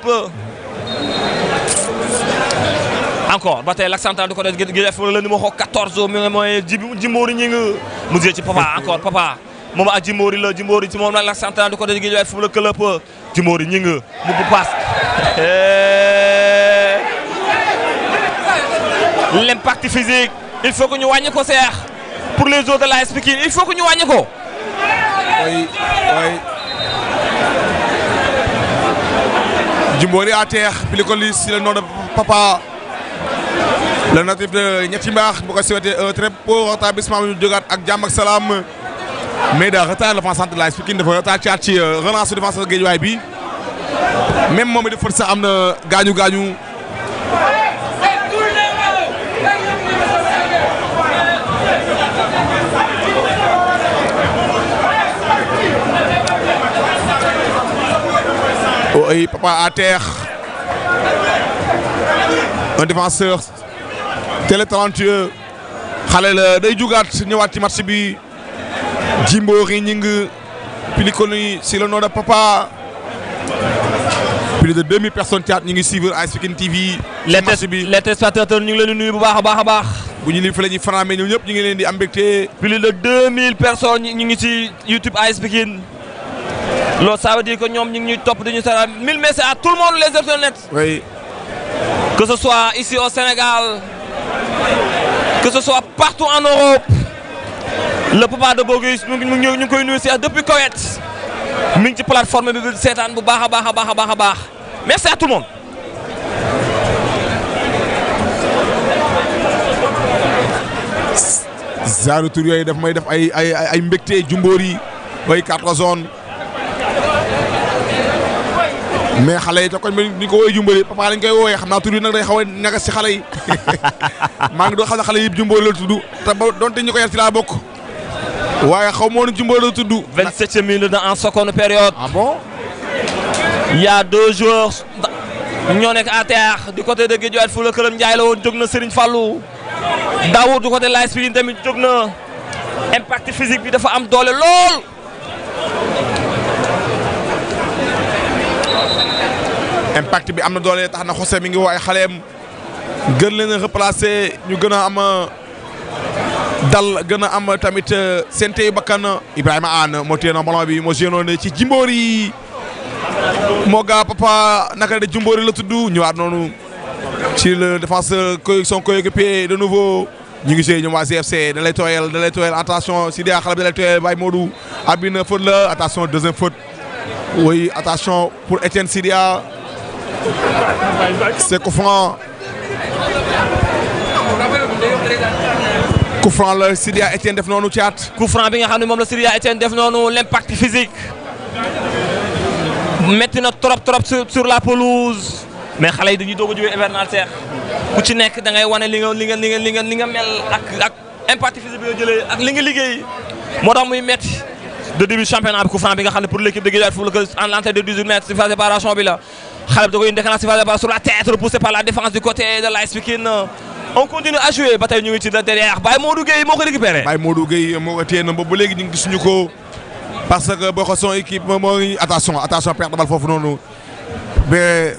encore ba tey l'accent central du côté de Guédiawaye Football le numéro 14 mi nga mooy Djibi Djimbory ñi nga mu jël ci papa encore papa moom ak Djimbory la Djimbory ci moom la l'accent central du côté de Guédiawaye Football Club Djimbory ñi nga mu bu passe. l'impact physique il faut que ñu wàññi ko seex pour les autres de l'AS Pikine il faut que ñu wàññi ko. way way Djimbory à terre Pilikoli si le nom de papa le natif de ñetti mbaax bu ko souhaité un très beau rétablissement bi ñu jógaat ak jàmm ak salaam mais da retard défense centre de l'AS Pikine dafa retard ci at ci relance su défense Guédiawaye bi même moom it dafa sax am na gaañu gaañu oui papa à terre un défenseur très talentueux xale la day jugaat ñëwaat ci match bi Djimbory Gningue Pilikoli si le nom de papa plus de 2000 personnes caat ñu ngi suivre AS Pikine TV. les ci match bi les téléspectateurs ñu ngi leen di nuyu bu baax a baax a baax. bu ñu lii fa la ñuy fanaamee ñoom ñëpp ñu ngi leen di am mbégte. plus de 2000 personnes ñu ngi ci YouTube AS Pikine loolu ça veut dire que ñoom ñu ngi ñuy topp dañuy sara 1000 messages à tout le monde les internet oui que ce soit ici au Sénégal que ce soit partout en Europe le papa de Bogus ñu ngi ñu ngi koy nuyu si depuis Koweït mi ngi ci plateforme bi bi seetaan bu baax a baax a baax a baax a baax merci à tout le monde. genre tour yooyu daf may def ay ay ay ay mbégte Djimbory way quatre zones mais xale yi te koñ bi ni ko woowee Djimbory papa lañ koy woowee xam naa tur yi nag day xaw a ñagas ci xale yi maa ngi doon xam ne xale yi Djimbory la tudd te ba donte ñu ko yar ci laa bokk waaye xaw ma woon Djimbory la tudd. 27e minute en seconde période. ah bon. Il y a deux joueurs ñoo nekk à terre du côté de Guédiawaye Football Club Ndiaye la woon jóg na Serigne Fallou Daoud du côté de l'AS Pikine tamit jóg na impact physique bi dafa am doole lool. impact bi am na doole tax na José mi ngi woo ay xaleem gën leen a replacer ñu gën a am dal gën a am tamit seen teyu bakkan Ibrahima Anne moo téye na ballon bi moo génnoon ci Jimbori moo gaa papa naka de Jimbori la tudd ñëwaat noonu ci le défenseur co son coéquipier de nouveau ñu ngi see ñoom waa GFC da lay tooyal da lay tooyal attention Sidia xale bi da lay tooyal Baye Modou abina faute la attention deuxième faute oui attention pour Etienne Sidia c'est coup franc coup franc la Sidia Etienne def noonu caat coup franc bi nga xam ne moom la Sidia Etienne def noonu l'impact physique metti na trop trop sur sur la pelouse mais xale yi dañuy doog a jógee hivernal seex ku ci nekk da ngay wane li nga li nga li nga li nga li nga mel ak ak impact physique bi nga jëlee ak li nga liggéey moo tax muy metti de début championnat bi coup franc bi nga xam ne pour l'équipe de Guédiawaye Football Club en l'entrée de 18 mètres sur phase de séparation bi la xale bi da koy indi déclenché sur phase de séparation sur la tête repoussé par la défense du côté de l'AS Pikine on continue à jouer ba tey ñu ngi ci derrière Baye Modou Gueye moo ko récupéré. Baye Modou Gueye moo ko téye na ba ba léegi ñu ngi gisuñu ko parce que boo ko son équipe moo ngi attention attention perte de balle foofu noonu mais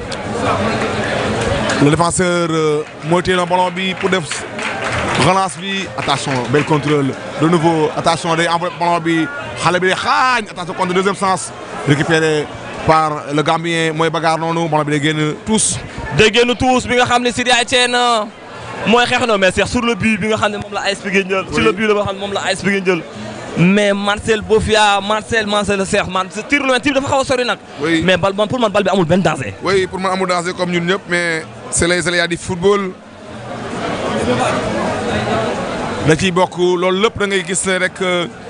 le défenseur moo téye na ballon bi pour def relance bi attention bel contrôle de nouveau attention day envoyé ballon bi xale bi day xaañ attention contre deuxième sens récupéré par le Gambien mooy bagarre noonu ballon bi day génn tous. day génn tous bi nga xam ne Sidia Etienne mooy xeex na mais sur le but bi nga xam ne moom la AS Pikine jël. sur le but la nga xam ne moom la AS Pikine jël. mais Marcel Bofia Marcel Marcel Cheikh man tir loin tir dafa xaw a sori nag. oui mais bal man pour man bal bi amul benn danger. oui pour man amul danger comme ñun ñëpp mais c'est les aléas du football. da ciy bokk loolu lépp da ngay gis ne rek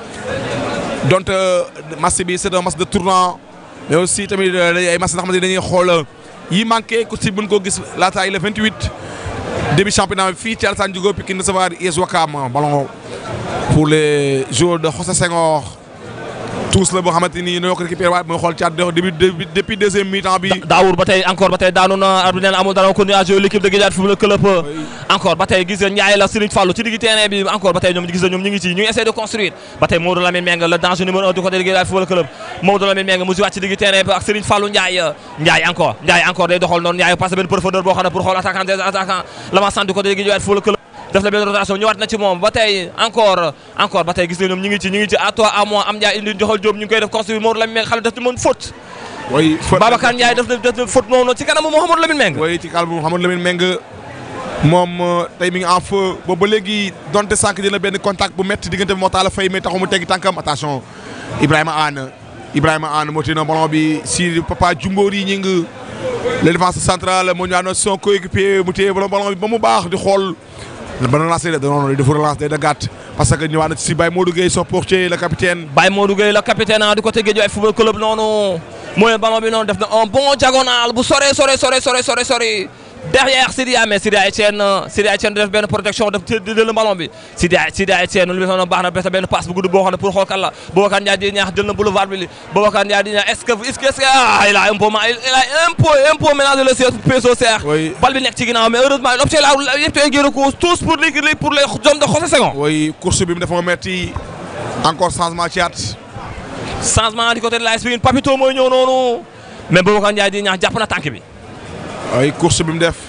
donte match bi c'est un match de tournant mais aussi tamit ay match nga xamante ne dañuy xool yi manqué ku si mën koo gis laataay le 28 début championnat bi fii ci Alassane Djigo Pikine recevoir US Ouakam ballon pour les joueurs de José Senghor tous la boo xamante ni ñoo ko récupéré waat mooy xool caat début depuis deuxième mi-temps bi. Daawur ba tey encore ba tey daanu na arbitre nee na amul dara continué à jouer l'équipe de Guédiawaye Football Club encore ba tey gis nga Ndiaye la Serigne Fallou ci digg terrain bi encore ba tey ñoom gis nga ñoom ñu ngi ci ñu ngi essayer de construire ba tey Maodo Lamine Meng le danger numéro un du côté de Guédiawaye Football Club Maodo Lamine Meng mu si wàcc ci digg terrain bi ak Serigne Fallou Ndiaye Ndiaye encore Ndiaye encore day doxal noonu Ndiaye passe benn profondeur boo xam ne pour xool attaquant des attaquants l'avancement du côté de Guédiawaye Football Club def la benn rotation ñëwaat na ci moom ba tey encore encore ba tey gis nga ñoom ñu ngi ci ñu ngi ci à toi à moi am Ndiaye indi joxal Diop ñu ngi koy def construire Maodo Lamine Meng xam ne daf ci mën faute oui faute Babacar Ndiaye def na def na faute noonu ci kanamu Mouhamadou Lamine Meng oui ci kanamu Mouhamadou Lamine Meng moom tey mi ngi en feu boobu ba léegi donte sànq dina benn contact bu métti diggante bi moo taal a fay mais taxu mu teggi tànkam attention Ibrahima Anne Ibrahima Anne moo téye na ballon bi si papa Djumboori ñi ngi le défenseur central moo ñëwaat son coéquipier mu téye ballon bi ba mu baax di xool ba relancé da noonu dafa relance day da gàtt parce que ñëwaat na ci Baye Modou Gueye son portier le capitaine Baye Modou Gueye le capitaine du côté Guédiawaye Football Club noonu mooy ballon bi noonu def na un bon diagonal bu sore sore sore sore sore sore derrière Sidia mais Sidia Etienne Sidia Etienne def benn protection def di jël ballon bi Sidia Sidia Etienne lu noonu baax na bes benn passe bu gudd boo xam ne pour xool kan la Boubacar Ndiaye di ñaax jël na boulevard bi Boubacar Ndiaye di ñaax est-ce que est-ce que est-ce que ah il a un peu il a un peu un peu mélangé le peso serre Oui. bal bi nekk ci ginnaaw mais heureusement l'objet là yëpp tey génn ko tous pour les pour les hommes de José Senghor oui course bi mu dafa metti encore changement ci at changement du côté de l'AS Pikine Papito mooy ñëw noonu mais Boubacar Ndiaye di ñaax jàpp na tànk bi oui course bi mu def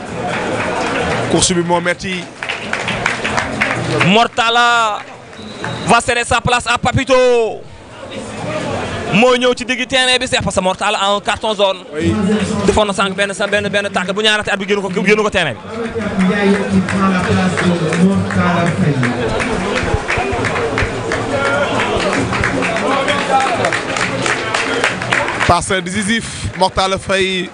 course bi moo metti Mortala va céder sa place à Papito mooy ñëw ci digg terrain bi seex parce que Mortala a un carton jaune oui defoon na sànq benn sa benn benn tànk bu ñaarate at bi génn ko génn ko terrain bi Babacar Ndiaye qui prend la place de Mortala Faye. passe décisif Mortal Faye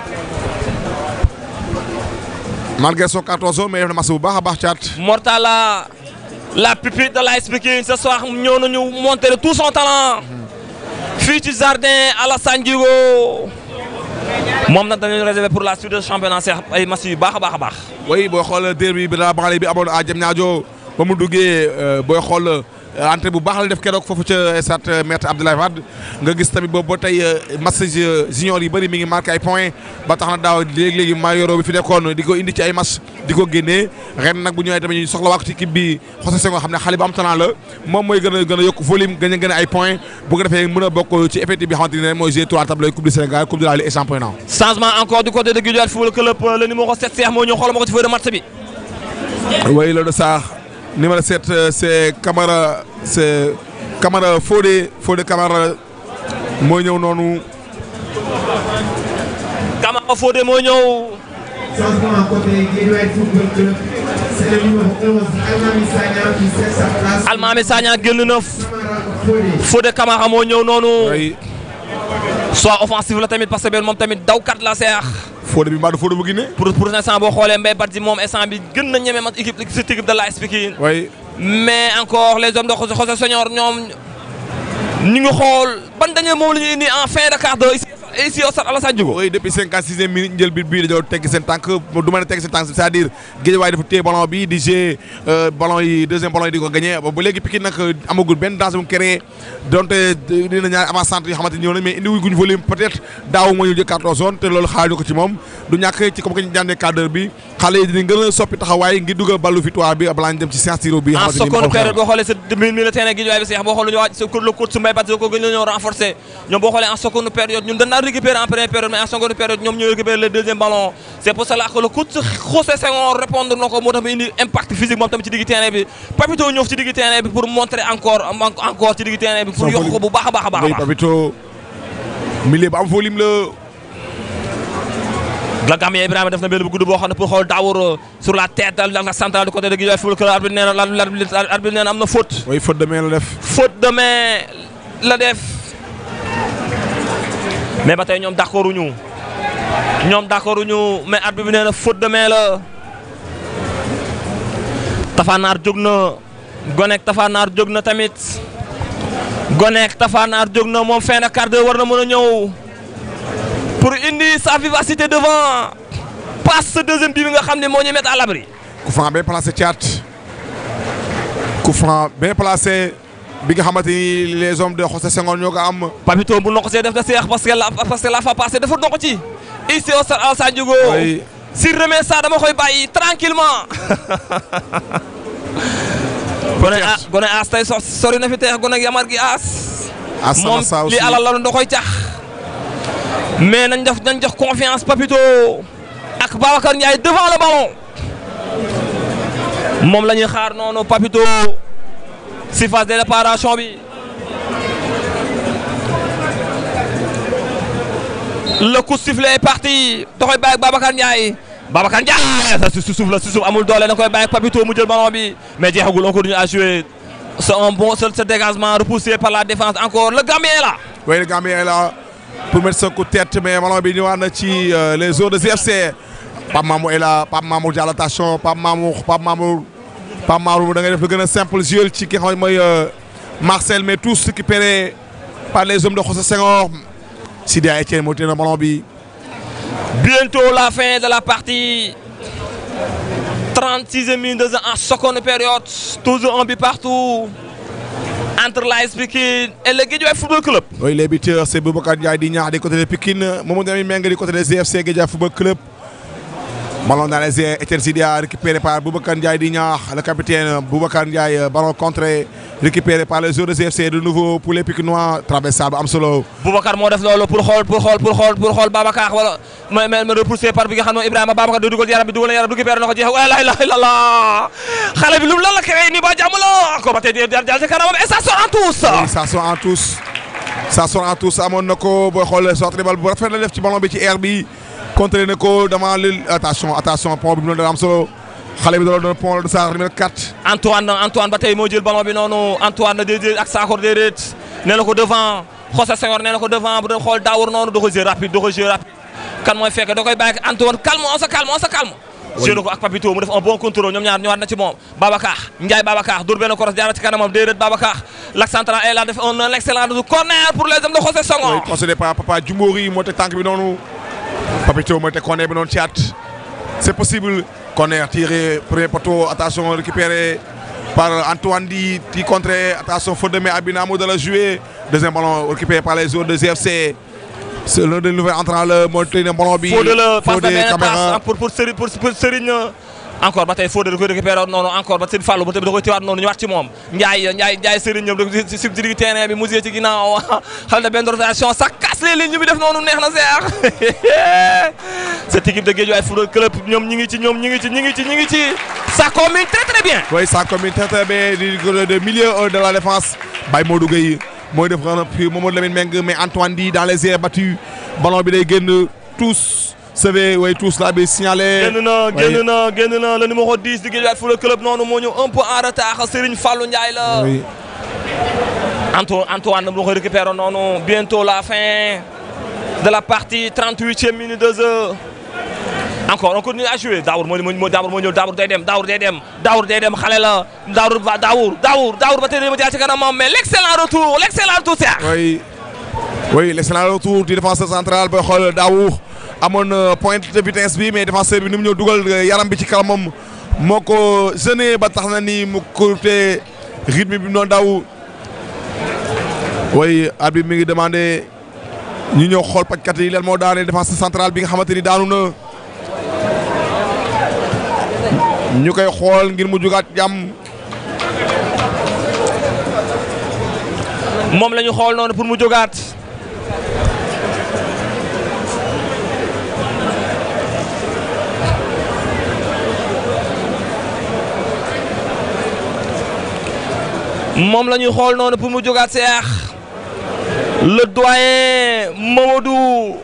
malgré son carton jaune mais def na match bu baax a baax caat Mortala la pupille de l'AS Pikine ce soir ñëw nañu montrer tout son talent fii ci jardin Alassane Djigo moom nag dañu réservé pour la suite de championnat seex ay match yu baax a baax a baax oui booy xool derby bi la banlieue bi amoon à Diamniadio ba mu duggee booy xool entrée bu baax la def keroog foofu ca stade maître Abdoulaye Wade nga gis tamit boobu ba tey match junior yi bëri mi ngi marqué ay points ba tax na daaw léegi-léegi Mayoro bi fi nekkoon di ko indi ci ay match di ko génnee ren nag bu ñëwee tamit ñu soxla waako ci équipe bi José Senghor xam ne xale bu am talent la moom mooy gën a gën a yokk volume gën a gën a ay points bu ko defee mën a bokk ci effectif bi xamante ne mooy jouer trois tableaux coupe du Sénégal coupe de la Ligue et championnat changement encore du côté de Guédiawaye Football Club le numéro 7 Cheikh moo ñëw xoolal ma ko ci feuille de match bi oui loolu sax numéro 7 euh, c'est Camara c'est Camara Fodé Fodé Camara mooy ñëw noonu Camara Fodé moo ñëw Changement côté Guédiawaye Football Club. C'est le numéro 11, Almami Sagna qui cède sa place. Almami Sagna génn na Camara Fodé. Fodé Camara moo ñëw noonu ay soit offensif la tamit parce que benn moom tamit dawkat la seex Fodé bi mbaa du Fodé bu Guinée pour pour l'instant boo xoolee Mbaye Badji moom instant bi gën na ñeme mat équipe cette équipe de l'AS Pikine way mais encore les hommes de José José Senior ñoom ñu ngi xool ban dañu moom la ñuy indi en fin de quart d'heure ici ici au stade Alassane Djigo oui depuis cinquante sixième minute njël bi bii dañoo tegg seen tànk du ma ne tegg seen tànk c'est-à-dire Guédiawaye dafa téye ballon bi di jouer ballon yi deuxième ballon yi di ko gagné ba ba léegi Pikine nag amagul benn danger bu mu créé donte dina ñaari avant centre yoo xamante ni ñëw nañ mais indi wuñ volume peut-être daaw moo ñu jël carton jaune te loolu xaaruñu ko ci moom du ñàkk ci comme que ñu jàndee quart d'heure bi xale yi dinañ gën a soppi taxawaay ngir dugal ballu victoire bi balaa ñu dem ci séance tiro bi en xamante ni seconde moo période xew. boo xoolee sa milieu terrain Guédiawaye bi seex boo xoolee ñu waaj sa le coach su Mbaye Badji ko gën a ñëw renforcer ñoom boo xoolee en seconde période ñun dañ daan récupérer en première période mais en seconde période ñoom ñoo récupérer le deuxième ballon c'est pour cela que le coach José Senghor répondre na ko moo tax mu indi impact physique moom tamit ci digg terrain bi Papito ñëw ci digg terrain bi pour montrer encore encore ci digg terrain bi pour yokk ko bu baax a baax a baax a oui baax Papito milieu bu am volume la la Gambien Ibrahima def na benn bu gudd boo xam ne pour xool Dawour sur la tête de la centrale du côté de Guédiawaye Football Club arbitre nee na l'arbitre arbitre nee na am na faute oui faute de main la def faute de main la def mais ba tey ñoom d'accord uñu ñoom d'accord uñu mais arbitre bi nee na faute de main la Tafanaar jóg na Gonek Tafanaar jóg na tamit Gonek Tafanaar jóg na moom fin de quart d'heure war na mën a ñëw pour indi sa vivacité devant passe ce deuxième but bi nga xam ne moo ñu mettre à l'abri coup franc bien placé Thiat coup franc bien placé bi nga xamante ni les hommes de José Senghor ñoo ko am Papito bu noko see def na seex parce que la parce que la fa passé dafa noko ci ici au stade Alassane Djigo Oui. s'il remet ça dama koy bàyyi tranquillement gone a gone aas tey so sori na fi teex gone ak yamar gi aas à sama moom saa aussi li alal la da koy cax mais nañ def nañ jox confiance Papito ak Babacar Ndiaye devant le ballon moom la ñuy xaar noonu Papito si phase de réparation bi le coup de sifflet est parti da koy bàyyi ak Babacar Ndiaye Babacar Ndiaye sa si suuf la si suuf amul doole da koy bàyyi ak Papito mu jël ballon bi mais jeexagul on continue à jouer c'est un bon ce ce dégagement repoussé par la défense encore le Gambien est là oui le Gambien est là pour mettre son coup de tête mais ballon bi ñëwaat na ci euh, les eaux de GFC Pape Mamour est là Pape Mamour Diallo attention Pape Mamour Pape Mamour Pape Mamour da ngay def lu gën a simple jël ci ki nga xam ne mooy euh, Marcel mais tous récupérés par les hommes de José Senghor Sidia Etienne moo téye na ballon bi bientôt la fin de la partie 36e minute de jeu en seconde période toujours un but partout entre l'AS Pikine et le Guédiawaye Football Club Oui, les buteurs, c'est Boubacar Ndiaye di ñaax du côté de Pikine Mamadou Lamine Mengue du côté des GFC Guédiawaye Football Club. Ballon dans les airs, Etienne Sidia récupéré par Boubacar Ndiaye di ñaax le capitaine Boubacar Ndiaye euh, ballon contré récupéré par les joueurs de GFC de nouveau pour les Pikinois traversable am solo. Boubacar moo def loolu pour xool pour xool pour xool pour xool Babacar wala ma ma ma repoussé par bi nga xam ne Ibrahima Babacar da dugal yaram bi dugal na yaram récupéré na ko jeex la ilaha illallah xale bi lu mu lan la créé nii ba jàmm la ko ba tey jël jël ci kanamam et ça sort en tous Oui, ça sort en tous ça sort en tous amoon na ko booy xool sortie bal bu rafet la def ci ballon bi ci air bi contré na ko devant le attention attention pont bi mu doon am solo xale bi da doon pont de sa numéro 4. Antoine Antoine ba tey moo jël ballon bi noonu Antoine déedéet ak Sakor déedéet nee na ko devant José Senghor nee na ko devant bu doon xool Dawour noonu da ko jeu rapide da ko jeu rapide kan mooy fekk da koy bàyyi ak Antoine calme on se calme on se calme. jeu na ko ak Papito mu def un bon contrôle ñoom ñaar ñëwaat na ci moom Babacar Ndiaye Babacar dur benn cross jaarale ci kanamam déedéet Babacar l'axe central est là def un excellent corner pour les hommes de José Oui, Senghor. concédé par Papa Djumbouri moo teg tànk bi noonu Papito moo teg corner bi noonu Thiat c'est possible corner tiré premier poteau attention récupéré par Antoine Di qui contré attention faute de main Abinamo de la jouer deuxième ballon récupéré par les joueurs de GFC c'est l'un des nouveaux entrants la moo tey na ballon bi Fodé la passe de Fodé benn Camara passe pour pour Serigne pour pour Serigne encore ba tey Fodé da koy récupéré noonu encore ba Serigne Fallou ba tey da koy tiwaat noonu ñëwaat ci moom Ndiaye Ndiaye Ndiaye Serigne ñoom da si si digg terrain bi musée ci ginnaaw xal na benn rotation ça casse les lignes bi def noonu neex na seex cette équipe de Guédiawaye Football Club ñoom ñi ngi ci ñoom ñi ngi ci ñi ngi ci ñi ngi ci ça combine très très bien. oui ça combine très très bien du de milieu de la défense Baye Modou Gueye mooy def ren puis Mamadou Lamine Meng mais Antoine Di dans les airs battus ballon bi day génn tous sauvé oui tous là bi signalé. génn na génn na génn na le numéro 10 di Guédiawaye Football Club noonu moo ñëw un peu en retard Serigne Fallou Ndiaye la. oui Anto Antoine mu koy récupéré noonu bientôt la fin de la partie 38e minute de jeu. encore on continue à jouer Daour moo moo Daour moo ñëw Daour day dem Daour day dem Daour day dem xale la Daour ba Daour Daour Daour ba tey ma jaar ci kanamam mais l' excellent retour l' excellent retour Cheikh. oui oui l'excellent retour du défenseur central booy xool Daour amoon pointe de vitesse bi mais défenseur bi ni mu ñëw dugal yaram bi ci kanamam moo ko gêné ba tax na ni mu courté rythme bi mu doon daw oui arbitre mi ngi demandé ñu ñëw xool pajkat yi lan moo daane défenseur central bi nga xamante ni daanu na ñu koy xool ngir mu jugaat jàmm. moom la ñu xool noonu pour mu jógaat. moom la ñuy xool noonu pour mu jógaat seex le doyen Mamadou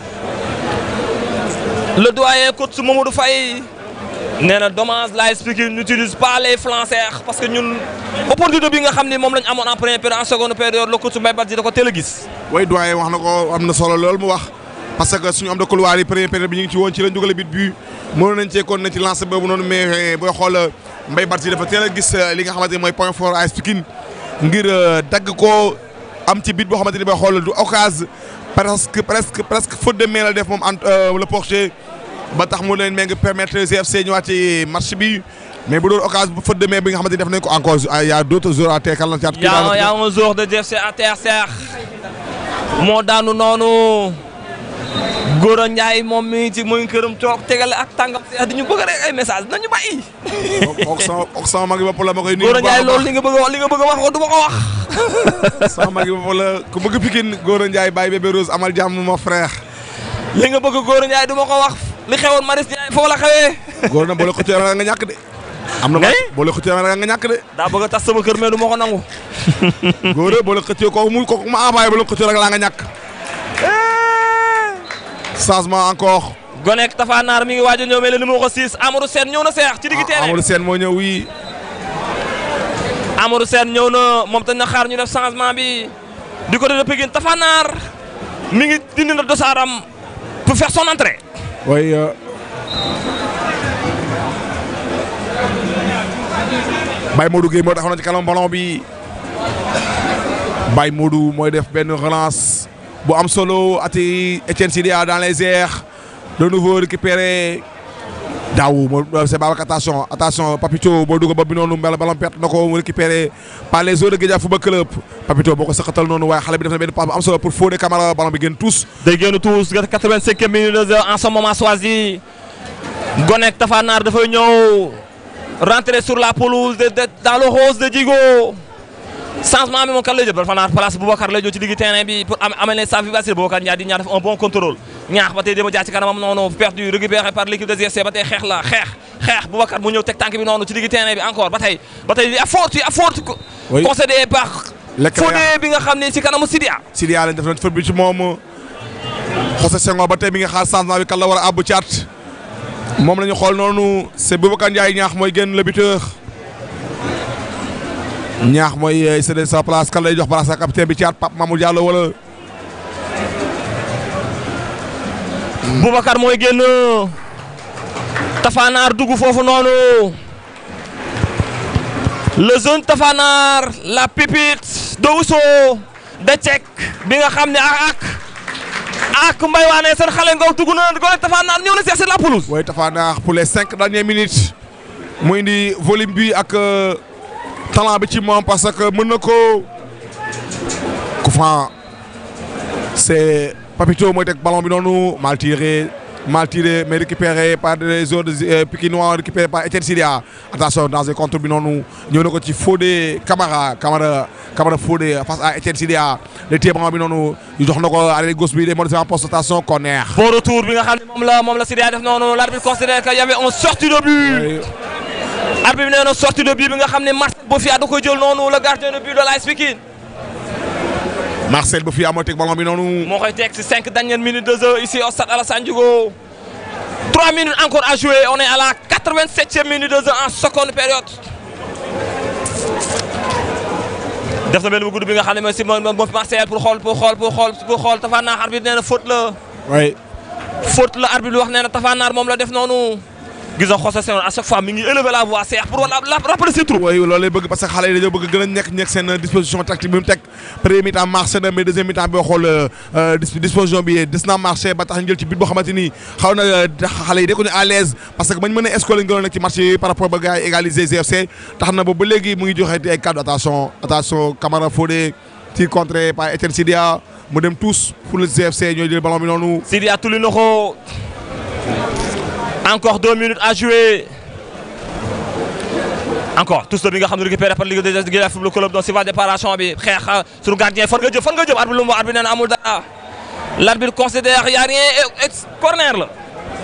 le doyen coach Mamadou Faye nee na dommage la expliqué n'utilise pas les flancs seex parce que ñun opportunité bi nga xam ne moom la ñu amoon en première période en seconde période le coach Mbaye Badji da ko teel a gis. way doyen wax na ko am na solo loolu mu wax parce que suñu am de couloir yi première période bi ñu ngi ci woon ci lañ dugal bit bi mënoon nañ cee kon na ci lancé boobu noonu mais booy xool Mbaye Badji dafa teel a gis li nga xamante ni mooy point fort AS Pikine ngir dagg ko am ci bit boo xamante ni booy xool du occasion presque presque presque faute de main la def moom ant le porcher ba tax mu leen mee ngi permettre GFC ñëwaat ci match bi mais bu doon occasion bu faute de main bi nga xamante ni def nañ ko encore y a d' autres joueurs à terre kan la caat y' a y' a un joueur de GFC à terre Cheikh moo daanu noonu Gora Ndiaye moom mi ngi ci muy këram toog tegale ak tàngam Cheikh di ñu bëgg rek ay message nañu bàyyi. ok sama ok sama mag yi bopp la ma koy nuyu. Gora Ndiaye loolu li nga bëgg a wax li nga bëgg a wax ko du ma ko wax. sama mag yi bopp la ku bëgg Pikine Gora Ndiaye Baye Bébé Rose amal jàmm ma frère. li nga bëgg Gora Ndiaye du ma ko wax li xewoon Maris Ndiaye foofu la xewee. Gora na boole ko ci nga ñàkk de. am na ma boole ko ci nga ñàkk de. daa bëgg a tas sama kër mais du ma ko nangu. Gora boole ko ci kooku mu kooku ma envoyé boole ko ci rek laa nga ñàkk. changement encore. Gonek Tafa Naar mi ngi waaj a ñëw mais le numéro 6 Amadou Sène ñëw na seex ci digg terrain Amadou Sène moo ñëw wii. Amadou Sène ñëw na moom tañ na xaar ñu def changement bi du côté de Pikine Tafa Naar mi ngi dindi na dosaaram pour faire son entrée. oui. Baye Modou Gueye moo taxaw na ci kanam ballon bi Baye Modou mooy def benn relance bu am solo ati Etienne Sidia dans les airs de nouveau récupéré daaw moo c'est Babacar attention attention Papito boo dugg ba bi noonu mbala ballon perte na ko mu récupéré par les joueurs de Guédiawaye Football Club Papito boo ko sëqatal noonu waaye xale bi def na benn passe bu am solo pour Fodé Camara ballon bi génn tous. day génn tous 85e minute de jeu en ce moment choisi Gonek Tafa Naar dafay ñëw rentrer sur la pelouse de de dans le rose de Djigo changement bi moom kan lay jël Tafa Naar place Boubacar lay jël ci digg terrain bi pour amener sa vivacité Boubacar ñaar di ñaar def un bon contrôle ñaax ba tey dama jaar ci kanamam noonu perdu récupéré par l'équipe de GFC ba tey xeex la xeex xeex Boubacar mu ñëw teg tànk bi noonu ci digg terrain bi encore ba tey ba tey effort ci effort concédé par Fodé bi nga xam ne ci kanamu Sidia Sidia lañ def nañ faute bi ci moom José Senghor ba tey mi nga xaar changement bi kan la war a àbb caat moom la ñu xool noonu c'est Boubacar Ndiaye ñaax mooy génn le buteur ñaax mooy cédé sa place kan lay jox place ak capitaine bi caat Pape Mamadou Diallo wala. Boubacar mooy génn Tafanaar dugg foofu noonu le jeune Tafanaar la pépite de Ousso de Cek bi nga xam ne ak ak mbay waane seen xale ngaw dugg na Gonek Tafanaar ñëw na seet si la pelouse. waaye Tafanaar pour les cinq dernières minutes mu indi volume bi ak talent bi ci moom parce que mën na ko ku fan c'est Papito mooy teg ballon bi noonu mal tiré mal tiré mais récupéré par des joueurs de Pikinois récupéré par Etienne Sidia attention dans un contre bi noonu ñëw na ko ci Fodé Camara Camara Camara Fodé face à Etienne Sidia le téye ballon bi noonu ñu jox na ko arrêté gauche bi des modifié en poste station corner. bon retour bi nga xam ne moom la moom la Sidia def noonu l'arbitre considère que y avait une sortie de but. arbitre bi nee na sortie de but bi nga xam ne Marcel Bofia da koy jël noonu le gardien de but de l'AS Pikine Marcel Bofia moo teg ballon bi noonu. moo koy teg ci cinq dernières minutes de jeu ici au stade Alassane Djigo trois minutes encore à jouer on est à la quatre-vingt-septième minute de jeu en seconde période def na benn bu gudd bi nga xam ne mooy si moom moom Marcel pour xool pour xool pour xool pour xool Tapha Nar arbitre nee na faute la oui. faute la arbitre bi wax nee na Tapha Nar moom la def noonu gis nga José Senghor à chaque fois mi ngi élever la voix Cheikh pour wala la rappeler ses troupes oui loolu lay bëgg parce que xale yi dañoo bëgg gën a nekk nekk seen disposition tactique bi mu teg premier mi-temps marché na mais deuxième mi-temps boo xool dis- disposition bi des na marché ba tax ñu jël ci but boo xamante ni xaw na xale yi nekkuñu à l'aise parce que bañ mën a escoler gënoon nekk ci match yi par rapport ba gars yi égaliser GFC tax na boobu ba léegi mu ngi joxe ay cadre attention attention Camara Fodé tir contré par Etienne Sidia mu dem tous pour le GFC ñooy jël ballon bi noonu. Sidi a tulli na ko encore deux minutes à jouer encore tous bi nga xam ne récupéré par Ligue des Guédiawaye Football Club donc si va déparation bi xeex suñu gardien fan nga jëm fan nga jëm arbitre lu mu wax arbitre nee na amul dara l'arbitre considère y a rien et et corner la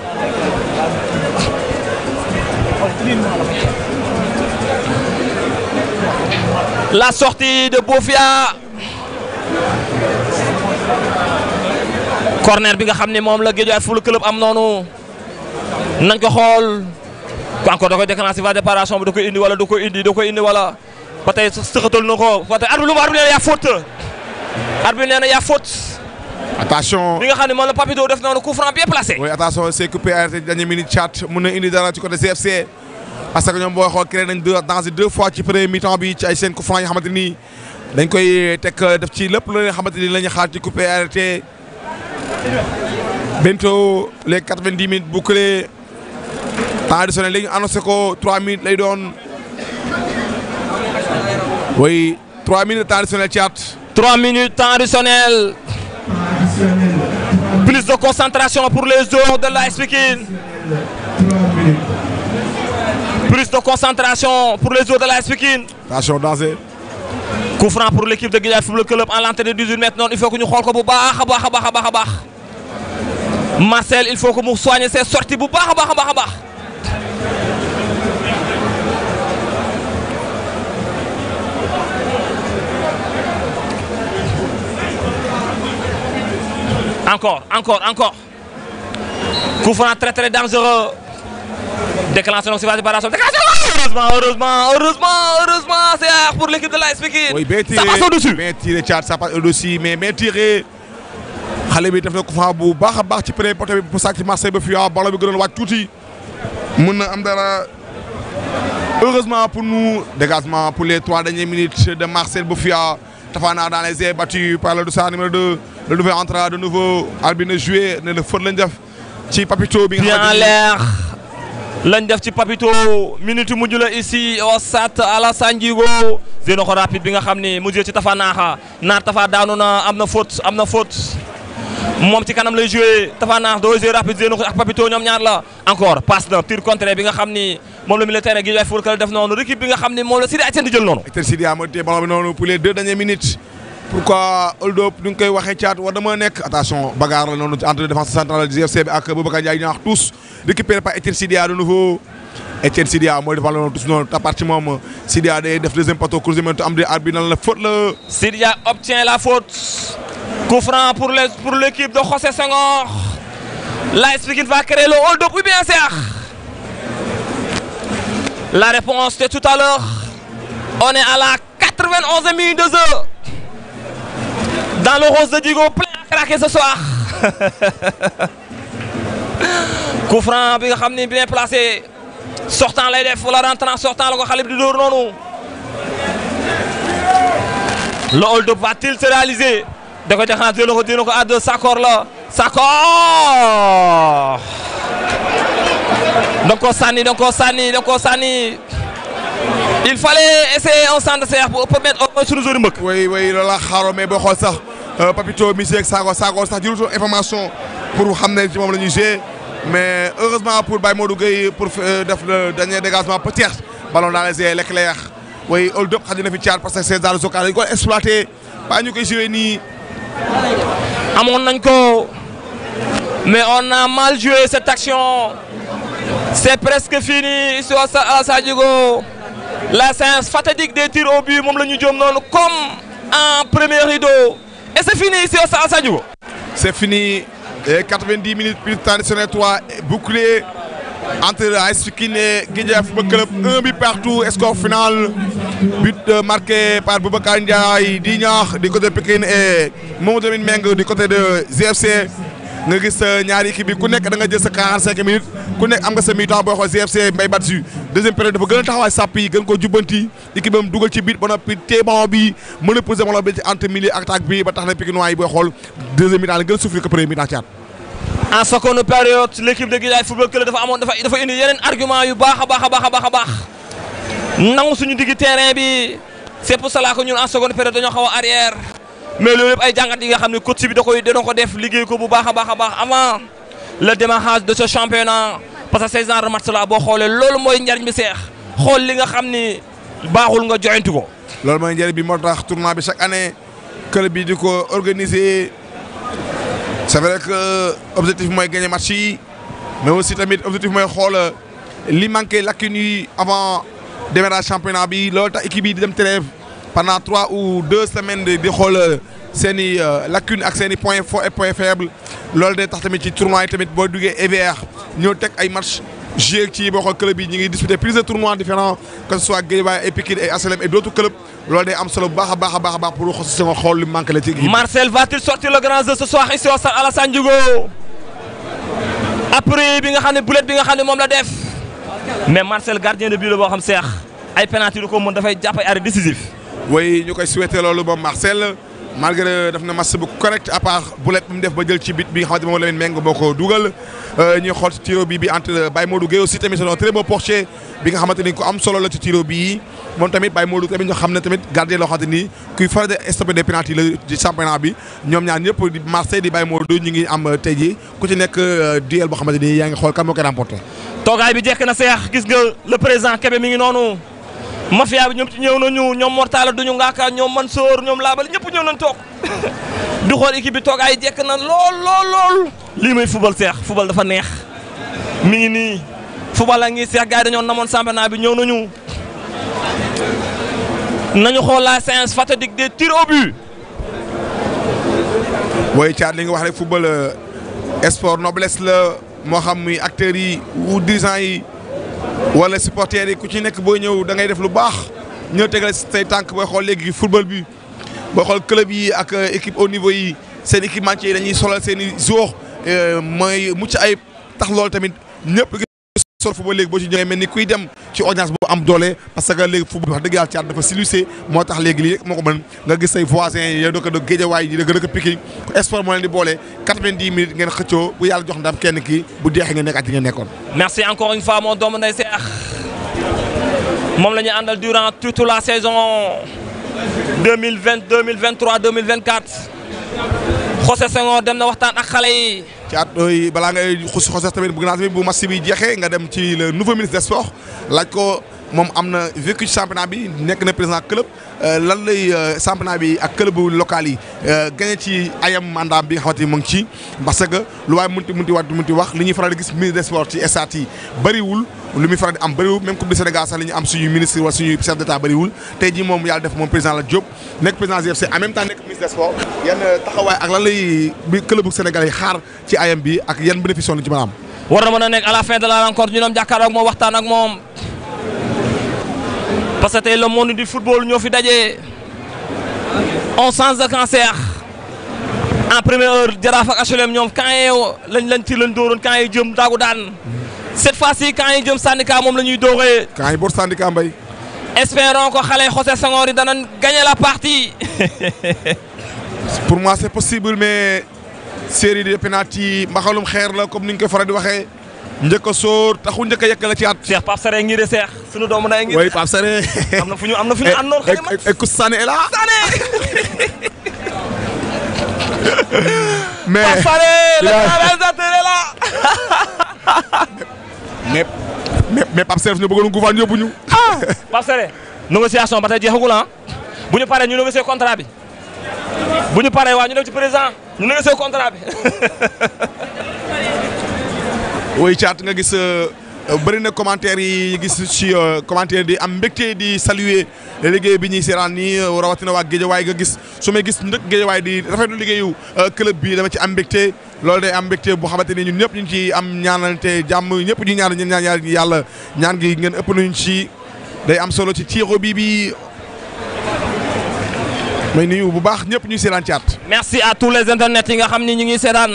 la sortie de Bofia corner bi nga xam ne moom la Guédiawaye Football Club am noonu nañ ko xool encore da koy déclencher va déparation bi da koy indi wala da koy indi da koy indi wala ba tey sëxatal na ko ba tey arbitre lu mu arbitre nee na yaa faute arbitre nee na yaa faute attention. bi nga xam ne moom la Papito def noonu coup franc bien placé oui attention c'est coupé arrêté dernière minute chat mun na indi dara ci côté CFC parce que ñoom booy xool créé nañ deux danger deux fois ci premier mi-temps bi ci ay seen coup franc yi nga xamante ni dañ koy teg def ci lépp lu nga xamante ni la ñu xaar ci coupé arrêté bientôt les quatre-vingt-dix minutes bouclées temps additionnel léegi annoncé ko trois minutes lay doon oui trois minutes temps additionnel chat 3 minutes temps additionnel Additionnel. plus de concentration pour les joueurs de l'AS Pikine 3 minutes. plus de concentration pour les joueurs de l'AS Pikine attention danger coup franc pour l'équipe de Guédiawaye Football Club en l'entrée de 18 mètres noonu il faut que ñu xool ko bu baax a baax a baax a baax a baax Marcel il faut que mu soigner ses sorties bu baax a baax a baax a baax encore encore encore coup franc très très dangereux déclenché donc si va séparation déclenché heureusement heureusement heureusement heureusement c'est pour l'équipe de l'AS Pikine oui bien tiré ça passe au-dessus bien tiré Thiat ça passe au-dessus mais bien tiré xale bi def na ko fa bu baax a baax ci premier poteau bi pour sàcc Marseille ba fii ah ballon bi gënoon wàcc tuuti mun na am dara heureusement pour nous dégagement pour les trois dernières minutes de Marcel Bofia Tapha Nar dans les airs battu par le dossard numéro 2 le nouvel entrant de nouveau arbitre joué ne le faute lañ def ci Papito bi nga bien en xamante ni l'air lañ def ci Papito minute mujj la ici au stade Alassane Djigo zéno ko rapide bi nga xam ni mujjee ci Tafa Naaxa naar Tafa daanu na am na faute am na faute moom ci kanam lay joué Tafa Naax doo joué rapide zéno ko ak Papito ñoom ñaar la encore passe na tir contre bi nga xam ni moom la militaire Guédiawaye Football Club def noonu récup bi nga xam ni moom la Sidi Etienne di jël noonu Hector Sidia moo téye ballon bi noonu pour les deux dernières minutes pourquoi hold up ni nga koy waxee caat war dama nekk attention bagarre la noonu entre défense centrale du GFC bi ak Boubacar Ndiaye ñaax tous récupéré par Etienne Sidia de nouveau Etienne Sidia mooy defal noonu tous noonu tapart ci moom Sidia day def deuxième poteau croisement am di arbitre nan la faute la Sidia obtient la faute coup franc pour les pour l'équipe de José Senghor l'AS Pikine va créer le hold-up ou bien Cheikh la réponse de tout à l'heure on est à la 91e minute de jeu dans le rose de Djigo plein à craquer ce soir coup franc bi nga xam ni bien placé sortant lay def wala rentrant sortant la ko xale bi di dóor noonu le hold-up va-t-il se réaliser da koy déclencher dina ko dina ko à deux Sakor la Sakor da ko sànni da ko sànni da ko sànni il fallait essayer un centre de serre pour permettre au moins suñu zone mbëkk. oui oui loolu la xaaroo mais boo xool sax Papito Missy ak Sakor Sakor sax jëlutoon information pour xam ne ci moom la ñuy jouer mais heureusement pour Baye Modou Gueye pour def le dernier dégagement peut-être ballon dans les airs l'éclair oui hold up xaj na fi caar parce que ces arts locaux dañu ko exploité ba ñu koy joué nii amoon nañ ko mais on a mal joué cette action C'est presque fini ici au stade Alassane Djigo. La séance fatidique des tirs au but moom la ñu jëm noonu comme en premier rideau. Et c'est fini ici au stade Alassane Djigo. C'est fini. Et 90 minutes plus traditionnel 3 bouclé entre AS Pikine et Guédiawaye Football Club. Un but partout, score final. But euh, marqué par Boubacar Ndiaye di ñaax du côté Pikine et Mamadou Lamine Meng du côté de GFC. nga gis ñaari équipe bi ku nekk da nga jël sa 45 minutes ku nekk am nga sa mi-temps booy xool GFC Mbaye Badji deuxième période dafa gën a taxawaay sàpp yi gën koo jubbanti équipe am dugal ci biir ba noppi téeban bi mën a posé wala bi ci entre milieu ak attaque bi ba tax na Pikinois yi booy xool deuxième mi-temps la gën a souffrir que premier mi-temps caat. En seconde période l'équipe de Guédiawaye Football Club dafa amoon dafa dafa indi yeneen argument yu baax a baax a baax a baax a baax nangu suñu digg terrain bi c'est pour cela que ñun en seconde période dañoo xaw a arrière mais loolu yëpp ay jàngat yi nga xam ne coach bi da koy dina ko def liggéey ko bu baax a baax a baax avant le démarrage de ce championnat parce que ces genre de match là boo xoolee loolu mooy njariñ bi seex xool li nga xam ni baaxul nga joyantu ko. loolu mooy njëriñ bi moo tax tournoi bi chaque année club bi di ko organiser c'est vrai que objectif mooy gagner match yi mais aussi tamit objectif mooy xool li manqué lacune yi avant démarrage championnat bi loolu tax équipe yi di dem trêve pendant trois ou deux semaines di di xool seen i lacune ak seen i points forts et points faibles loolu day tax tamit ci tournoi yi tamit boo duggee EVR ñëw teg ay match joué ci boo xool club yi ñu ngi disputé plusieurs tournois différents que ce soit Guédiawaye et Pikine et HLM et d'autres clubs loolu day am solo bu baax a baax a baax a baax pour xos si nga xool li manqué la ci équipe. Marcel va-t-il sortir le grand jeu ce soir ici au stade Alassane Djigo après bi nga xam ne boulet bi nga xam ne moom la def mais Marcel gardien de but la boo xam seex ay penalty du ko mën dafay jàpp ay arrêt décisif. oui ñu koy souhaité loolu moom Marcel malgré daf na match bu correct à part boulet bi mu def ba jël ci bit bi nga xamante moom Lamine Meng moo ko dugal ñuy xool ci tiro bi bi entre Baye Modou Gueye aussi tamit c'est un très beau portier bi nga xamante ni ku am solo la ci tiro bii moom tamit Baye Modou tamit ñu xam ne tamit gardien loo xamante ni kuy faral di stopper des penalty la ci championnat bi ñoom ñaar ñëpp di Marseille di Baye Modou ñu ngi am tey jii ku ci nekk duel boo xamante ni yaa ngi xool kan moo koy remporté. toogaay bi jekk na seex gis nga le président Kébé mi ngi noonu mafia bi ñoom ci ñëw nañu ñoom Mortala duñu ngaaka ñoom Mansour ñoom Laabali ñëpp ñëw nañ toog di xool équipe bi toogaay jekk na lool lool lool. lii mooy football seex football dafa neex mi ngi nii football la ngi seex gars yi dañoo namoon championnat bi ñëw nañu nañu xool la séance fatidique des tirs au but. booy caat li nga wax rek football sport noblesse la moo xam muy acteurs yi ou dirigeants yi. wala supporters yi ku ci nekk booy ñëw da ngay def lu baax ñëw tegal say tànk booy xool léegi football bi booy xool club yi ak équipe au niveau yi seen équipementier yi dañuy solal seen i joueurs mooy mucc ay tax loolu tamit ñëpp sol football léegi boo ci ñëwee mel ni kuy dem ci audience bu am doole parce que léegi football wax dëgg yàlla caat dafa silusé moo tax léegi lii rek moo ko mën nga gis say voisins yi yow dëkk dëkk Géejawaay yi dëkk dëkk Pikine sport moo leen di boole 90 minutes ngeen xëccoo bu yàlla jox ndam kenn kii bu deexee ngeen nekk at yi ngeen nekkoon. merci encore une fois mon doomu ndey Seex moom la ñu àndal durant toute la saison 2020 2023 2024 José Senghor dem na waxtaan ak xale yi. caat yooyu balaa ngay xus xoses tamit bëgg naa tamit bu match bi jeexee nga dem ci le nouveau ministre des sports laaj ko moom am na vécu ci championnat bi nekk na président club lan lay championnat bi ak club local yi gagné ci ayam mandat bi nga xamante ni mu ngi ci parce que lu waaye munti munti wax munti wax li ñuy faral di gis ministre des sports ci stade yi bëriwul lu muy faral di am bëriwul même coupe du Sénégal sax li ñu am suñu ministre wala suñu chef d'état bëriwul tey jii moom yàlla def moom président la Diop nekk président GFC en même temps nekk ministre des sports yan taxawaay ak lan lay bi club bu Sénégal yi xaar ci ayam bi ak yan bénéfice lañ ci mën a am. war na mën a nekk à la fin de la rencontre ñu doon jàkkaarloo ak moom waxtaan ak moom parce que tey le monde du football ñoo fi daje on change de cancer en première heure Jaraaf ak HLM ñoom camp yi lañ lañ ci lañ dóoroon camp yi jëm daagu daan cette fois-ci camp yi jëm syndicat moom la ñuy dóoree. camp yi boor syndicat mbay. espérons que xale José Senghor yi danañ gagner la partie. pour moi c'est possible mais série de penalty mbaxalum xeer la comme ni ñu koy faral di waxee njëkk a sóor taxu njëkk a yekk la ci at. Cheikh Pape Sare ngi de Cheikh sunu doomu nday ngi. oui Pape Sare. am na fu ñu am na fu ñu àndoon xëy na. et et Sané est là. mais Pape Sare le réalisateur est là. mais mais mais Pape Sare ñu bëggoon gouverne yóbbu ñu. Pape Sare négociation ba tey jeexagul ah bu ñu paree ñu négocier contrat bi bu ñu paree waa ñu dem ci président ñu négocier contrat bi. oui caat nga gis bëri na commentaire yi gis ci commentaire di am mbégte di saluer liggéey bi ñuy seeraan nii rawatina waa Géejawaay nga gis su may gis ndëkk Géejawaay di rafetlu liggéeyu club bi dama ci am mbégte loolu day am mbégte boo xamante ni ñun ñëpp ñu ngi ci am ñaanante jàmm ñëpp ñu ñaan ñaan ñaan yàlla ñaan gi ngeen ëpp nañu ci day am solo ci tiro bi bi may nuyu bu baax ñëpp ñuy seeraan caat. merci à tous les internets yi nga xam ni ñu ngi seetaan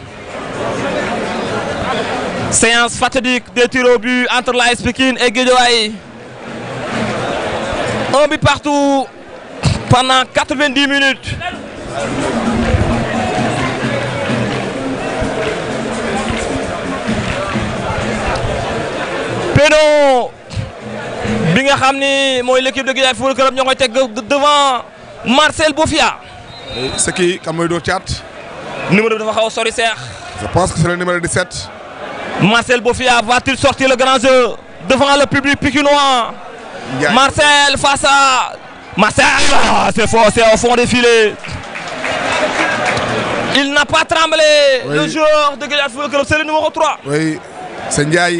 séance fatidique des tirs au but entre l'AS Pikine et Guédiawaye un but partout pendant 90 minutes péno bi nga xam ni mooy l'équipe de Guédiawaye Football Club ñoo koy teg devant Marcel Bofia c'est qui kan mooy doo caat. numéro bi dafa xaw a sori seex je pense que c'est le numéro 17. Marcel Bofia va-t-il sortir le grand jeu devant le public pikinois Ndiaye. Marcel face à Marcel ah, c'est fort c'est au fond des filets il n'a pas tremblé Oui. le joueur de Guédiawaye Football Club c'est le numéro 3 oui c'est Ndiaye.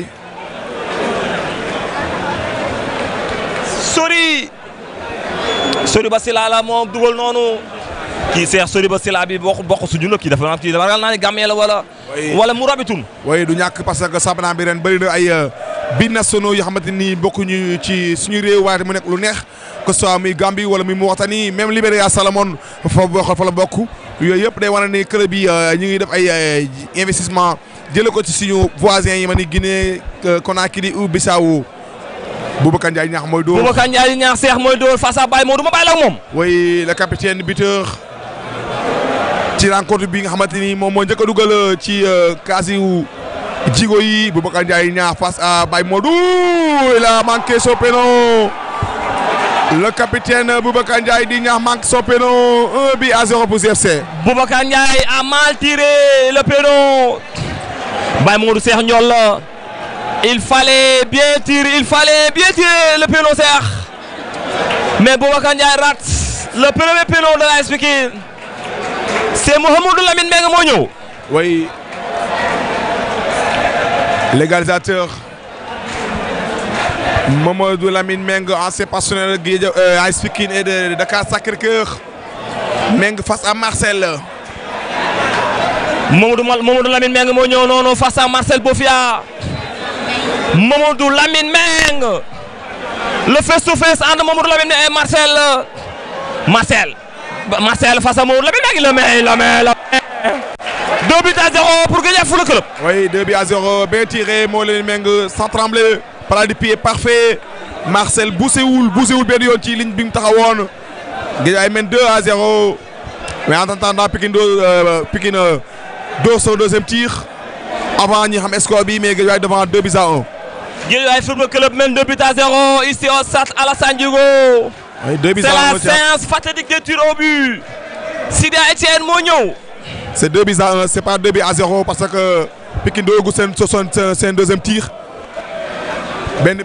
Sori Sori Basila la moom dugal noonu kii seex Sori Basila bi bokk bokk suñu la kii dafa naan kii dafa ragal naa ne Gambie la wala Oui. wala mu rabitun oui du ñàkk parce que sabana bi ren bëri na ay binationaux yoo xamante ni bokkuñu ci suñu réew waaye mu nekk lu neex que ce soit muy Gambie wala muy Mauritanie même Libéria Salomon fa bokk fa la bokk yooyu yëpp day wane ni club yi ñu ngi def ay investissement jëlee ko ci suñu voisins yi ma ni Guinée Conakry ou Bissau Boubacar Ndiaye ñaax mooy dóor. Boubacar Ndiaye di ñaax seex mooy dóor face à Baye Modou ma bàyyi la ak moom oui le capitaine buteur ci rencontre bi nga xamante ni moom moo njëkk a dugal ci kaasi wu jigo yi Boubacar Ndiaye ñaax face à Baye Modou il a manqué son péno le capitaine Boubacar Ndiaye di ñaax manque son péno un but à zéro pour GFC. Boubacar Ndiaye a mal tiré le péno Baye Modou Cheikh Ndiol la il fallait bien tirer il fallait bien tirer le péno Cheikh mais Boubacar Ndiaye rate le premier péno de l'AS Pikine c'est Mouhamadou Lamine Mbengue moo ñëw oui l'égalisateur Mamadou Lamine Meng ancien passionnaire de Guédia AS Pikine et de Dakar Sacré-Cœur Meng face à Marcel. Mamadou Mal Mamadou Lamine Mbengue moo ñëw noonu face à Marcel Bofia Mamadou Lamine Mbengue le face to face entre Mamadou Lamine et Marcel Marcel Ba- Marcel face à Mamadou Lamine Mbengue il le met il le met il le met deux buts à zéro pour Guédiawaye Football Club Oui, 2 buts à 0. Bien tiré, Molen Meng sans trembler. Par du pied parfait. Marcel Bousséoul, Bousséoul bien yoon ci ligne bi mu taxawoon. Guédiawaye mène 2 à 0. Mais en attendant Pikine do euh, Pikine euh, dóor son deuxième tir. Avant ñi xam score bi mais Guédiawaye devant 2 buts à 1. Guédiawaye Football Club mène deux buts à zéro ici au stade Alassane Djigo Oui, 2 buts c'est à 1. la séance fatidique des tirs au but Sidia Etienne moo ñëw C'est 2 buts à 1, c'est pas 2 buts à 0 parce que Pikine doogu seen seen seen seen deuxième tir. benn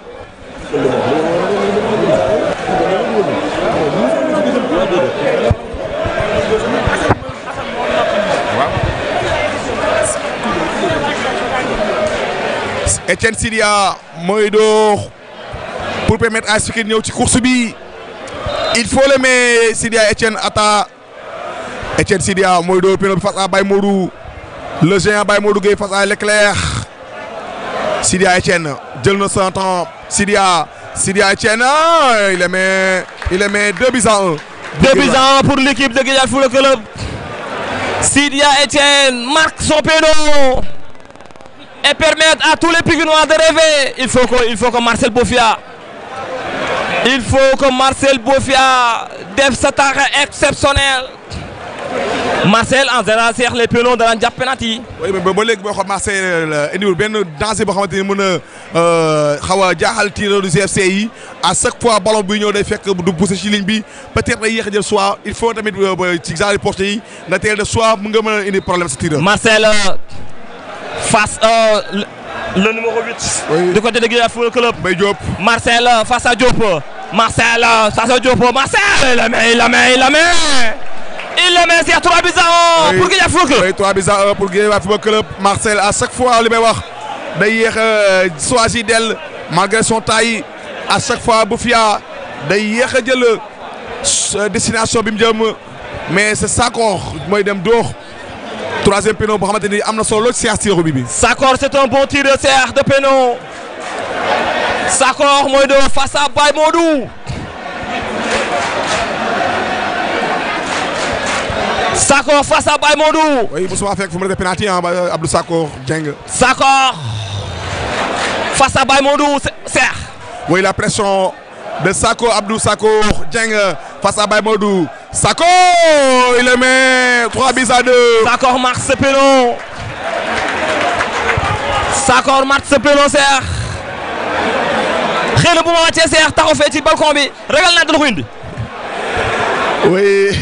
Etienne Sidia mooy door pour permettre AS Pikine ñëw ci course bi il faut le mais Sidia Etienne ata Etienne Sidia mooy door péno bi face à Baye Modou le géant Baye Modou Gueye face à Leclerc Sidia Etienne jël na son temps Sidia Sidia Etienne ah, il le met il le met deux buts à un. Deux buts à un pour l'équipe de Guédiawaye Football Club. Sidia Etienne marque son péno et permettre à tous les Pikinois de rêver. Il faut que, il faut que Marcel Bofia, il faut que Marcel Bofia def sa taxe exceptionnel. Marcel en général seex les pénaux daan jàpp penalty oui mais ba léegi boo xam Marseille indiwul benn danger boo xamante ni mën a xaw a jaaxal tireur du GFC yi à chaque fois ballon buy ñëw day fekk du pousser ci ligne bi peut-être day yéex a jël soit il faut tamit ci genre porte yi nga teel de soit mu nga mën a indi problème sa tireur. Marcel euh, face euh, le, le numéro 8 Oui. du côté de Guédiawaye Football Club. Mbaye Diop Marcel euh, face à Diop. Marcel euh, face à Diop. Marcel il la met, il la met, il la met. Il la met, c'est 3 buts à 1 Oui. pour Guédiawaye Football Club. oui 3 buts à 1 pour Guédiawaye Football Club Marcel à chaque fois li may wax day yéex a choisir del malgré son taille à chaque fois Bofia day yéex a jël euh, destination bi mu jëm mais c'est Sakor mooy dem dóor troisième péno boo xamante ni am na solo lool ci séance tir bi bi. Sakor c'est un bon tir de Cheikh de péno Sakor mooy dóor face à Baye Modou Sakor face à Baye Modou oui mosuma fekk fu mu nekk penalty ah ba Abdou Sakor Dieng. Sakor face à Baye Modou Cheikh Oui, la pression de Sako Abdou Sako Dieng face à Baymodou. Sako, il le met 3 buts à 2. Sakor marque ce péno Sakor marque ce péno Cheikh xëy na bu ma wàccee Cheikh taxaw fee ci balcon bi ragal naa dina ko indi Oui.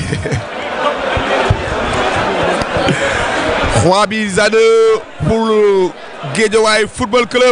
3 buts à 2 pour le Guédiawaye Football Club.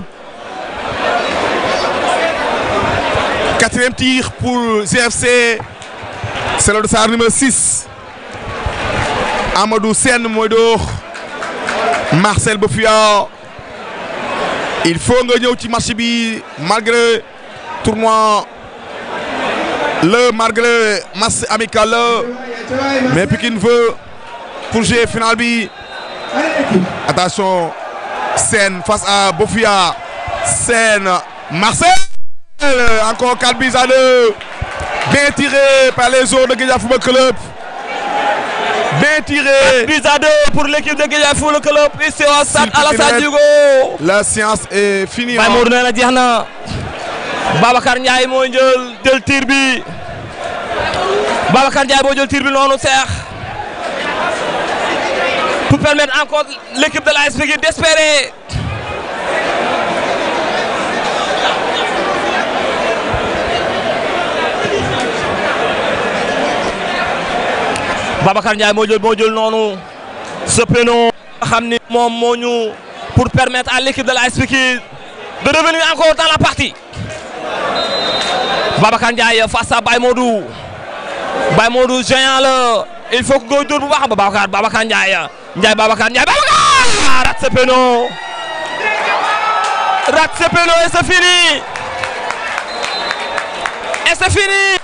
Quatrième tir pour GFC. C'est le dossard numéro 6. Amadou Sen Moido. Marcel Bofia. Il faut nga ñëw ci match bi malgré tournoi le malgré match amical la mais Pikine veut pour jouer final bi attention Sen face à Bofia Sen Marcel encore 4 buts à 2 bien tiré par les joueurs de Guédiawaye Football Club bien tiré But à deux pour l'équipe de Guédiawaye Football Club ici au stade S'il te Alassane plaît. Djigo la séance est finie Baye Modou nee na jeex na Babacar Ndiaye moo jël jël tir bi Babacar Ndiaye moo jël tir bi noonu Cheikh pour permettre encore l'équipe de l'AS Pikine d'espérer Babacar Ndiaye moo jël moo jël noonu ce péno xam ni moom moo ñu pour permettre à l'équipe de l'AS Pikine de revenir encore dans la partie Babacar Ndiaye face à Baye Modou Baye Modou géant la il faut que góor dóor bu baax ba Babacar Babacar Ndiaye Ndiaye Babacar Ndiaye Babacar rate ce péno rate ce péno et c'est fini et c'est fini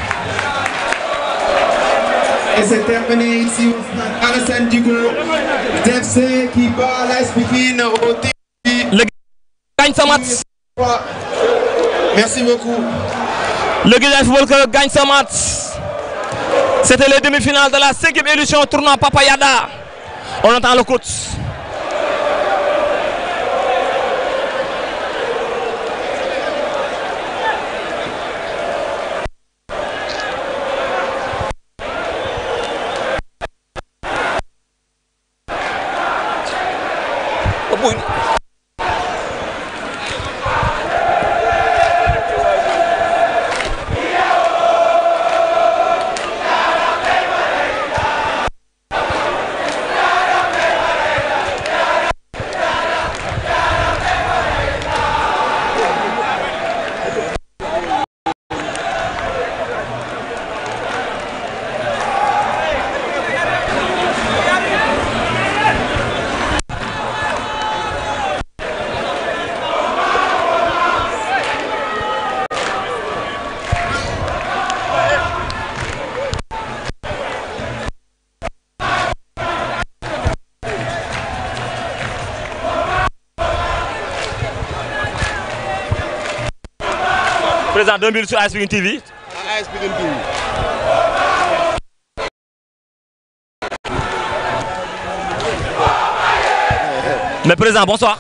Et c'est terminé ici au stade Alassane Djigo. DFC qui bat l'AS Pikine au tir gagne ce match 3. Merci beaucoup. Le Guédiawaye Football Club gagne ce match. C'était les demi-finales de la cinquième édition tournoi Papa Yada. On entend le coach. Président 2 minutes sur AS Pikine TV. AS Pikine TV. Mais président, bonsoir.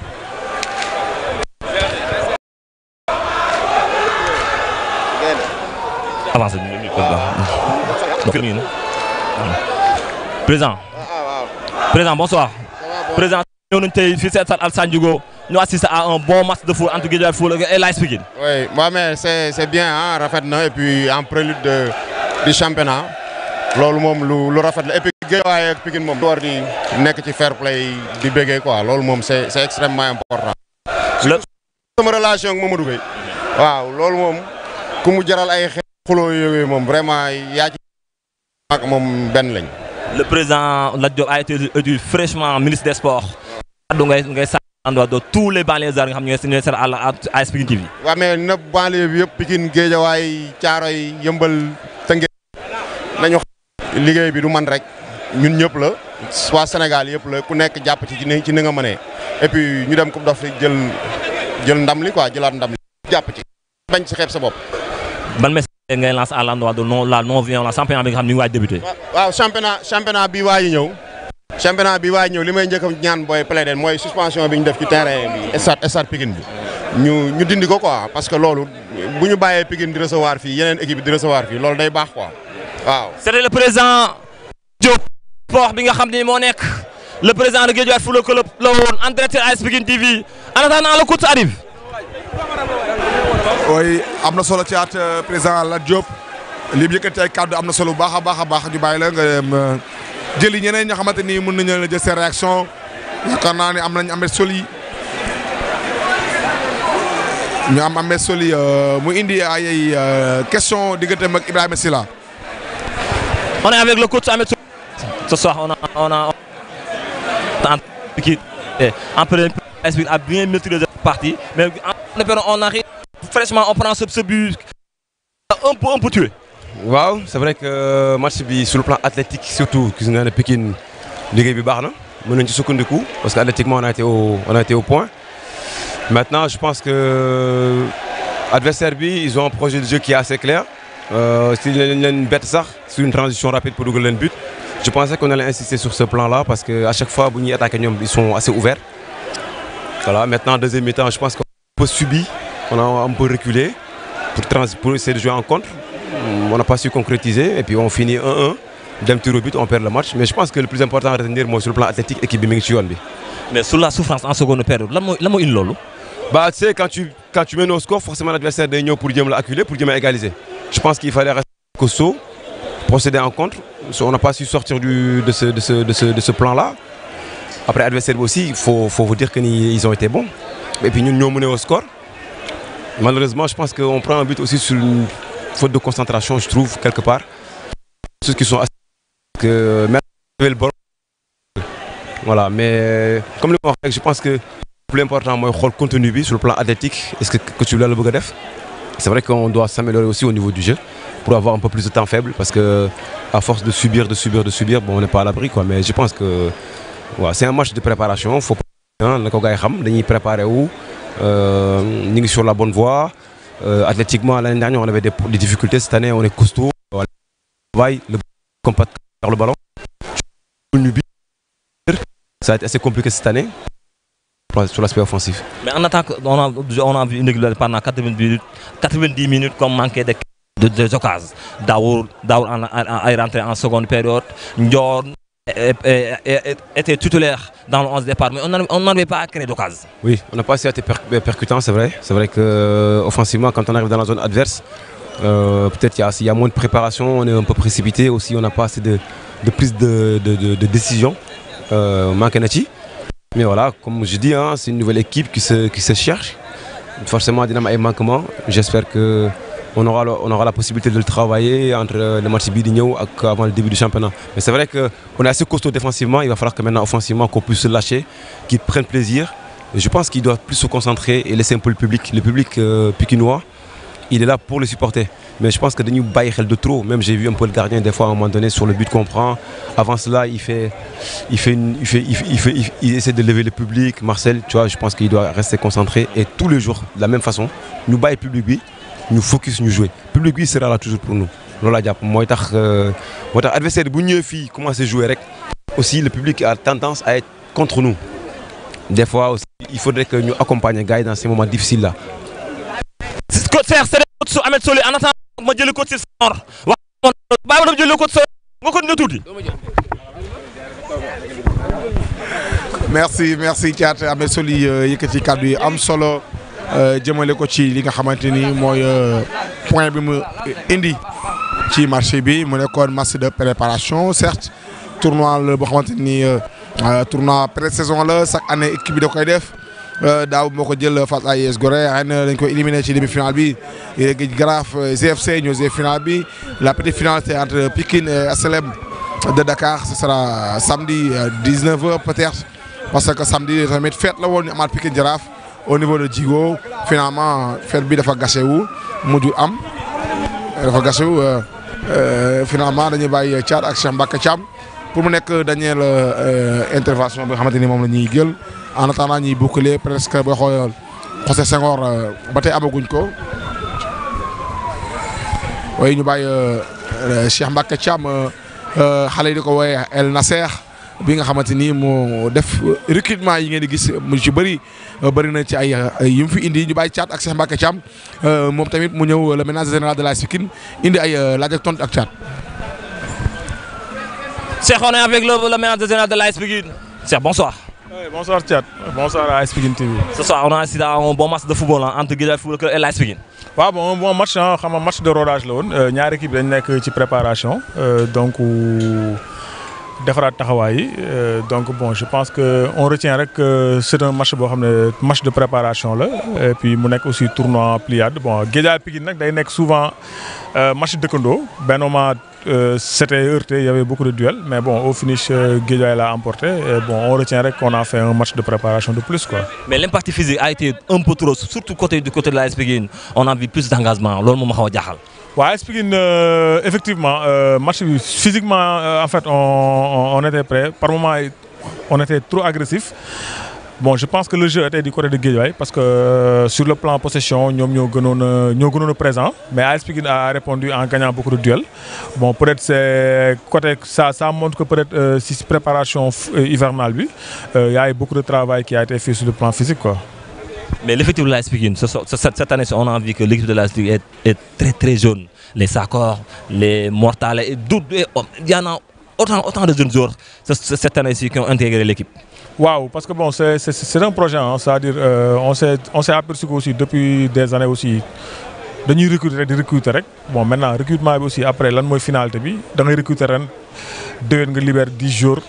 Avancez. Président. Président. Président, bonsoir. Président, ñëw nañu tey fii si stade Alassane Djigo ñu assister à un bon match de foot entre Guédiawaye Football et l'AS Pikine. Oui, ouais, mais c'est c'est bien hein, rafet na et puis en prélude de du championnat loolu moom lu lu rafet la et puis Guédiawaye ak Pikine moom war di nekk ci fair play di béggee quoi loolu moom c'est c'est extrêmement important. Le- sama relation ak Mamadou Gueye waaw loolu moom ku mu jaral ay xeex xuloo yooyu moom vraiment yaa ci ak moom benn lañ. Le président Lat Diop a été élu fraîchement ministre des Sports. kaddu ngay ngay sa l'endroit de tous les banlieusards nga xam ne ñooy ñooy seet à la AS Pikine TV. waaw mais na banlieue bi yëpp Pikine Guédiawaye Thiaroye Yëmbal Tëngéej nañu xam liggéey bi du man rek ñun ñëpp la waa Sénégal yëpp la ku nekk jàpp ci ci ni ci ni nga mënee et puis ñu dem Coupe d'Afrique jël jël ndam li quoi jëlaat ndam li jàpp ci bañ ci xeeb sa bopp. ban message ngay lancer à l'endroit de non la non violence championnat bi nga xam ne ñu ngi waaj débuté. waaw championnat championnat bi waa yi ñëw championnat bi waa yi ñëw li may njëkk a ñaan booy plaider mooy suspension bi ñu def ci terrain bi stade stade Pikine bi ñu ñu dindi ko quoi parce que loolu bu ñu bàyyee Pikine di recevoir fii yeneen équipe di recevoir fii loolu day baax quoi waaw. c'était le président Diop sport bi nga xam ne moo nekk le président de Guédiawaye Football Club la woon en direct AS Pikine TV en attendant le coach arrive. ooy am na solo ci at président Lat Diop li mu yëkkati ay kàddu am na solo bu baax a baax a baax ñu bàyyi la nga dem jëli ñeneen ñoo xamante ni mën nañu la jël seen réaction yaakaar naa ne am nañ Ahmed Soli ñu am Ahmed Soli mu indi ay ay question digganteem ak Ibrahima Silla. on est avec le coach Ahmed Soli. ce soir on a on a en Pikine en première AS Pikine a bien maîtrisé cette partie mais en espérant on arrive fraîchement on prend ce ce but un peu un peu tué. waaw c'est vrai que match bi sur le plan athlétique surtout gis nga ne Pikine liggéey bi baax na mën nañ ci sukkandiku parce que athlétiquement on a été au on a été au point maintenant je pense que adversaire bi ils ont un projet de jeu qui est assez clair euh, si leen leen bett sax sur une transition rapide pour dugal leen but je pensais qu'on allait insister sur ce plan-là parce que à chaque fois bu ñuy attaquer ñoom ils sont assez ouverts voilà maintenant deuxième mi-temps je pense qu'on a un peu subi on a un peu reculé pour trans pour essayer de jouer en contre on n'a pas su concrétiser et puis on finit 1-1 dem tir au but on perd le match mais je pense que le plus important à retenir mooy sur le plan athlétique équipe bi mi ngi ci yoon bi. mais sur la souffrance en seconde période lan mooy lan mooy indi loolu. bah tu sais quand tu quand tu mènes au score forcément l'adversaire day ñëw pour jéem la acculer pour jéem a égaliser je pense qu'il fallait rester costaud procéder en contre on n'a pas su sortir du de ce de ce de ce de ce plan-là après adversaire bi aussi il faut faut vous dire que ni ils ont été bons et puis ñun ñoo mené au score malheureusement je pense qu'on prend un but aussi sur une faute de concentration je trouve quelque part ceux qui sont assez que même le ballon voilà mais comme li ma wax rek je pense que le plus important mooy xool contenu bi sur le plan athlétique est-ce que coach bi la bëgg a def c'est vrai qu'on doit s'améliorer aussi au niveau du jeu pour avoir un peu plus de temps faible parce que à force de subir de subir de subir bon on n'est pas à l'abri quoi mais je pense que waaw c'est un match de préparation faut pas na ko gars yi xam dañuy préparer wu ñu ngi sur la bonne voie euh, athlétiquement l'année dernière on avait des, des difficultés cette année on est costaud on travaille le compact vers le ballon ça a été assez compliqué cette année sur l'aspect offensif. Mais en attaque, on a, on a vu une régularité pendant 90 minutes, 90 minutes comme manqué de, de, de occasions. Daour, Daour est rentré en seconde période. Ndior était tutélaire dans le 11 départ, mais on n'arrivait pas à créer d'occasion. Oui, on n'a pas assez été per percutant, c'est vrai. C'est vrai que offensivement, quand on arrive dans la zone adverse, euh, peut-être qu'il y, y, a moins de préparation, on est un peu précipité aussi, on n'a pas assez de, de prise de, de, de décision. Euh, Mankenachi. Mais voilà, comme je dis, hein, c'est une nouvelle équipe qui se, qui se cherche. Forcément, il y a un manquement. J'espère qu'on aura, on aura la possibilité de le travailler entre le match Bidigno et avant le début du championnat. Mais c'est vrai qu'on est assez costaud défensivement. Il va falloir que maintenant, offensivement, qu'on puisse se lâcher, qu'ils prennent plaisir. Et je pense qu'ils doivent plus se concentrer et laisser un peu le public. Le public euh, pikinois, il est là pour le supporter. Mais je pense que Denis baille de trop. Même j'ai vu un peu le gardien des fois à un moment donné sur le but qu'on prend. Avant cela, il fait, il fait, une, il fait, il, fait, il, fait, il, il, essaie de lever le public. Marcel, tu vois, je pense qu'il doit rester concentré et tous les jours de la même façon. Nous baille le public, nous focus, nous jouer. Le public sera là toujours pour nous. Lola Diap, moi, moi, adversaire de Bougnou fille commence à jouer avec. Aussi, le public a tendance à être contre nous. Des fois aussi, il faudrait que nous accompagnions les gars dans ces moments difficiles là. C'est coach Ahmed Soli en attendant ma jëli ko ci Senghor wax bàyyi ma dem jëli ko ci nga ko dina tuuti. merci merci Thiat Ahmed Soli yëkkati kàddu yi am solo jëmale ko ci li nga xamante ni mooy point bi mu indi ci marché bi mu nekkoon match de préparation certes tournoi la boo xamante ni tournoi pré-saison la chaque année équipe bi da koy def. daaw moo ko jël face à AS Gorée xëy na dañ ko éliminé ci demi-finale bi Guédiawaye Jaraaf GFC ñoo joué finale bi la petite finale c'est entre Pikine et HLM de Dakar ce sera samedi 19h peut-être parce que samedi tamit fête la woon ñu amaat Pikine Jaraaf au niveau de Djigo finalement fête bi dafa gâché wu mujj am dafa gâché wu finalement dañuy bàyyi Thiat ak Cheikh Mbacke Thiam pour mu nekk dernière intervention bi nga xamante ni moom la ñuy jël en attendant ñuy boucler presque boo xool José Senghor ba tey amaguñ ko waaye ñu bàyyi Cheikh Mbacke Thiam xale yi di ko wooyee El Nasser bi nga xamante ni moo def recrutement yi ngeen di gis mu ci bëri bëri na ci ay yi mu fi indi ñu bàyyi Thiat ak Cheikh Mbacke Thiam moom tamit mu ñëw le ménage général de l'AS Pikine indi ay laaj ak tontu ak Thiat. Cheikh, on est avec le, le manager général de l'AS Pikine. Cheikh, bonsoir. Oui, bonsoir Thiat, bonsoir à AS Pikine TV. Ce soir, on a assisté à un bon match de football hein, entre Guédiawaye Football Club et l'AS Pikine. waaw bon un bon match ah xam nga match de rodage la woon ñaari équipe dañ nekk ci préparation donc defaraat taxawaay yi donc bon je pense que on retient rek que c'est un match boo xam ne match de préparation la et puis mu nekk aussi tournoi pliade bon Guédiawaye Pikine nag day nekk souvent match dëkkandoo benn moment c'était heurté il y avait beaucoup de duels mais bon au finish Guédiawaye l'a emporté et bon on retient rek qu'on a fait un match de préparation de plus quoi. Mais l'impact physique a été un peu trop, surtout côté du côté de l'AS Pikine. On a vu plus d'engagement. loolu moom ma xaw a jaaxal. waaw AS Pikine effectivement match bi physiquement en fait on on était prêt par moment on était trop agressif. Bon, je pense que le jeu était du côté de Guédiawaye parce que euh, sur le plan possession, nous sommes présents. Mais AS Pikine a répondu en gagnant beaucoup de duels. Bon, peut-être c'est côté ça, ça montre que peut-être euh, si préparation hivernale, il euh, y a eu beaucoup de travail qui a été fait sur le plan physique. Quoi. Mais l'effectif de l'AS Pikine, cette année, on a vu que l'équipe de l'AS Pikine est, est, très très jeune. Les Sakor, les Mortales, et il y en a autant, autant de jeunes joueurs cette année-ci qui ont intégré l'équipe. Waouh, parce que bon, c'est un projet, hein, c'est-à-dire euh, on s'est on s'est aperçu aussi depuis des années aussi dañuy recruter rek di recruter rek bon maintenant recrutement bi aussi après lan mooy finalité bi da ngay recruter ren déwén nga libère 10 jours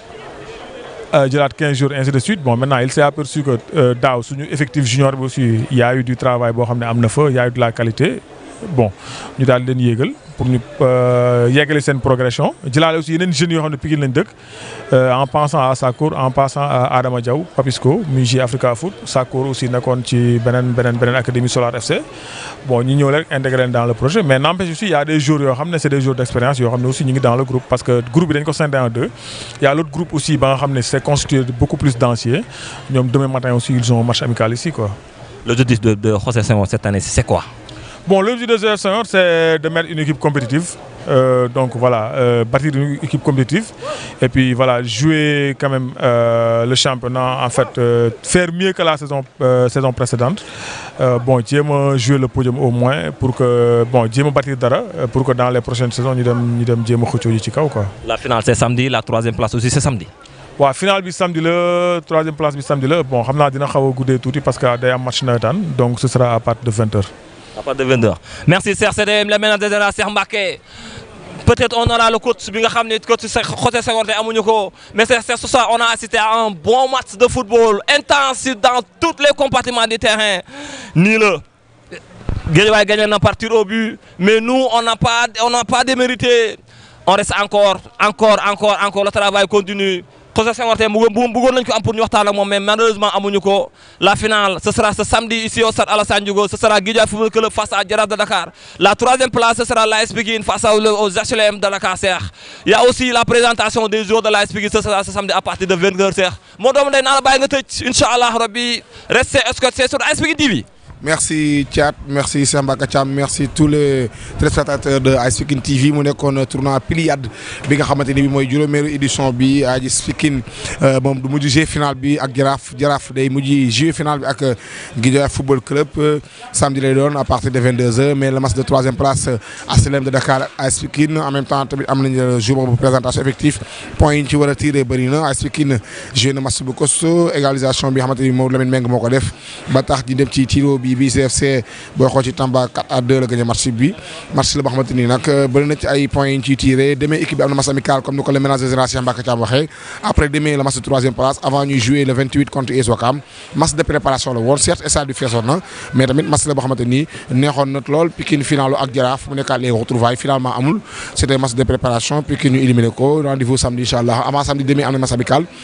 jëlaat 15 jours ainsi de suite bon maintenant il s'est aperçu que euh, daaw suñu effectif junior bi aussi il y a eu du travail boo xam ne am na fa il y a eu de la qualité bon ñu daal leen yéegal pour ñu yeggale seen progression jëlaale aussi yeneen jeunes yoo xam ne Pikine lañ dëkk en pensant à Sakour en pensant à Adama Diaw Papisco muy J Africa Foot Sakour aussi nekkoon ci beneen beneen beneen académie Solar FC bon ñu ñëw rek intégré leen dans le projet mais n'empêche aussi il y a des jours yoo xam ne c'est des jours d'expérience yoo xam ne aussi ñu ngi dans le groupe parce que groupe bi dañ ko scindé en deux il y a l'autre groupe aussi ba nga xam ne c'est constitué de beaucoup plus d'anciens ñoom demain matin aussi ils ont un match amical ici quoi. L'objectif de, de José Senghor cette année, c'est quoi Bon, l'objectif de ce Senghor, c'est de mettre une équipe compétitive. Euh, donc voilà, euh, bâtir une équipe compétitive. Et puis voilà, jouer quand même euh, le championnat, en fait, faire mieux que la saison, saison précédente. bon, Dieu jouer le podium au moins pour que, bon, Dieu bâtir Dara, pour que dans les prochaines saisons, nous devons Dieu quoi. La finale, c'est samedi, la troisième place aussi, c'est samedi. waaw finale bi samedi la troisième place bi samedi la bon xam naa dina xaw a guddee tuuti parce que day am match nawetaan donc ce sera à partir de 20h. À partir de 20h. Merci Serge CDM, le manager de la Cheikh Mbacké. Peut-être on aura le coach bi nga xam ne coach José Senghor te amuñu ko mais c'est ce soir on a assisté à un bon match de football intense dans tous les compartiments du terrain nii la Guédiawaye gagné na par tir au but mais nous on n'a pas on n'a pas démérité on reste encore encore encore encore le travail continue José Senghor tey bëggoon nañu ko am pour ñu waxtaan ak moom mais malheureusement amuñu ko la finale ce sera ce samedi ici au stade Alassane Djigo ce sera Guédiawaye Football Club face à Jaraaf de Dakar la troisième place ce sera l'AS Pikine face aux HLM de Dakar Cheikh il y a aussi la présentation des joueurs de l'AS Pikine ce sera ce samedi à partir de 20h Cheikh moo doom day naa la bàyyi nga tëj inchallah rabbi restez scotchés sur AS Pikine TV merci Thiat merci Samba Kacham merci tous les téléspectateurs de AS Pikine TV mu nekkoon tournoi Piliade bi nga xamante ni bi mooy juróomeelu édition bi AS Pikine moom du mujj jouer final bi ak Jaraaf Jaraaf day mujj jouer final bi ak Guédiawaye Football Club samedi lay doon à partir de 22h mais le match de troisième place HLM de Dakar AS Pikine en même temps tamit am nañu jour boobu présentation effectif point yi ñu ci war a tiré bëri na AS Pikine joué na match bu costaud égalisation bi nga xamante ni moom Lamine Meng moo ko def ba tax ñu dem ci tiro bi bi CFC booy xool ci Tamba 4 à 2 la gagné match bi match la boo xamante ni nag bëri na ci ay points yi ñu ciy tiré demain équipe bi am na match amical comme ni ko le ménage général Cheikh Mbacké Thiam waxee après demain le match de troisième place avant ñuy jouer le 28 contre US Ouakam match de préparation la woon certes stade bi feesoon na mais tamit match la boo xamante ni neexoon na lool Pikine finalu ak Jaraaf mu nekkaat les retrouvailles finalement amul c'était match de préparation Pikine ñu éliminé ko rendez-vous samedi incha allah avant samedi demain am na match amical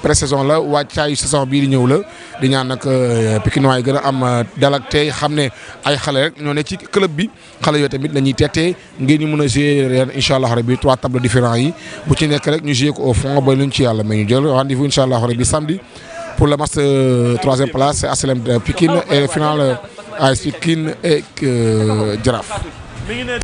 pré-saison la wàccaayu saison bii di ñëw la di ñaan nag Pikinois yi gën a am dal ak tey xam ne ay xale rek ñoo ne ci club bi xale yooyu tamit la ñuy tettee ngeen ñu mën a jouer ren incha allah rabi trois tableaux différents yi bu ci nekk rek ñu jouer ko au fond ba luñ ci yàlla mais ñu jël rendez-vous incha allah rabi samedi pour le match de troisième place c'est HLM de Pikine et finale AS Pikine et Jaraaf.